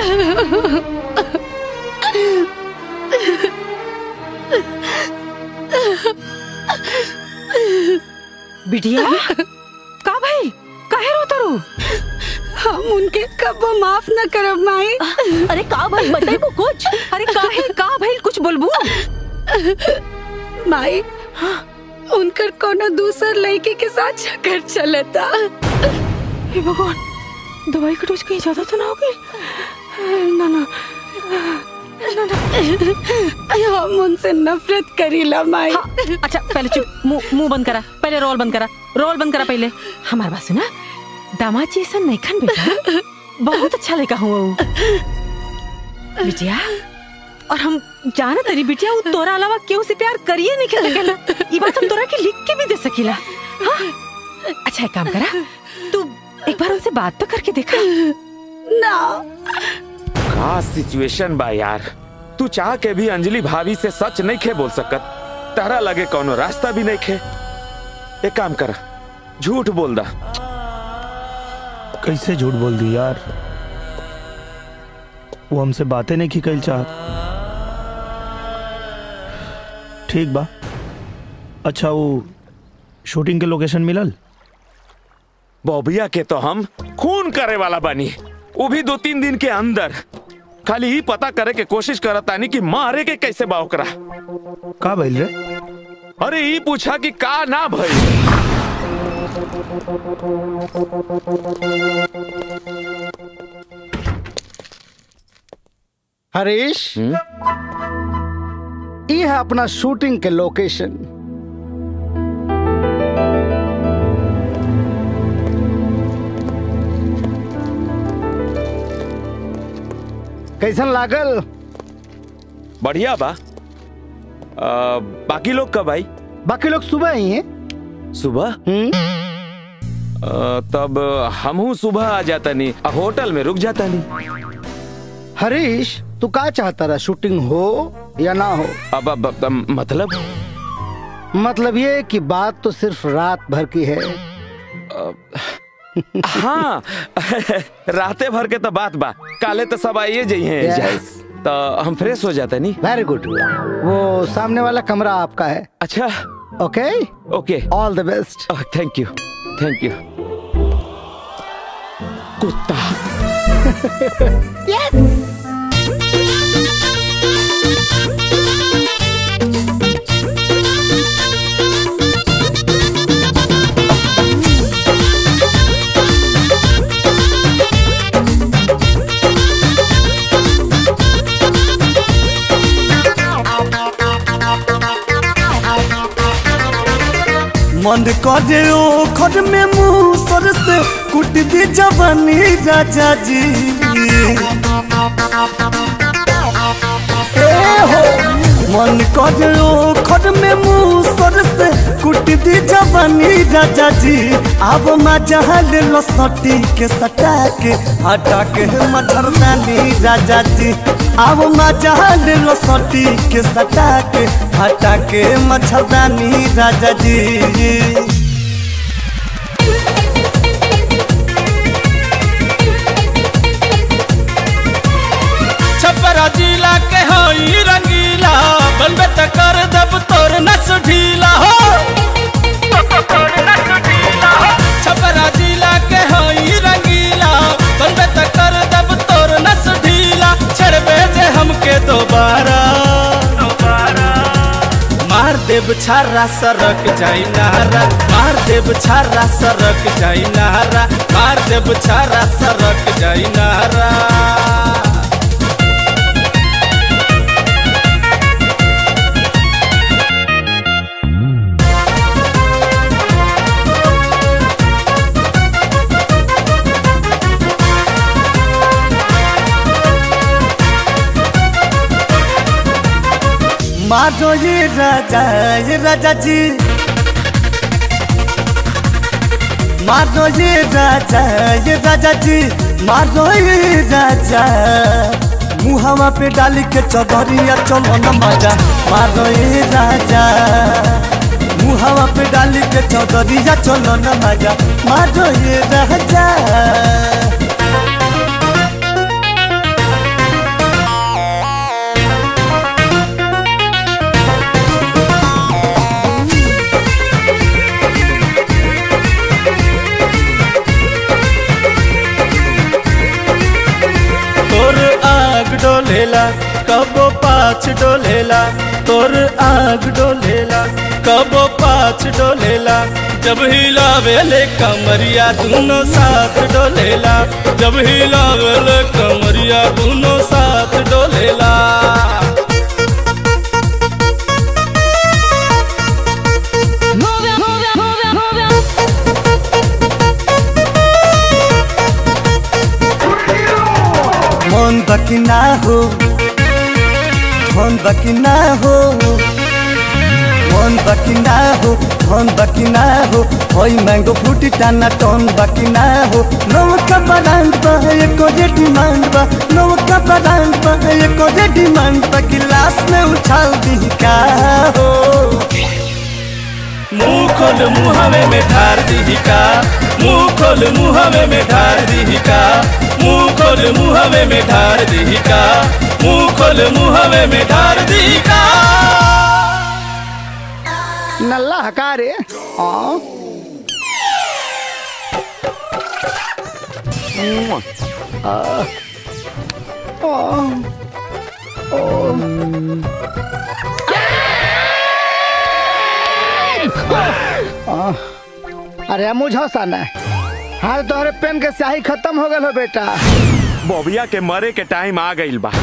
[SPEAKER 12] बिटिया का भाई काहे रोता रू
[SPEAKER 7] हम उनके कब माफ न करब माई
[SPEAKER 9] अरे का भाई बताइबो कुछ
[SPEAKER 12] अरे काहे का भाई कुछ बोलबू
[SPEAKER 7] माई उनकर कोनो दूसर लड़की के साथ चक्कर चलता
[SPEAKER 12] हे भगवान दवाई का डोज कहीं ज्यादा तो ना हो गई ना ना ना ना
[SPEAKER 7] हम उनसे नफरत करीला माई
[SPEAKER 12] अच्छा पहले चुप मुंह मुंह बंद करा पहले रोल बंद करा रोल बंद करा पहले हमारे पास सुना दामाद जी ऐसा नहीं खन बेटा बहुत अच्छा लड़का हुआ वो बिटिया और हम जाना तरी बिटिया वो तोरा अलावा केहू से प्यार करिए नहीं कर सकेला ये बात हम तोरा के लिख के भी दे सकीला हाँ अच्छा एक काम करा तू एक बार उनसे बात तो करके देखा
[SPEAKER 7] ना
[SPEAKER 2] का सिचुएशन बा यार तू चाह के भी अंजलि भाभी से सच नहीं खे बोल सकत तारा लगे कोनो रास्ता भी नहीं खे एक काम कर झूठ बोल दा
[SPEAKER 3] कैसे झूठ बोल दी यार वो हमसे बातें नहीं की कल चाहत ठीक बा अच्छा वो शूटिंग के लोकेशन मिलल
[SPEAKER 2] बॉबिया के तो हम खून करे वाला बनी वो भी दो तीन दिन के अंदर खाली ही पता करे के कोशिश करतानी कि मारे के कैसे बा ओकरा
[SPEAKER 3] का भइल रे
[SPEAKER 2] अरे ई पूछा कि का ना भइल
[SPEAKER 4] हरीश ये है अपना शूटिंग के लोकेशन कैसन लागल
[SPEAKER 2] बढ़िया बा आ, बाकी लोग कब आई
[SPEAKER 4] बाकी लोग सुबह ही हैं
[SPEAKER 2] सुबह आ, तब हमहू सुबह आ जाता नहीं होटल में रुक जाता नहीं
[SPEAKER 4] हरीश तू का चाहता रहा शूटिंग हो या ना हो
[SPEAKER 2] अब, अब, अब, अब मतलब
[SPEAKER 4] मतलब ये कि बात तो सिर्फ रात भर की है
[SPEAKER 2] हाँ राते भर के तो बात बा काले तो सब आइए जाइए
[SPEAKER 4] Yes.
[SPEAKER 2] तो हम फ्रेश हो जाते नहीं
[SPEAKER 4] वेरी गुड वो सामने वाला कमरा आपका है
[SPEAKER 2] अच्छा
[SPEAKER 4] okay
[SPEAKER 2] okay
[SPEAKER 4] all the best
[SPEAKER 2] thank you thank you कुत्ता
[SPEAKER 8] मन करे ओ खड में मुंह सर से कुट दी जवानी राजा जी ए हो मन करे ओ खड में मुंह सर से कुट दी जवानी राजा जी अब मजा ले लो सटी के सटा के हटा के मच्छरदानी राजा जी अब मजा ले लो सटी के सटा के हटा के मच्छरदानी राजा जी
[SPEAKER 22] छपरा जिला के हई रंगीला बनबे त कर दब तोर नस ढीला हो छपरा जिला के हई रंगीला बनबे त कर दब तोर नस ढीला छड़बे जे हमके दोबारा मार देव छारा सरक जाई नहरा मार देव छारा सरक जाई नहरा मार देव छारा सरक जाई नहरा
[SPEAKER 8] मारो ये राजा ये राजा जी मारो ये राजा ये राजा जी मारो ये राजा मुहावा पे डाली के चौधरिया चलो न मजा मारो ये राजा मुहावा पे डाली के चौधरिया चलो न मजा मारो ये राजा
[SPEAKER 22] डोलेला कबो पाछ डोलेला तोर आग डोलेला कबो पाछ डोलेला जब हिलावेले कमरिया दोनों साथ डोलेला जब हिलावेले कमरिया दोनों साथ डोलेला
[SPEAKER 8] मन बाकी ना हो मन बाकी ना हो मन बाकी ना हो मन बाकी ना हो होई मैंगो फ्रूटी टाना टन बाकी ना हो नौका ब्रांड बा एको जे डिमांड बा नौका ब्रांड बा एको जे डिमांड बा गिलास में उछाल दी का हो
[SPEAKER 22] मुंह खोल मुहवे में ढार दी का मुंह खोल मुहवे में ढार दी का मुंह खोल मुहवे में ढार दी का मुंह खोल मुहवे में ढार दी का
[SPEAKER 4] नल्ला हकारे हाँ आ, आ, आ, अरे मुझे हंसाना है हाँ तोहरे पेन के स्याही खत्म हो गल हो बेटा
[SPEAKER 2] बोबिया के मरे के टाइम आ गइल बा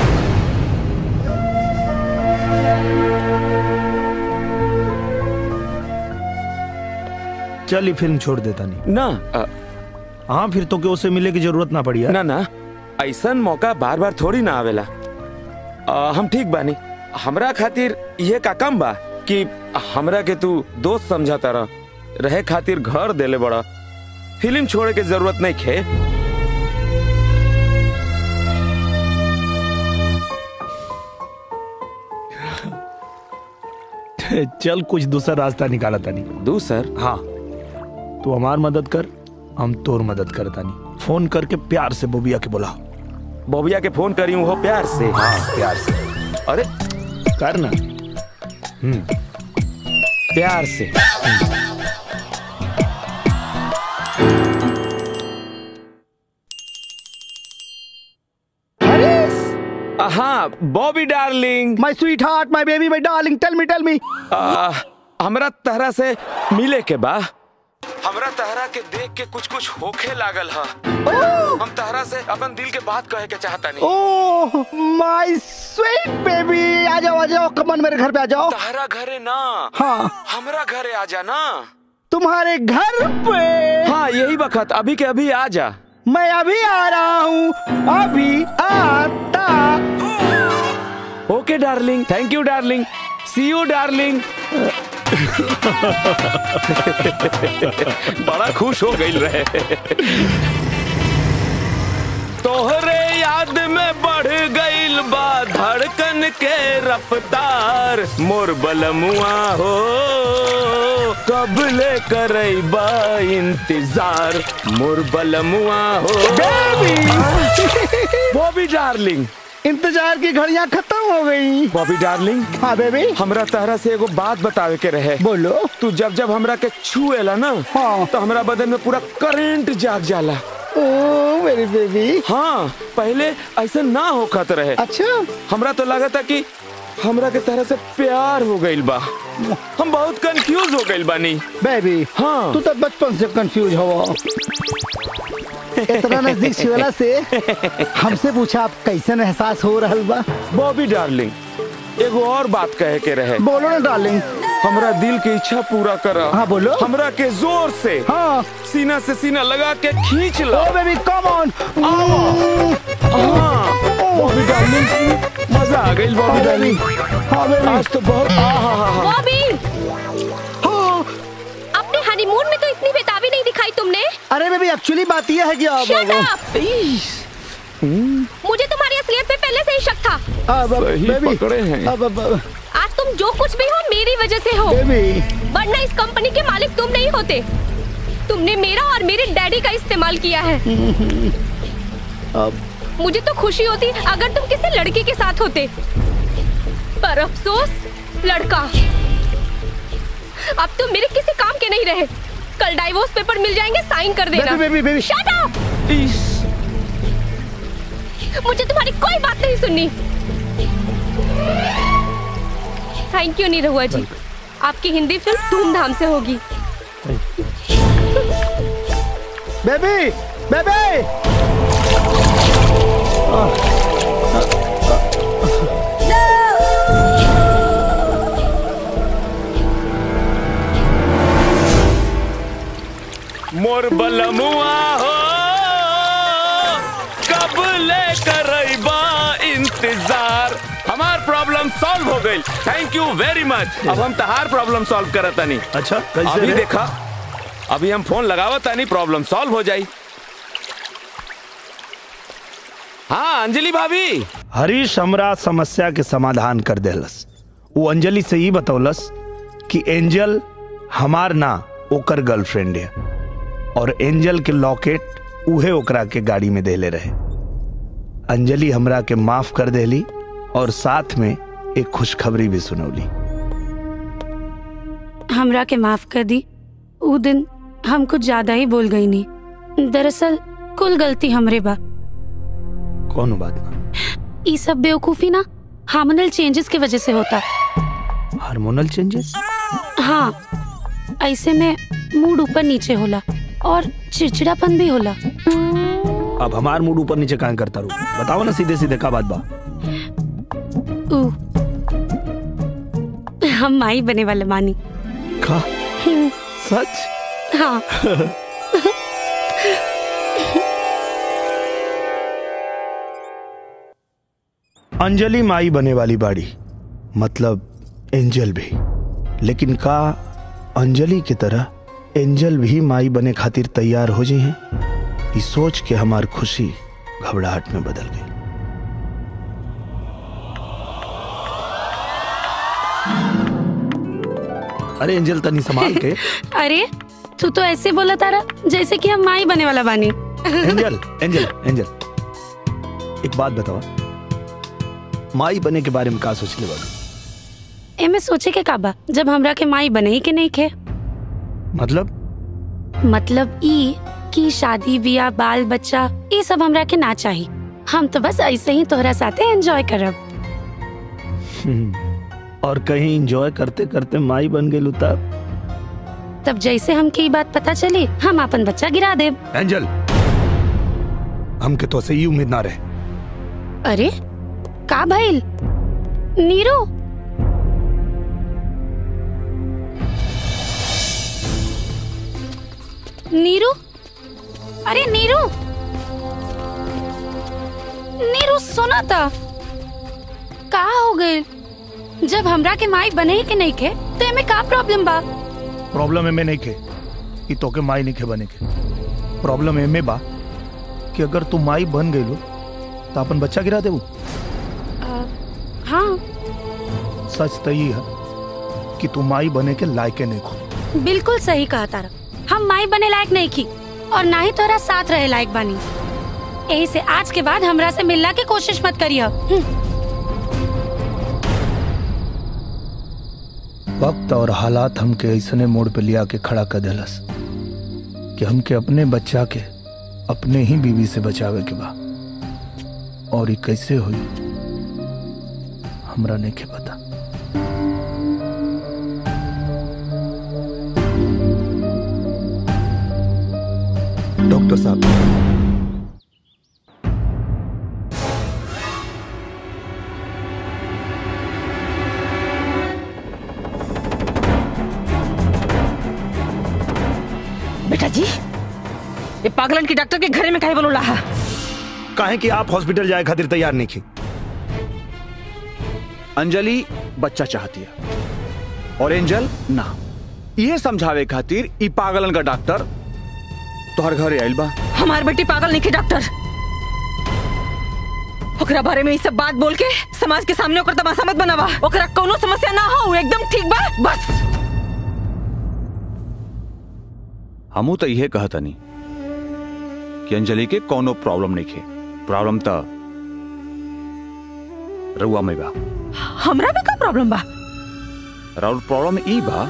[SPEAKER 3] चल ये फिल्म छोड़ देता नहीं
[SPEAKER 2] ना
[SPEAKER 3] हाँ फिर तो के उसे मिले की जरूरत ना पड़ी यार
[SPEAKER 2] ना ना ऐसन मौका बार बार थोड़ी ना आवेला आ, हम ठीक बानी हमरा खातिर ये का कम बा कि हमरा के तू दोस्त समझाता रह रहे खातिर घर देले बड़ा फिल्म छोड़े के जरूरत नहीं खे
[SPEAKER 3] चल कुछ दूसरा रास्ता निकाला तानी
[SPEAKER 2] दूसर
[SPEAKER 3] हाँ तू हमार मदद कर हम तोर मदद कर तानी फोन करके प्यार से बोबिया के बुला
[SPEAKER 2] बोबिया के फोन करी हो प्यार से
[SPEAKER 3] हाँ प्यार से
[SPEAKER 2] अरे
[SPEAKER 3] कर ना हम्म
[SPEAKER 2] प्यार से हाँ Bobby darling
[SPEAKER 4] my sweetheart my baby my darling tell me tell me
[SPEAKER 2] हमरा तहरा से मिले के बा हमरा तहरा के देख के कुछ कुछ होखे लागल ह हम तहरा से अपन दिल के बात कहे के चाहता नहीं
[SPEAKER 4] ओह माय स्वीट बेबी आ जाओ आ जाओ कमन मेरे घर पे आ जाओ
[SPEAKER 2] तहरा घरे ना
[SPEAKER 4] हाँ
[SPEAKER 2] हमरा घरे आ जा ना
[SPEAKER 4] तुम्हारे घर पे
[SPEAKER 2] हाँ यही वक्त अभी के अभी आ जा
[SPEAKER 4] मैं अभी आ रहा हूँ अभी आता
[SPEAKER 2] okay darling thank you darling see you darling बड़ा खुश हो गई रहे तोहरे याद में बढ़ गईल बा धड़कन के रफ्तार मोर बलमुआ हो कब ले करैबा इंतजार मोर बलमुआ हो बॉबी डार्लिंग
[SPEAKER 4] इंतजार की घड़ियां खत्म हो गई
[SPEAKER 2] बॉबी डार्लिंग
[SPEAKER 4] हाँ बेबी
[SPEAKER 2] हमरा तहरा से एगो बात बतावे के रहे
[SPEAKER 4] बोलो
[SPEAKER 2] तू जब जब हमरा के छुएला ना
[SPEAKER 4] हाँ
[SPEAKER 2] तो हमरा बदन में पूरा करंट जाग जाला
[SPEAKER 4] ओ मेरी बेबी
[SPEAKER 2] हाँ पहले ऐसा ना होखत रहे
[SPEAKER 4] अच्छा
[SPEAKER 2] हमरा तो लगा था कि हमरा के तरह से प्यार हो गइल बा हम बहुत कंफ्यूज हो गइल बानी
[SPEAKER 4] बेबी
[SPEAKER 2] हाँ
[SPEAKER 4] तू तो बचपन से कंफ्यूज हो इतना नजदीक छिवला से हमसे पूछा आप कैसन एहसास हो रहा बा
[SPEAKER 2] बॉबी डार्लिंग एगो और बात कहे के रहे
[SPEAKER 4] बोलो ना डार्लिंग
[SPEAKER 2] हमरा दिल की इच्छा पूरा करा
[SPEAKER 4] हाँ बोलो
[SPEAKER 2] हमरा के जोर से
[SPEAKER 4] हाँ
[SPEAKER 2] सीना से सीना लगा के खींच लो
[SPEAKER 4] ओ बेबी कम ऑन
[SPEAKER 2] हाँ बॉबी डार्लिंग मजा आ गई बॉबी डार्लिंग
[SPEAKER 4] हाँ बेबी
[SPEAKER 2] आज तो बहुत आहा
[SPEAKER 17] बॉबी अपने हनीमून में तो इतनी बेताबी नहीं दिखाई तुमने
[SPEAKER 4] अरे बेबी एक्चुअली बात यह है कि अब
[SPEAKER 17] Shut up! मुझे तुम्हारी असलियत पे पहले से ही शक था
[SPEAKER 4] अब
[SPEAKER 2] सही
[SPEAKER 4] बेबी
[SPEAKER 2] पकड़े हैं
[SPEAKER 4] अब अब
[SPEAKER 17] आज तुम जो कुछ भी हो मेरी वजह से हो
[SPEAKER 4] बेबी
[SPEAKER 17] वरना इस कंपनी के मालिक तुम नहीं होते तुमने मेरा और मेरे डैडी का इस्तेमाल किया है
[SPEAKER 4] अब
[SPEAKER 17] मुझे तो खुशी होती अगर तुम किसी लड़के के साथ होते पर अफसोस लड़का अब तुम मेरे किसी काम के नहीं रहे कल डाइवोर्स पेपर मिल जाएंगे साइन कर देना
[SPEAKER 4] baby baby baby
[SPEAKER 17] Shut up! मुझे तुम्हारी कोई बात नहीं सुननी थैंक यू निरहुआ जी आपकी हिंदी फिल्म धूमधाम से होगी
[SPEAKER 4] बेबी बेबी
[SPEAKER 2] मोर बलमुआ हो कब ले करैबा इंतजार हमार प्रॉब्लम सॉल्व हो गई थैंक यू वेरी मच अब हम तहार प्रॉब्लम सॉल्व करत तनी
[SPEAKER 3] अच्छा कैसे
[SPEAKER 2] अभी
[SPEAKER 3] रे?
[SPEAKER 2] देखा अभी हम फोन लगावत तनी प्रॉब्लम सॉल्व हो जाई हाँ अंजलि भाभी
[SPEAKER 3] हरीश हमरा समस्या के समाधान कर देलस वो अंजलि से ही बतौलस कि एंजल हमार ना ओकर गर्लफ्रेंड है और एंजल के लॉकेट उहे ओकरा के गाड़ी में देले रहे अंजलि हमरा के माफ कर देली और साथ में एक खुशखबरी भी सुनौली
[SPEAKER 7] हमरा के माफ कर दी ऊ दिन हम कुछ ज्यादा ही बोल गई नहीं दरअसल कुल गलती हमरे बा
[SPEAKER 3] कौन बात ना
[SPEAKER 7] ई सब बेवकूफी ना हार्मोनल चेंजेस की वजह से होता
[SPEAKER 3] हार्मोनल चेंजेस
[SPEAKER 7] हाँ ऐसे में मूड ऊपर नीचे होला और चिड़चिड़ापन भी होला
[SPEAKER 3] अब हमार मूड ऊपर नीचे काहे करता रू बताओ ना सीधे सीधे का बात बा
[SPEAKER 7] ऊ हम माई बने वाले मानी
[SPEAKER 3] का
[SPEAKER 7] हम्म,
[SPEAKER 3] सच
[SPEAKER 7] हाँ
[SPEAKER 3] अंजलि माई बने वाली बाड़ी मतलब एंजल भी लेकिन का अंजलि की तरह एंजल भी माई बने खातिर तैयार हो जी हैं ये सोच के हमार खुशी घबराहट में बदल गई अरे एंजल तनी संभाल के
[SPEAKER 7] अरे तू तो ऐसे बोला तारा जैसे कि हम माई बने वाला बानी
[SPEAKER 3] एंजल एंजल एंजल एक बात बताओ माई बने के बारे में का सोचले बाबू
[SPEAKER 7] एमे सोचे के काबा जब हमरा के माई बने ही के नहीं खे
[SPEAKER 3] मतलब
[SPEAKER 7] मतलब ई कि शादी बियाह बाल बच्चा ये सब हमरा के ना चाहिए हम तो बस ऐसे ही तोहरा साथे एंजॉय करब
[SPEAKER 3] हम्म, और कहीं एंजॉय करते करते माई बन गई तब
[SPEAKER 7] तब जैसे हमके ये बात पता चली हम अपन बच्चा गिरा देब
[SPEAKER 3] एंजल हमके तो से ही उम्मीद ना रहे
[SPEAKER 7] अरे का भइल नीरू नीरू अरे नीरू नीरू सुना था का हो गए जब हमरा के माई बने ही के नहीं खे तो एमे का प्रॉब्लम बा
[SPEAKER 3] प्रॉब्लम एमे नहीं के कि तोके माई नहीं के बने के प्रॉब्लम एमे बा कि अगर तू माई बन गई लो तो अपन बच्चा गिरा देबू
[SPEAKER 7] अ, हाँ
[SPEAKER 3] सच तो ये है कि तू माई बने के लायके नहीं खो
[SPEAKER 7] बिल्कुल सही कहा तारा हम माई बने लायक नहीं की और ना ही तोरा साथ रहे लायक बानी यही से आज के बाद हमरा से मिलना की कोशिश मत करियो हम्म,
[SPEAKER 3] वक्त और हालात हमके ऐसने मोड़ पे लिया के खड़ा कर देलस कि हमके अपने बच्चा के अपने ही बीवी से बचावे के बा और ये कैसे हुई हमरा नहीं के पता डॉक्टर साहब
[SPEAKER 12] बेटा जी ये पागलन की डॉक्टर के घरे में काहे बोलो है
[SPEAKER 3] काहे कि आप हॉस्पिटल जाए खातिर तैयार नहीं की
[SPEAKER 14] अंजलि बच्चा चाहती है और एंजल ना ये समझावे खातिर ई पागलन का डॉक्टर तोहर घरे आइल बा
[SPEAKER 12] हमार बेटी पागल नहीं की डॉक्टर ओकरा बारे में ये सब बात बोल के समाज के सामने ओकर तमाशा मत बनावा ओकरा कोनो समस्या ना हो उ एकदम ठीक बा बस
[SPEAKER 14] हमू तो यह कहतनी कि अंजलि के कोनो प्रॉब्लम नहीं खे प्रॉब्लम तो रउआ में बा
[SPEAKER 12] हमरा में का प्रॉब्लम बा
[SPEAKER 14] राउर प्रॉब्लम ई बा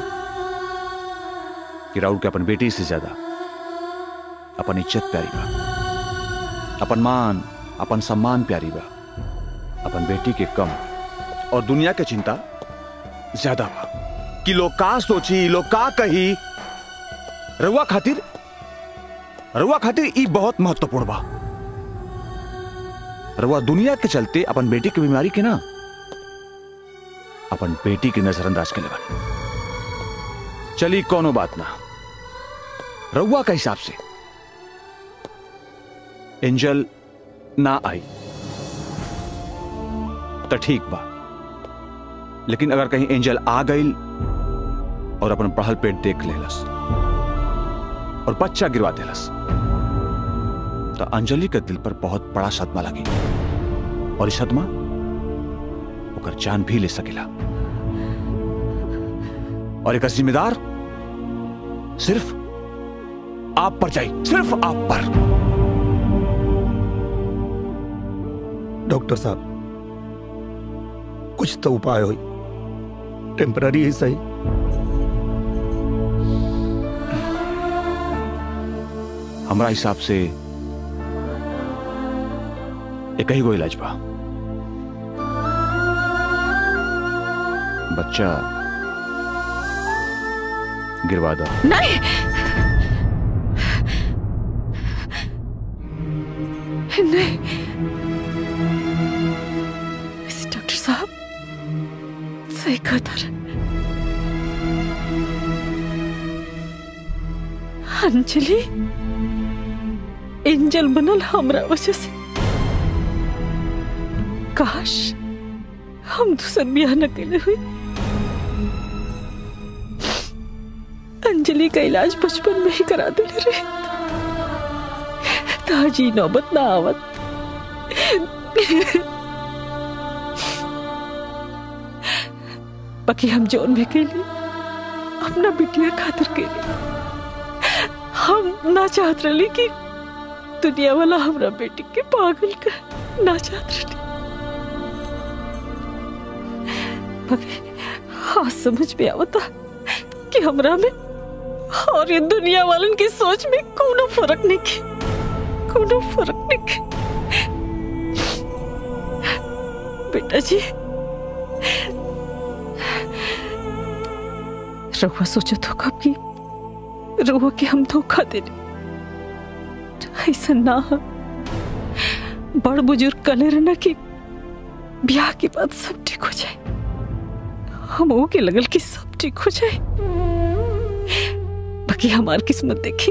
[SPEAKER 14] कि राउर के अपन बेटी से ज्यादा अपन इज्जत प्यारी बा अपन मान अपन सम्मान प्यारी बा अपन बेटी के कम और दुनिया के चिंता ज्यादा बा कि लोग का सोची लोग का कही रउआ खातिर रउआ खातिर ई बहुत महत्वपूर्ण बा रउआ दुनिया के चलते अपन बेटी की बीमारी के ना अपन बेटी की नजरअंदाज के लगन चली कोनो बात ना रउआ के हिसाब से एंजल ना आई तो ठीक बा लेकिन अगर कहीं एंजल आ गई और अपन पढ़ल पेट देख लेलस और बच्चा गिरवा देलस तो अंजलि के दिल पर बहुत बड़ा सदमा लगी और इस सदमा ओकर जान भी ले सकेला और एक जिम्मेदार सिर्फ आप पर जाए सिर्फ आप पर
[SPEAKER 3] डॉक्टर साहब कुछ तो उपाय हो टेम्पररी ही सही
[SPEAKER 14] हमारा हिसाब से एक ही गो इलाज बा बच्चा गिरवा दो
[SPEAKER 9] नहीं नहीं इस डॉक्टर साहब सही कहता रहे अंजलि एंजल बनल हमरा वजह से काश हम दूसर ब्याह न कैले हुई अंजलि का इलाज बचपन में ही करा देले रहे ताजी नौबत ना आवत बाकी हम जोन भी कैली अपना बिटिया खातिर कैली हम ना चाहत रही कि दुनिया वाला हमरा बेटी के पागल कर ना चाहत रही बाकी हाँ समझ में आवता कि हमरा में और ये दुनिया वालन की सोच में कोनो फर्क नहीं के कोनो फर्क नहीं के बेटा जी रघुआ सोचा तो कब की रघुआ के हम धोखा देने ऐसा ना हो। बड़ बुजुर्ग कले रहना कि ब्याह के बाद सब ठीक हो जाए हम वो के लगल कि सब ठीक हो जाए बाकी हमार किस्मत देखी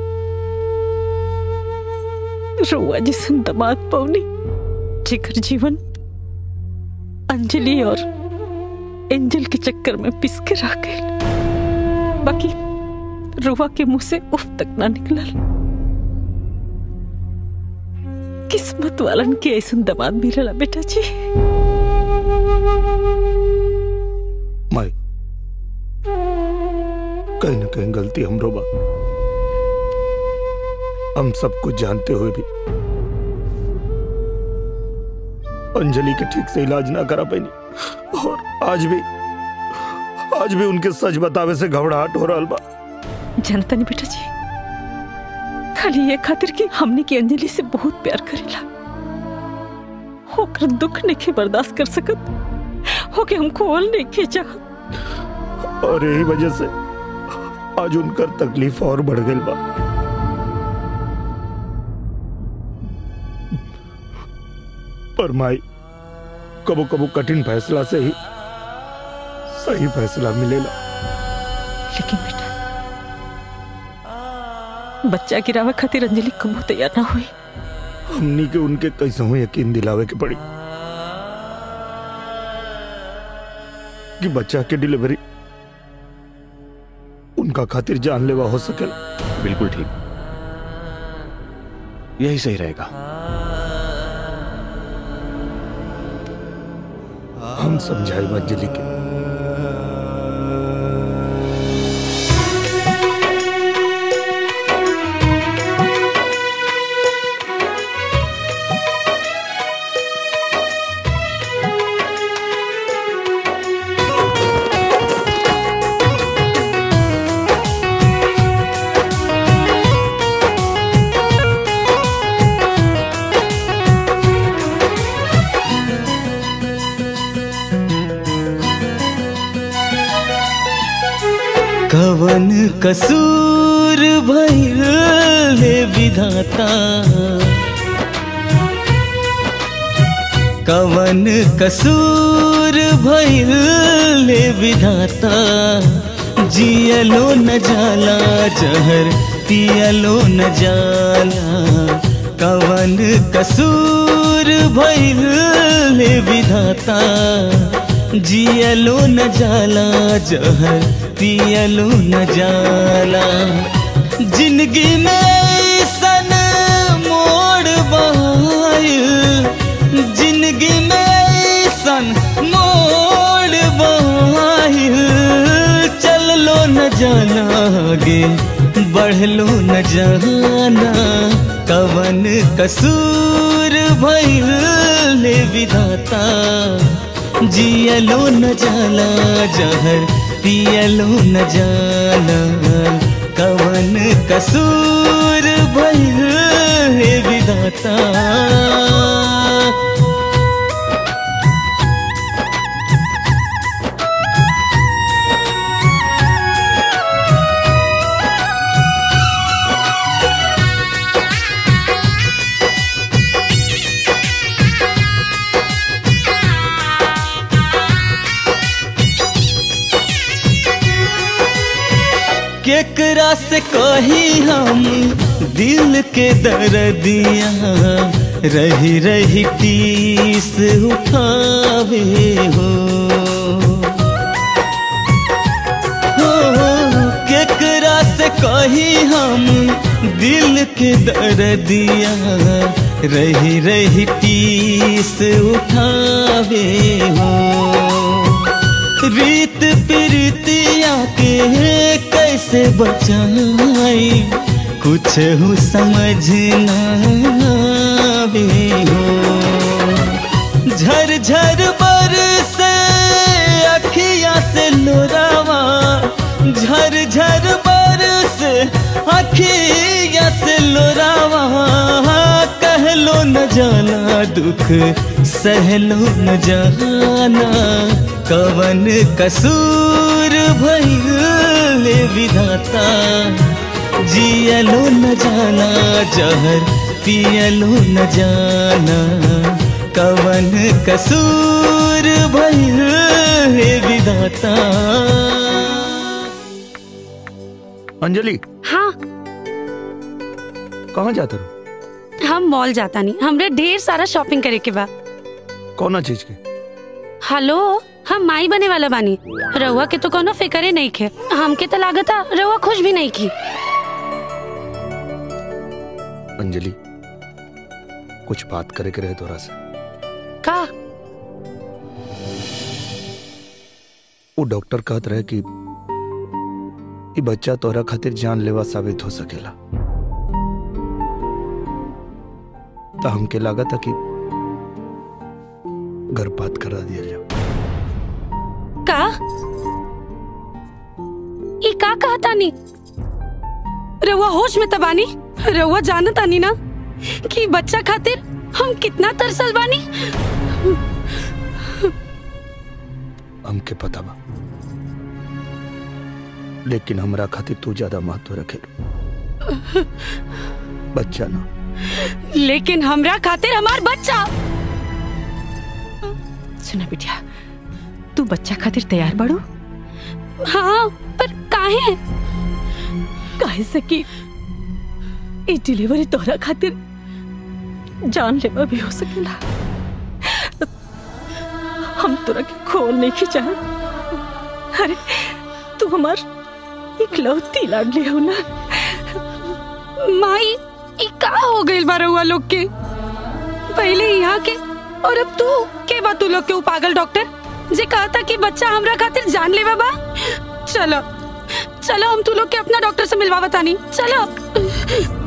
[SPEAKER 9] रुआ जिसन दमाद पौनी जेकर जीवन अंजलि और एंजल के चक्कर में पिस के रह गए बाकी रुआ के मुंह से उफ तक ना निकलल किस्मत वालन के ऐसा दमाद मिलला बेटा जी
[SPEAKER 3] माई कहीं ना कहीं गलती हमरो बा हम सब कुछ जानते हुए भी अंजलि के ठीक से इलाज ना करा पाई और आज भी आज भी उनके सच बतावे से घबराहट हो रहा बा
[SPEAKER 9] जनता नहीं बेटा जी खाली ये खातिर कि हमने की अंजलि से बहुत प्यार करेला होकर दुख नहीं के बर्दाश्त कर सकत होके हमको ओल नहीं के चाहत
[SPEAKER 3] और यही वजह से आज उनकर तकलीफ और बढ़ गई बा पर माई कबो कबो कठिन फैसला से ही सही फैसला मिलेला
[SPEAKER 9] लेकिन बेटा बच्चा गिरावे खातिर अंजलि कबू तैयार ना हुई
[SPEAKER 3] हमनी के उनके कैसे हो यकीन दिलावे के पड़ी कि बच्चा के डिलीवरी उनका खातिर जानलेवा हो सके
[SPEAKER 14] बिल्कुल ठीक यही सही रहेगा
[SPEAKER 3] हम समझाए अंजलि के
[SPEAKER 22] कसूर भइल हे विधाता कवन कसूर भइल हे विधाता जियलो न जाला जहर पियलो न जाला कवन कसूर भइल हे विधाता जियलो न जाला जहर पियलो न जाला जिंदगी में ऐसन मोड़ बहायल जिंदगी में ऐसन मोड़ बहायल चललो न जाना आगे बढ़लो न जाना कवन कसूर भइल ले विधाता जियलो न जाला जहर पियलो न जाला कवन कसूर भइल हे विधाता केकरा से कही हम दिल के दर्दिया रही रही टीस उठावे हो हो, केकरा से कही हम दिल के दर्दिया रही रही टीस उठावे हो रीत प्रीतिया के कैसे बचाई कुछ हो समझ ना आवे हो झर झर बर से अखिया से लोरावा झर झर बर से अखिया से लोरावा कहलो न जाना दुख सहलो न जाना कवन कसूर भइल विधाता जियलो न जाना जहर पियलो न जाना कवन कसूर भइल विधाता
[SPEAKER 3] अंजलि
[SPEAKER 7] हाँ
[SPEAKER 3] कहाँ जाते रहो
[SPEAKER 7] हम मॉल जाता नहीं हमरे ढेर सारा शॉपिंग करे के बा
[SPEAKER 3] कौन चीज के
[SPEAKER 7] हेलो हम माई बने वाला बानी रउआ के तो कोनो फिक्रे नहीं खे हमके तो लागता रउआ खुश भी नहीं की
[SPEAKER 3] अंजलि कुछ बात करे के रहे तोरा से
[SPEAKER 7] का
[SPEAKER 3] वो डॉक्टर कहत रहे कि ई बच्चा तोरा खातिर जानलेवा साबित हो सकेला तो हमके लगा था कि गर्भपात करा दिया जाओ
[SPEAKER 7] का ई का कहता नी रउआ होश में तबानी रउआ जानता नी ना कि बच्चा खातिर हम कितना तरसल बानी
[SPEAKER 3] हमके पता बा लेकिन हमरा खातिर तू ज्यादा महत्व रखे बच्चा ना
[SPEAKER 7] लेकिन हमरा खातिर हमार बच्चा
[SPEAKER 9] सुना बिटिया तू बच्चा खातिर तैयार बाड़ू
[SPEAKER 7] हाँ पर काहे
[SPEAKER 9] काहे से कि ई डिलीवरी तोहरा खातिर जान लेवा भी हो सकेला हम तोरा के खोल नहीं खिंचा अरे तू हमार इकलौती लाडली हो ना
[SPEAKER 7] माई ई का हो गइल बा रउआ लोग के पहले यहाँ के और अब तू के बा तू लोग के उ पागल डॉक्टर जे कहता कि बच्चा हमरा खातिर जान लेवा बा चलो चलो हम तू लोग के अपना डॉक्टर से मिलवा बतानी चलो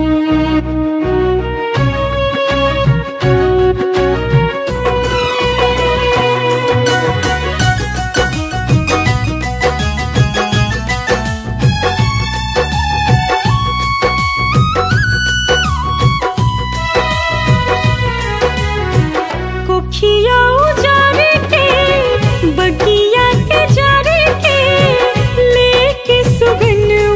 [SPEAKER 6] कोखिया उजारे के बगिया के जारे के लेके सुगन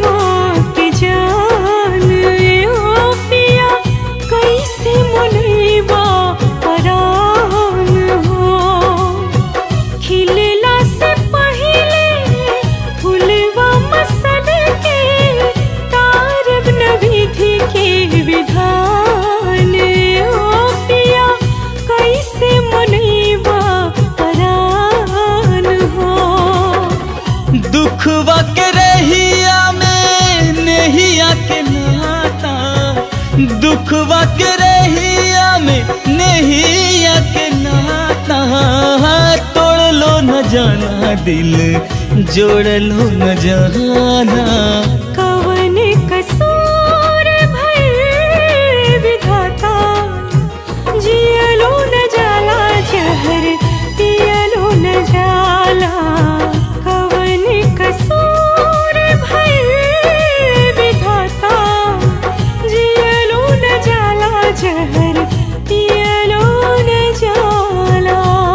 [SPEAKER 22] दुखवा के रहिया में नहिया के नाता तोड़ लो न जाना दिल जोड़ लो न जाना
[SPEAKER 6] कवन कसूर भइल विधाता जियलो न जाला जहर पियलो न जाला कवन कसूर भइल विधाता जियलो न जाला जहर पियलो न जाला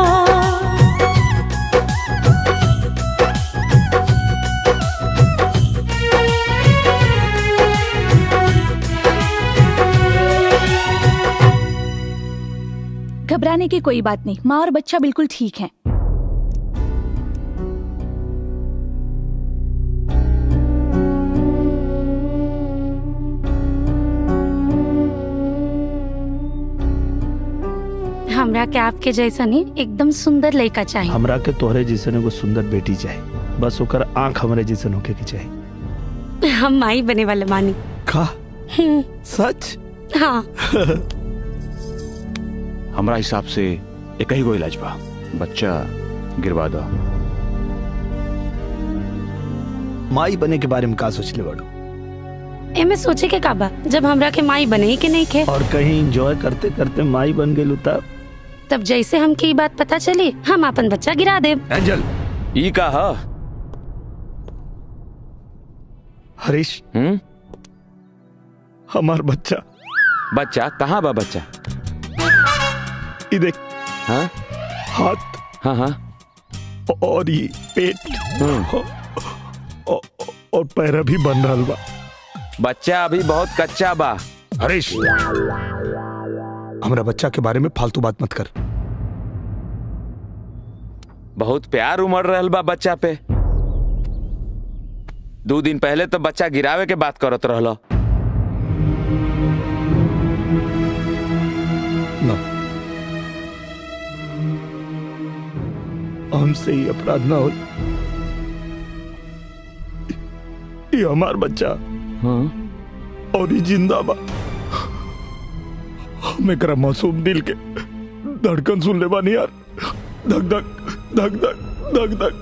[SPEAKER 10] घबराने की कोई बात नहीं माँ और बच्चा बिल्कुल ठीक है
[SPEAKER 7] हमरा के आपके जैसा नहीं एकदम सुंदर लड़का चाहिए
[SPEAKER 3] हमरा के तोहरे जैसन एगो सुंदर बेटी चाहे बस ओकर आंख हमरे जैसन होके के चाहे
[SPEAKER 7] हम माई बने वाले मानी
[SPEAKER 3] का
[SPEAKER 7] हम्म,
[SPEAKER 3] सच
[SPEAKER 7] हाँ
[SPEAKER 14] हमारा हिसाब से एक ही गो इलाज बा बच्चा गिरवा दो
[SPEAKER 3] माई बने के बारे में का सोचले बाड़ू
[SPEAKER 7] एमे सोचे के काबा जब हमरा के माई बने ही के नहीं खे
[SPEAKER 3] और कहीं एंजॉय करते करते माई बन गेलू तब
[SPEAKER 7] तब जैसे हमके ई बात पता चली हम अपन बच्चा गिरा देब
[SPEAKER 3] एंजल
[SPEAKER 2] ई का ह
[SPEAKER 3] हरीश
[SPEAKER 2] हम्म
[SPEAKER 3] हमार बच्चा
[SPEAKER 2] बच्चा कहाँ बा बच्चा
[SPEAKER 3] ये देख
[SPEAKER 2] हाँ
[SPEAKER 3] हाथ
[SPEAKER 2] हाँ हाँ
[SPEAKER 3] और ये पेट और, और पैर भी बन रहा बा
[SPEAKER 2] बच्चा अभी बहुत कच्चा बा
[SPEAKER 3] हरीश हमरा बच्चा के बारे में फालतू बात मत कर
[SPEAKER 2] बहुत प्यार उमड़ रहल बा बच्चा पे दो दिन पहले तो बच्चा गिरावे के बात करत रहलो
[SPEAKER 3] ना हमसे ही अपराध ना हो ये हमार बच्चा
[SPEAKER 2] हाँ
[SPEAKER 3] और ये जिंदा बा हम एकरा मासूम दिल के धड़कन सुन ले बानी यार धक धक धक धक धक धक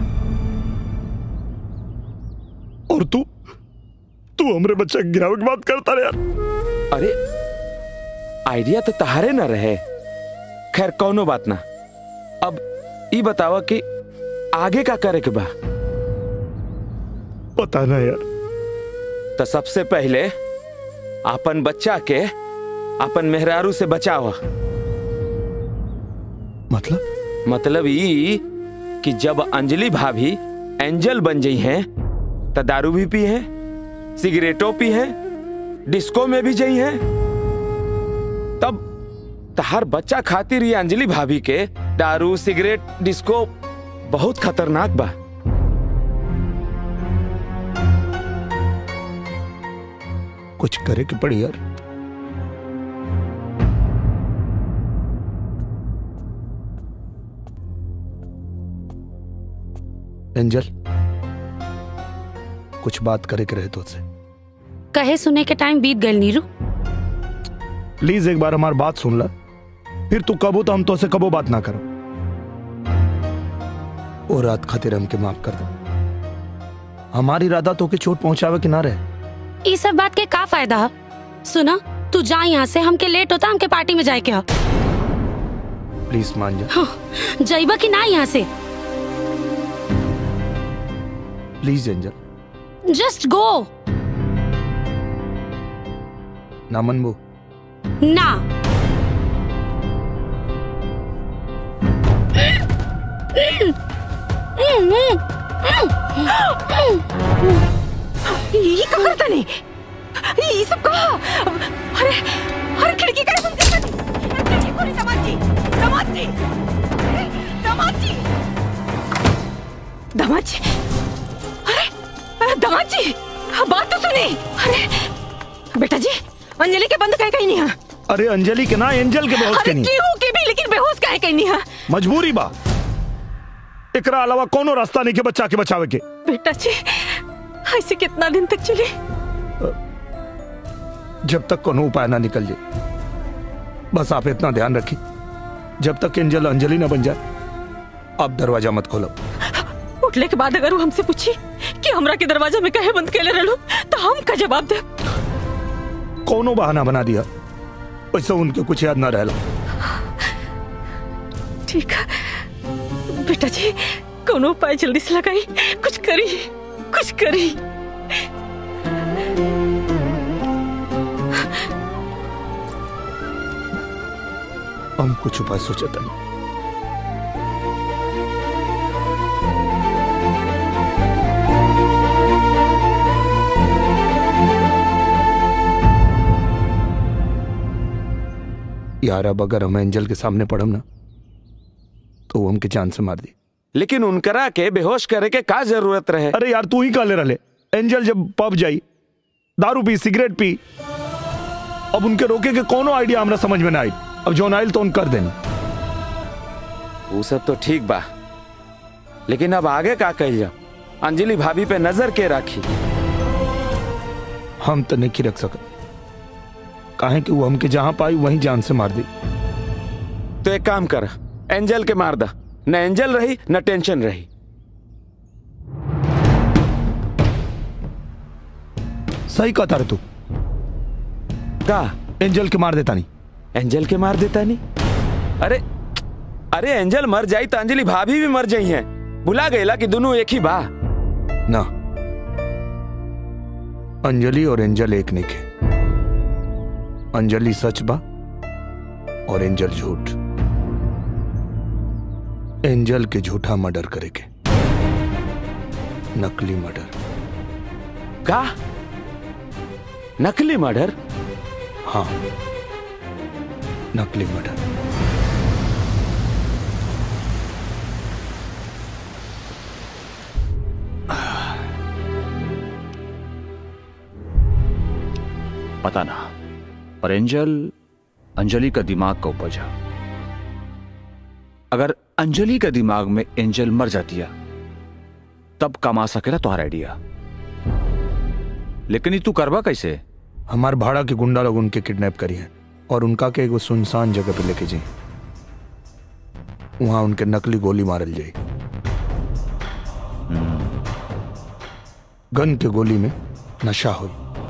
[SPEAKER 3] और तू तू हमरे बच्चा के गिरावे की बात करता रे यार
[SPEAKER 2] अरे आइडिया तो तहारे न रहे खैर कौनो बात ना अब ई बतावा कि आगे का करे के बा
[SPEAKER 3] पता ना यार
[SPEAKER 2] तो सबसे पहले अपन बच्चा के अपन मेहरारू से बचावा
[SPEAKER 3] मतलब
[SPEAKER 2] मतलब ई कि जब अंजलि भाभी एंजल बन गई हैं तो दारू भी पी है सिगरेटो पी है डिस्को में भी गई है तब तहार बच्चा खातिर ये अंजलि भाभी के दारू सिगरेट डिस्को बहुत खतरनाक बा
[SPEAKER 3] कुछ करे के पड़ी यार एंजल कुछ बात करे के रहे तो से
[SPEAKER 7] कहे सुने के टाइम बीत गल नीरू
[SPEAKER 3] प्लीज एक बार हमारी बात सुन ला फिर तू कबो तो हम तो से कबो बात ना करो ओ रात खातिर हमके माफ कर दो हमारी इरादा तो के चोट पहुंचावे के ना रहे
[SPEAKER 7] ई सब बात के का फायदा है सुना तू जा यहाँ से हमके लेट होता हमके पार्टी में जाए के हो
[SPEAKER 3] प्लीज मान जा
[SPEAKER 7] हाँ, जाइबा कि ना यहाँ से
[SPEAKER 3] प्लीज एंजल
[SPEAKER 7] जस्ट गो
[SPEAKER 3] ना मनबू
[SPEAKER 7] ना
[SPEAKER 12] ये का करता नहीं ये सब कहा अरे अरे खिड़की का बंद कर दी पूरी दामाद जी दामाद जी अरे, दामाद जी दामाद जी अरे अरे, दामाद जी हाँ, बात तो सुनी अरे बेटा जी अंजलि के बंद कहे कहीं नहीं है
[SPEAKER 3] अरे अंजलि के ना एंजल के बेहोश
[SPEAKER 12] अरे
[SPEAKER 3] के नहीं
[SPEAKER 12] केहू के भी लेकिन बेहोश काहे कहीं नहीं है
[SPEAKER 3] मजबूरी बा एकरा अलावा कोनो रास्ता नहीं के बच्चा के बचावे के
[SPEAKER 12] बेटा जी ऐसे कितना दिन तक चले
[SPEAKER 3] जब तक कोनो उपाय ना निकल जाए बस आप इतना ध्यान रखिए जब तक एंजल अंजलि ना बन जाए आप दरवाजा मत खोलो
[SPEAKER 9] उठले के बाद अगर वो हमसे पूछी कि हमरा के दरवाजा में कहे बंद केले रहलो तो हम का जवाब दे
[SPEAKER 3] कोनो बहाना बना दिया वैसे उनके कुछ याद ना रहला
[SPEAKER 9] ठीक है बेटा जी कोनो उपाय जल्दी से लगाई कुछ करी कुछ करी
[SPEAKER 3] हम कुछ उपाय सोचे तनी यार अब अगर हम एंजल के सामने पड़म ना तो वो हमके जान से मार दी
[SPEAKER 2] लेकिन उनकरा के बेहोश करे के का जरूरत रहे
[SPEAKER 3] अरे यार तू ही काले रले एंजल जब पब जाई दारू पी सिगरेट पी अब उनके रोके के कोनो आइडिया हमरा समझ में ना आई अब जौन आइल तो उन कर देनी
[SPEAKER 2] वो सब तो ठीक बा लेकिन अब आगे का कही जा अंजलि भाभी पे नजर के राखी
[SPEAKER 3] हम तो नहीं रख सकत काहे कि वो हमके जहां पाई वहीं जान से मार दी
[SPEAKER 2] तो एक काम कर एंजल के मार दा न एंजल रही न टेंशन रही
[SPEAKER 3] सही कहता रे तू
[SPEAKER 2] का
[SPEAKER 3] एंजल के मार देता नहीं
[SPEAKER 2] एंजल के मार देता नहीं अरे अरे एंजल मर जाई तो अंजलि भाभी भी मर जाई हैं बुला गईला कि दोनों एक ही बा
[SPEAKER 3] ना अंजलि और एंजल एक नहीं के अंजलि सच बा और एंजल झूठ एंजल के झूठा मर्डर करे के नकली मर्डर
[SPEAKER 2] का नकली मर्डर
[SPEAKER 3] हाँ नकली मर्डर
[SPEAKER 14] पता ना पर एंजल अंजलि का दिमाग का उपज है अगर अंजलि के दिमाग में एंजल मर जाती है तब कमा सकेला तुम्हारा आइडिया लेकिन ये तू करवा कैसे
[SPEAKER 3] हमार भाड़ा के गुंडा लोग उनके किडनैप करी हैं और उनका के एगो सुनसान जगह पे लेके जाए वहां उनके नकली गोली मारल जाए गन के गोली में नशा हुई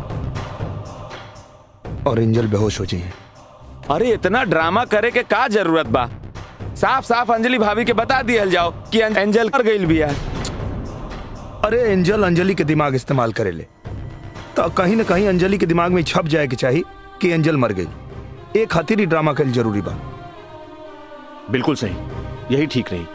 [SPEAKER 3] और एंजल बेहोश हो जाए
[SPEAKER 2] अरे इतना ड्रामा करे के का जरूरत बा साफ साफ अंजलि भाभी के बता दिया जाओ कि अं- एंजल कर गई बिया
[SPEAKER 3] अरे एंजल अंजलि के दिमाग इस्तेमाल करे ले तो कहीं ना कहीं अंजलि के दिमाग में छप जाए के चाहिए कि एंजल मर गई एक खातिर ही ड्रामा कल जरूरी बा
[SPEAKER 14] बिल्कुल सही यही ठीक रही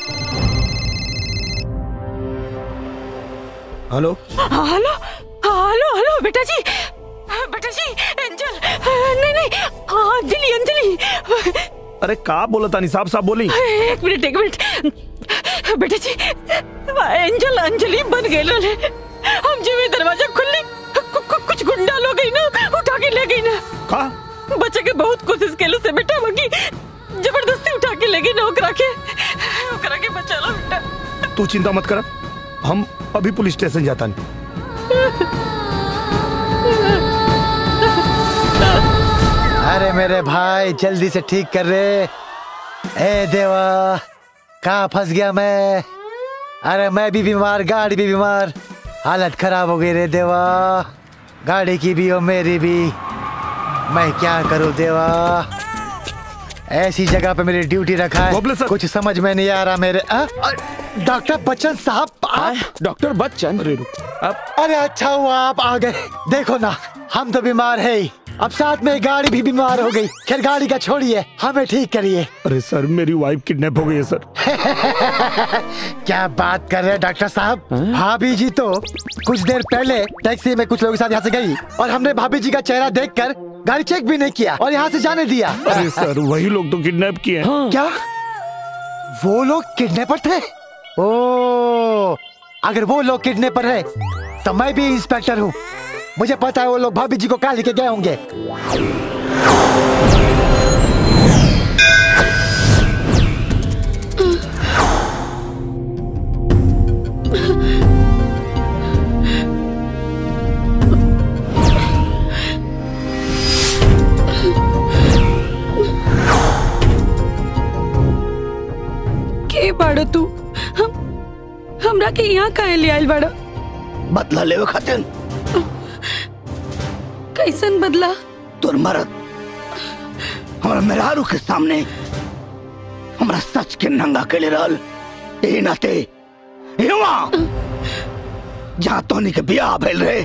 [SPEAKER 3] हेलो
[SPEAKER 9] हेलो हेलो हेलो बेटा जी बेटा जी एंजल नहीं नहीं अंजलि अंजलि
[SPEAKER 3] अरे का बोला तानी साहब साहब बोली
[SPEAKER 9] एक मिनट एक मिनट बेटा जी एंजल अंजलि बन गए रहे हम जब ये दरवाजा खुली कु- कु- कुछ गुंडा लोग गई ना उठा के ले गई ना
[SPEAKER 3] का
[SPEAKER 9] बच्चे के बहुत कोशिश केले से बेटा वकी जबरदस्ती उठा के ले गई ना ओकरा के ओकरा के बचा लो बेटा
[SPEAKER 3] तू चिंता मत कर हम अभी पुलिस स्टेशन जाता नहीं
[SPEAKER 5] अरे मेरे भाई जल्दी से ठीक कर रे ए देवा कहाँ फंस गया मैं अरे मैं भी बीमार गाड़ी भी बीमार हालत खराब हो गई रे देवा गाड़ी की भी और मेरी भी मैं क्या करूं देवा ऐसी जगह पे मेरी ड्यूटी रखा है कुछ समझ में नहीं आ रहा मेरे आ? आ, डॉक्टर बच्चन साहब आप
[SPEAKER 2] डॉक्टर बच्चन
[SPEAKER 5] अब अरे अच्छा हुआ आप आ गए देखो ना हम तो बीमार है ही अब साथ में गाड़ी भी बीमार हो गई खैर गाड़ी का छोड़िए हमें ठीक करिए
[SPEAKER 3] अरे सर मेरी वाइफ किडनैप हो गई है सर
[SPEAKER 5] क्या बात कर रहे हैं डॉक्टर साहब भाभी जी तो कुछ देर पहले टैक्सी में कुछ लोगों के साथ यहाँ से गई और हमने भाभी जी का चेहरा देखकर गाड़ी चेक भी नहीं किया और यहाँ से जाने दिया
[SPEAKER 3] अरे सर वही लोग तो किडनैप किए हैं
[SPEAKER 5] क्या वो लोग किडनैपर थे ओ अगर वो लोग किडनैपर है तो मैं भी इंस्पेक्टर हूँ मुझे पता है वो लोग भाभी जी को कहा लेके गए होंगे
[SPEAKER 7] के यहाँ काहे ले आइल बड़ा
[SPEAKER 3] बदला लेवे खातिर
[SPEAKER 7] कैसन बदला
[SPEAKER 3] तोर मरद हमारा मेहरारू के सामने हमारा सच के नंगा के ले रहल ए नाते हिवा जहाँ तोनी के बियाह भइल रहे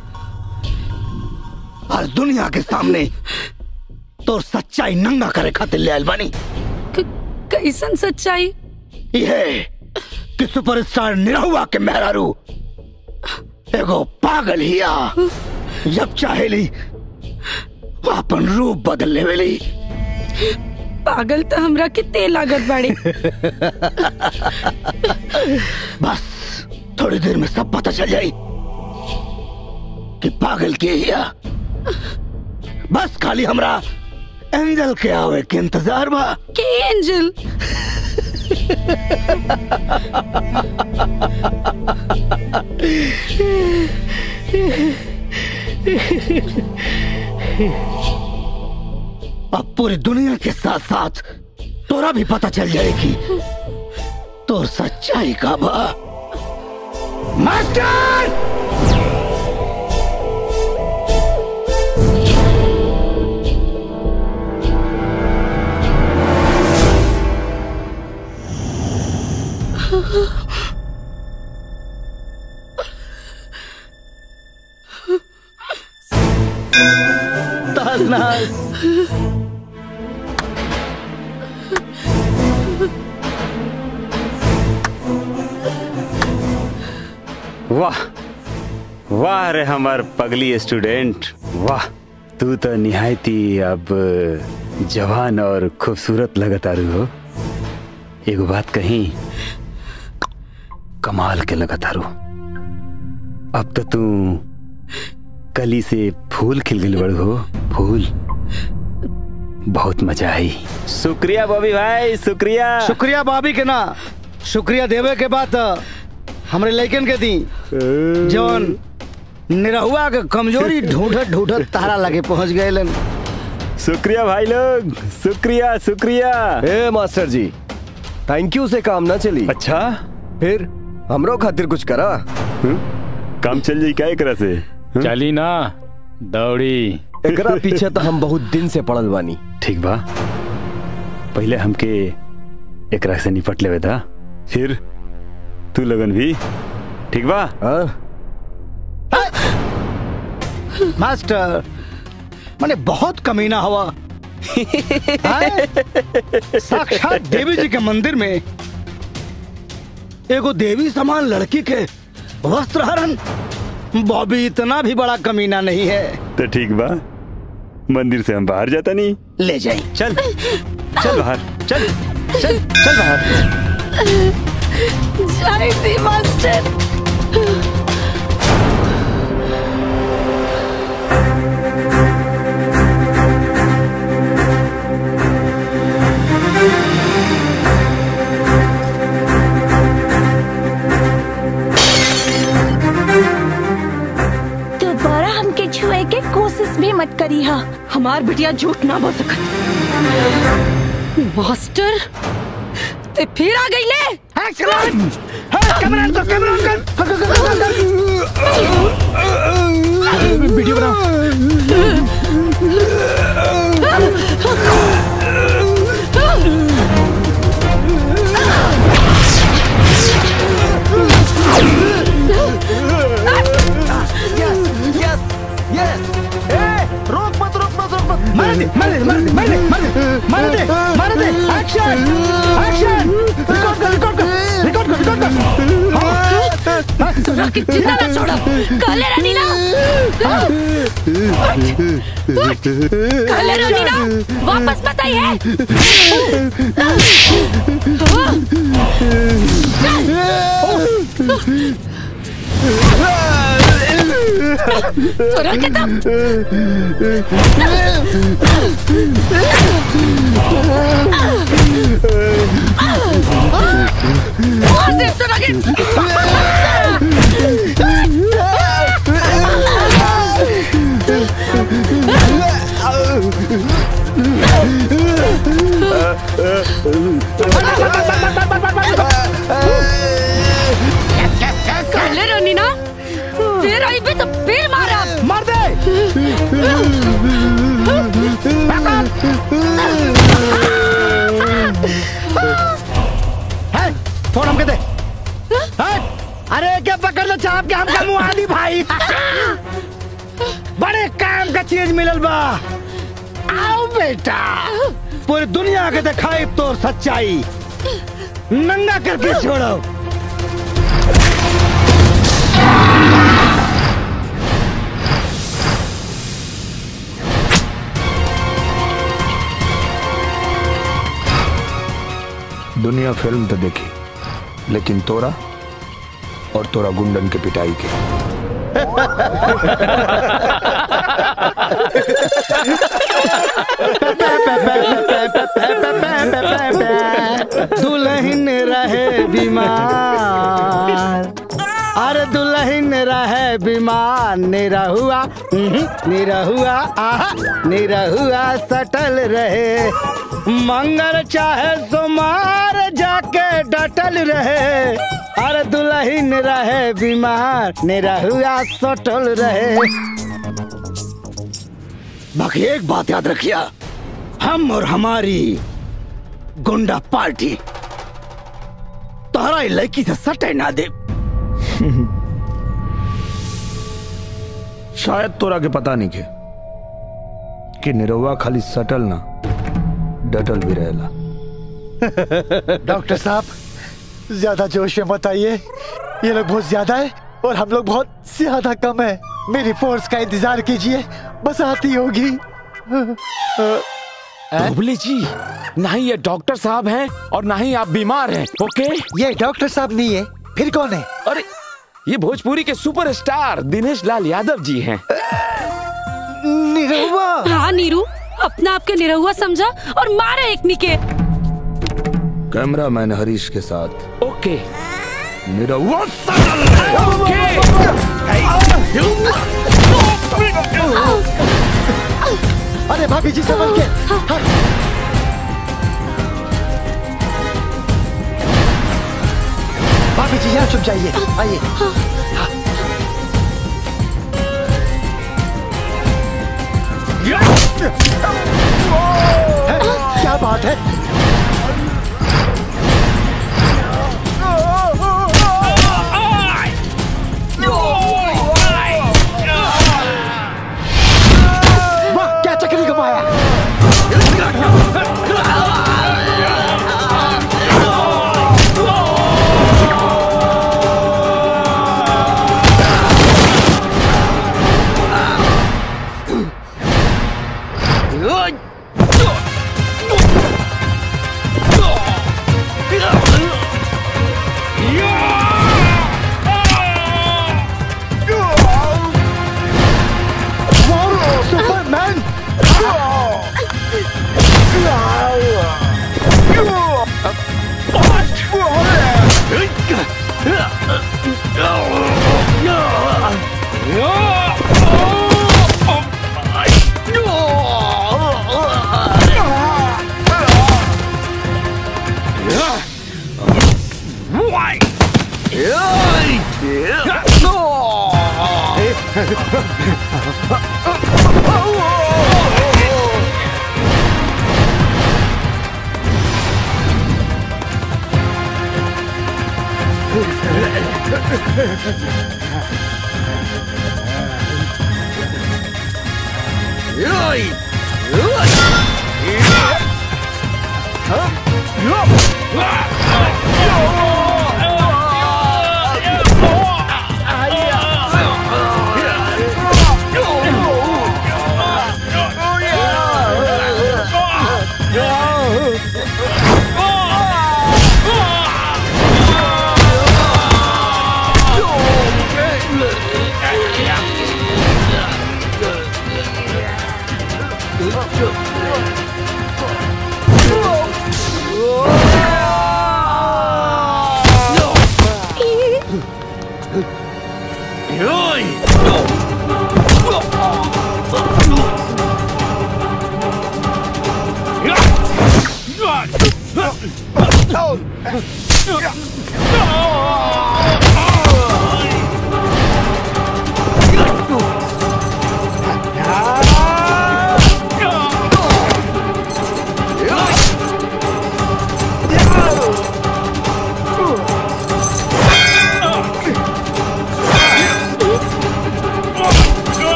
[SPEAKER 3] आज दुनिया के सामने तोर सच्चाई नंगा करे खातिर ले आइल बानी
[SPEAKER 7] कैसन सच्चाई
[SPEAKER 3] ये कि सुपरस्टार निरहुआ के मेहरारू एगो पागल हिया जब चाहेली अपन रूप बदल लेवेली
[SPEAKER 7] पागल तो हमरा के तेल लागत बाड़े
[SPEAKER 3] बस थोड़ी देर में सब पता चल जाई कि पागल के हिया बस खाली हमरा एंजल के आवे के इंतजार बा
[SPEAKER 7] के एंजल
[SPEAKER 3] अब पूरी दुनिया के साथ साथ तोरा भी पता चल जाएगी तो सच्चाई का बा मास्टर
[SPEAKER 5] तहस नहस
[SPEAKER 13] वाह वाह रे हमार पगली स्टूडेंट वाह तू तो निहायती अब जवान और खूबसूरत लगत आरू हो एगो बात कही कमाल के लगत आरू अब तो तू कली से फूल खिल गई बड़ हो फूल बहुत मजा आई शुक्रिया बॉबी भाई शुक्रिया
[SPEAKER 5] शुक्रिया भाभी के ना शुक्रिया देवे के बाद हमरे लइकन के दी जौन निरहुआ के कमजोरी ढूंढत ढूंढत तारा लगे पहुंच गए
[SPEAKER 13] शुक्रिया भाई लोग शुक्रिया शुक्रिया
[SPEAKER 15] ए मास्टर जी थैंक यू से काम ना चली
[SPEAKER 13] अच्छा
[SPEAKER 15] फिर हमरो खातिर कुछ करा
[SPEAKER 13] काम चल जाई क्या एकरा से
[SPEAKER 15] चली
[SPEAKER 13] ना दौड़ी
[SPEAKER 15] एकरा पीछे तो हम बहुत दिन से पड़ल बानी
[SPEAKER 13] ठीक बा पहले हमके एकरा से निपट लेवे था फिर तू लगन भी ठीक बा
[SPEAKER 5] मास्टर मैंने बहुत कमीना हवा हैं? साक्षात देवी जी के मंदिर में एगो देवी समान लड़की के वस्त्र हरण बॉबी इतना भी बड़ा कमीना नहीं है
[SPEAKER 13] तो ठीक बा मंदिर से हम बाहर जाता नहीं
[SPEAKER 5] ले जाए
[SPEAKER 13] चल चल बाहर चल चल चल बाहर
[SPEAKER 7] जय श्री मास्टर
[SPEAKER 10] दोबारा हमके छुए के कोशिश भी मत करी हा
[SPEAKER 9] हमार बिटिया झूठ ना बोल सकत
[SPEAKER 7] मास्टर ते फिर आ गई ले
[SPEAKER 5] कैमरा तो कैमरा वीडियो
[SPEAKER 8] यस यस
[SPEAKER 5] रोक मत रोक मत रोक मत मार दे मार दे मार दे मार दे मार दे मार दे मार दे एक्शन एक्शन रिकॉर्ड कर रिकॉर्ड कर रिकॉर्ड कर रिकॉर्ड कर
[SPEAKER 7] तोरा के जिंदा ना छोड़ा काले रानी ना काले रानी ना वापस मत आई है तोरा के तब मार दे तोरा के
[SPEAKER 8] यस यस यस
[SPEAKER 3] बड़े काम का चीज मिलल बा आओ बेटा पूरी दुनिया के दिखाई तो सच्चाई नंगा करके छोड़ो दुनिया फिल्म तो देखी लेकिन तोरा और तोरा गुंडन के पिटाई के दुल्हन रहे बीमार अरे दुल्हन रहे बीमार निरहुआ उहुं, निरहुआ आहा निरहुआ सटल रहे मंगल चाहे सोमार जाके डटल रहे अरे दुल्हन रहे बीमार निरहुआ सटल रहे बाकी एक बात याद रखिया हम और हमारी गुंडा पार्टी तोहरा ई लड़की से सटे ना दे शायद तोरा के पता नहीं के कि निरहुआ खाली सटल ना डटल भी रहेला
[SPEAKER 5] डॉक्टर साहब ज्यादा जोश में मत आइए ये लोग बहुत ज्यादा है और हम लोग बहुत ज्यादा कम है मेरी फोर्स का इंतजार कीजिए बस आती होगी
[SPEAKER 2] बुबले जी ना ही ये डॉक्टर साहब हैं और ना ही आप बीमार हैं ओके
[SPEAKER 5] ये डॉक्टर साहब नहीं है फिर कौन है
[SPEAKER 2] अरे ये भोजपुरी के सुपरस्टार दिनेश लाल यादव जी हैं
[SPEAKER 5] निरहुआ
[SPEAKER 7] हाँ नीरू अपना आपके निरहुआ समझा और मारा एक निके
[SPEAKER 3] कैमरा मैन हरीश के साथ
[SPEAKER 2] ओके
[SPEAKER 3] निरहुआ
[SPEAKER 5] अरे भाभी जी संभल के हाँ। भाभी जी यहाँ चुप जाइए आइए है? क्या बात है वाह क्या चक्री घुमाया सुपरमैन
[SPEAKER 19] Oh!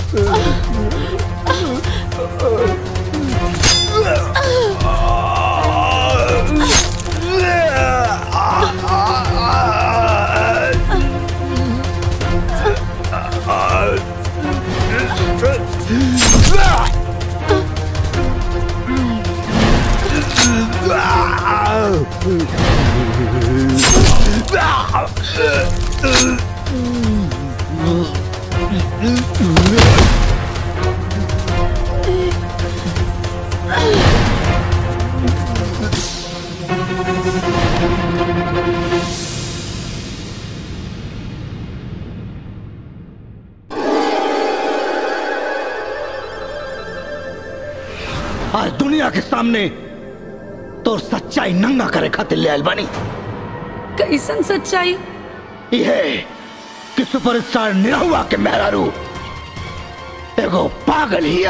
[SPEAKER 3] आज दुनिया के सामने तो सच्चाई नंगा करे खातिर ले आयल बानी
[SPEAKER 7] कैसन सच्चाई
[SPEAKER 3] यह कि सुपरस्टार निरहुआ के मेहरारू एगो पागल हिया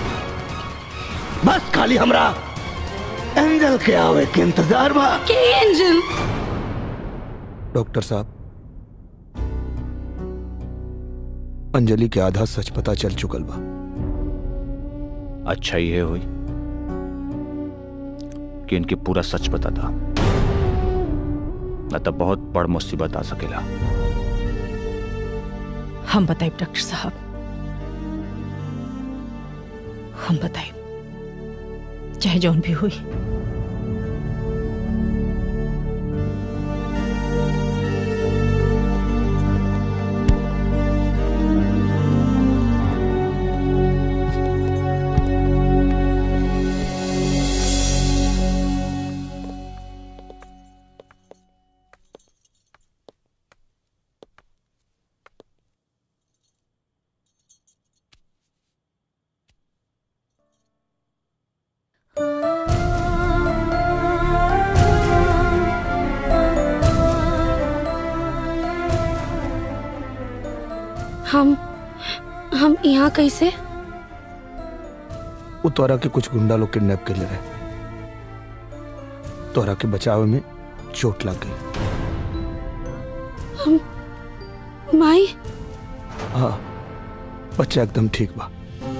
[SPEAKER 3] बस खाली हमरा एंजल के आवे के इंतजार बा
[SPEAKER 7] के एंजल
[SPEAKER 1] डॉक्टर साहब अंजलि के आधा सच पता चल चुकल बा
[SPEAKER 14] अच्छा ये हुई कि इनके पूरा सच पता था न तो बहुत बड़ मुसीबत आ सकेला
[SPEAKER 9] हम बताए डॉक्टर साहब हम बताए चाहे जौन भी हुई
[SPEAKER 7] हम हम यहाँ कैसे
[SPEAKER 1] वो तोरा के कुछ गुंडा लोग किडनैप कर ले रहे तोरा के बचाव में चोट लग गई
[SPEAKER 7] हम माई
[SPEAKER 1] हाँ बच्चा एकदम ठीक बा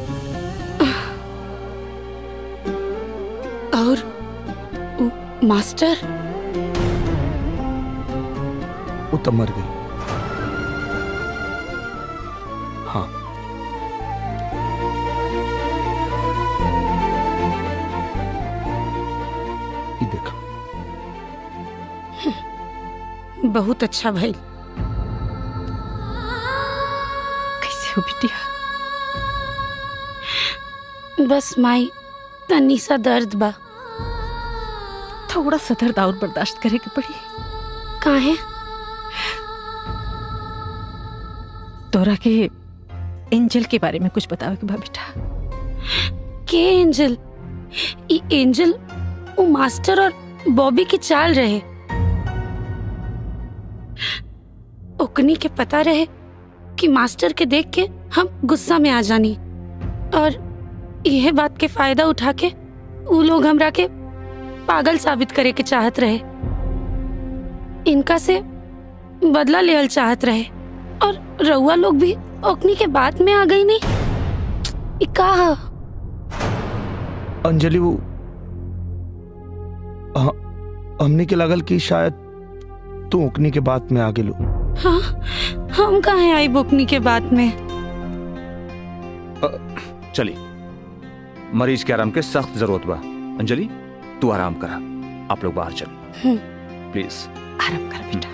[SPEAKER 7] और उ- मास्टर
[SPEAKER 1] वो तब मर गई हाँ ये देखा
[SPEAKER 7] बहुत अच्छा भाई
[SPEAKER 9] कैसे हो बिटिया
[SPEAKER 7] बस माई तनी सा दर्द बा
[SPEAKER 9] थोड़ा सा दर्द और बर्दाश्त करे के पड़ी
[SPEAKER 7] काहे
[SPEAKER 9] तोरा के एंजल के बारे में कुछ बतावे के बा बेटा
[SPEAKER 7] के एंजल ई एंजल वो मास्टर और बॉबी की चाल रहे ओकनी के पता रहे कि मास्टर के देख के हम गुस्सा में आ जानी और यह बात के फायदा उठा के वो लोग हमरा के पागल साबित करे के चाहत रहे इनका से बदला लेवल चाहत रहे और रउआ लोग भी ओकनी के बात में आ गई नहीं ई का ह?
[SPEAKER 1] अंजलि वो हाँ, हमने के लगल कि शायद तू ओकनी के बात में आगे लो
[SPEAKER 7] हाँ हम कहा आई बुकनी के बात में
[SPEAKER 14] चली मरीज के आराम के सख्त जरूरत बा अंजलि तू आराम करा आप लोग बाहर चलो
[SPEAKER 7] हम्म।
[SPEAKER 14] प्लीज
[SPEAKER 9] आराम कर बेटा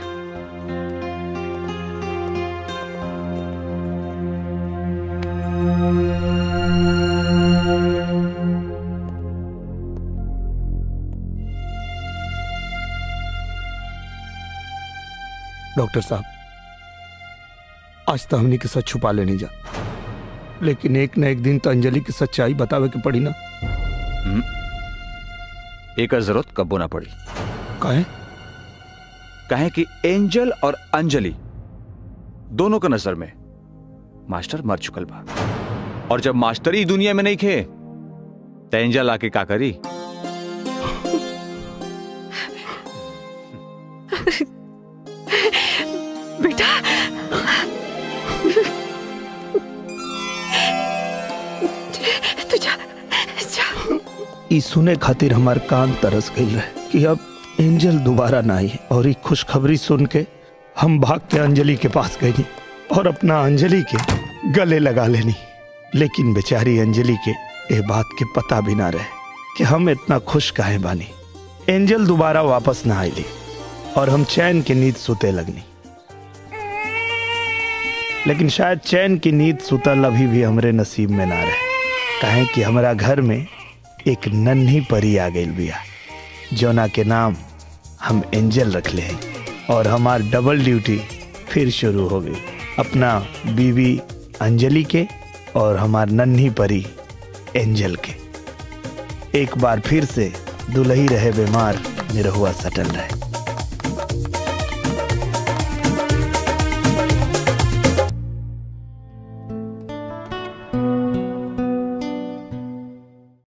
[SPEAKER 1] डॉक्टर साहब आज तो हमने के सच छुपा लेने जा लेकिन एक न एक दिन तो अंजलि की सच्चाई बतावे के पड़ी ना
[SPEAKER 14] हम्म। एक जरूरत कब्बो ना पड़ी
[SPEAKER 1] काहे
[SPEAKER 14] कहे कि एंजल और अंजलि दोनों के नजर में मास्टर मर चुकल बा और जब मास्टर ही दुनिया में नहीं खे तो एंजल आके का करी
[SPEAKER 9] बेटा
[SPEAKER 3] ई सुने खातिर हमार कान तरस गई रहे कि अब एंजल दोबारा ना आई और ई खुशखबरी सुन के हम भाग के अंजलि के पास गई और अपना अंजलि के गले लगा लेनी लेकिन बेचारी अंजलि के ये बात के पता भी ना रहे कि हम इतना खुश काहे बानी एंजल दोबारा वापस ना आईली और हम चैन की नींद सुते लगनी लेकिन शायद चैन की नींद सुतल अभी भी हमरे नसीब में ना रहे काहे कि हमारा घर में एक नन्ही परी आ गई बिया जोना के नाम हम एंजल रख ले हैं और हमार डबल ड्यूटी फिर शुरू हो गई अपना बीवी अंजलि के और हमार नन्ही परी एंजल के एक बार फिर से दुलही रहे बीमार निरहुआ सटल रहे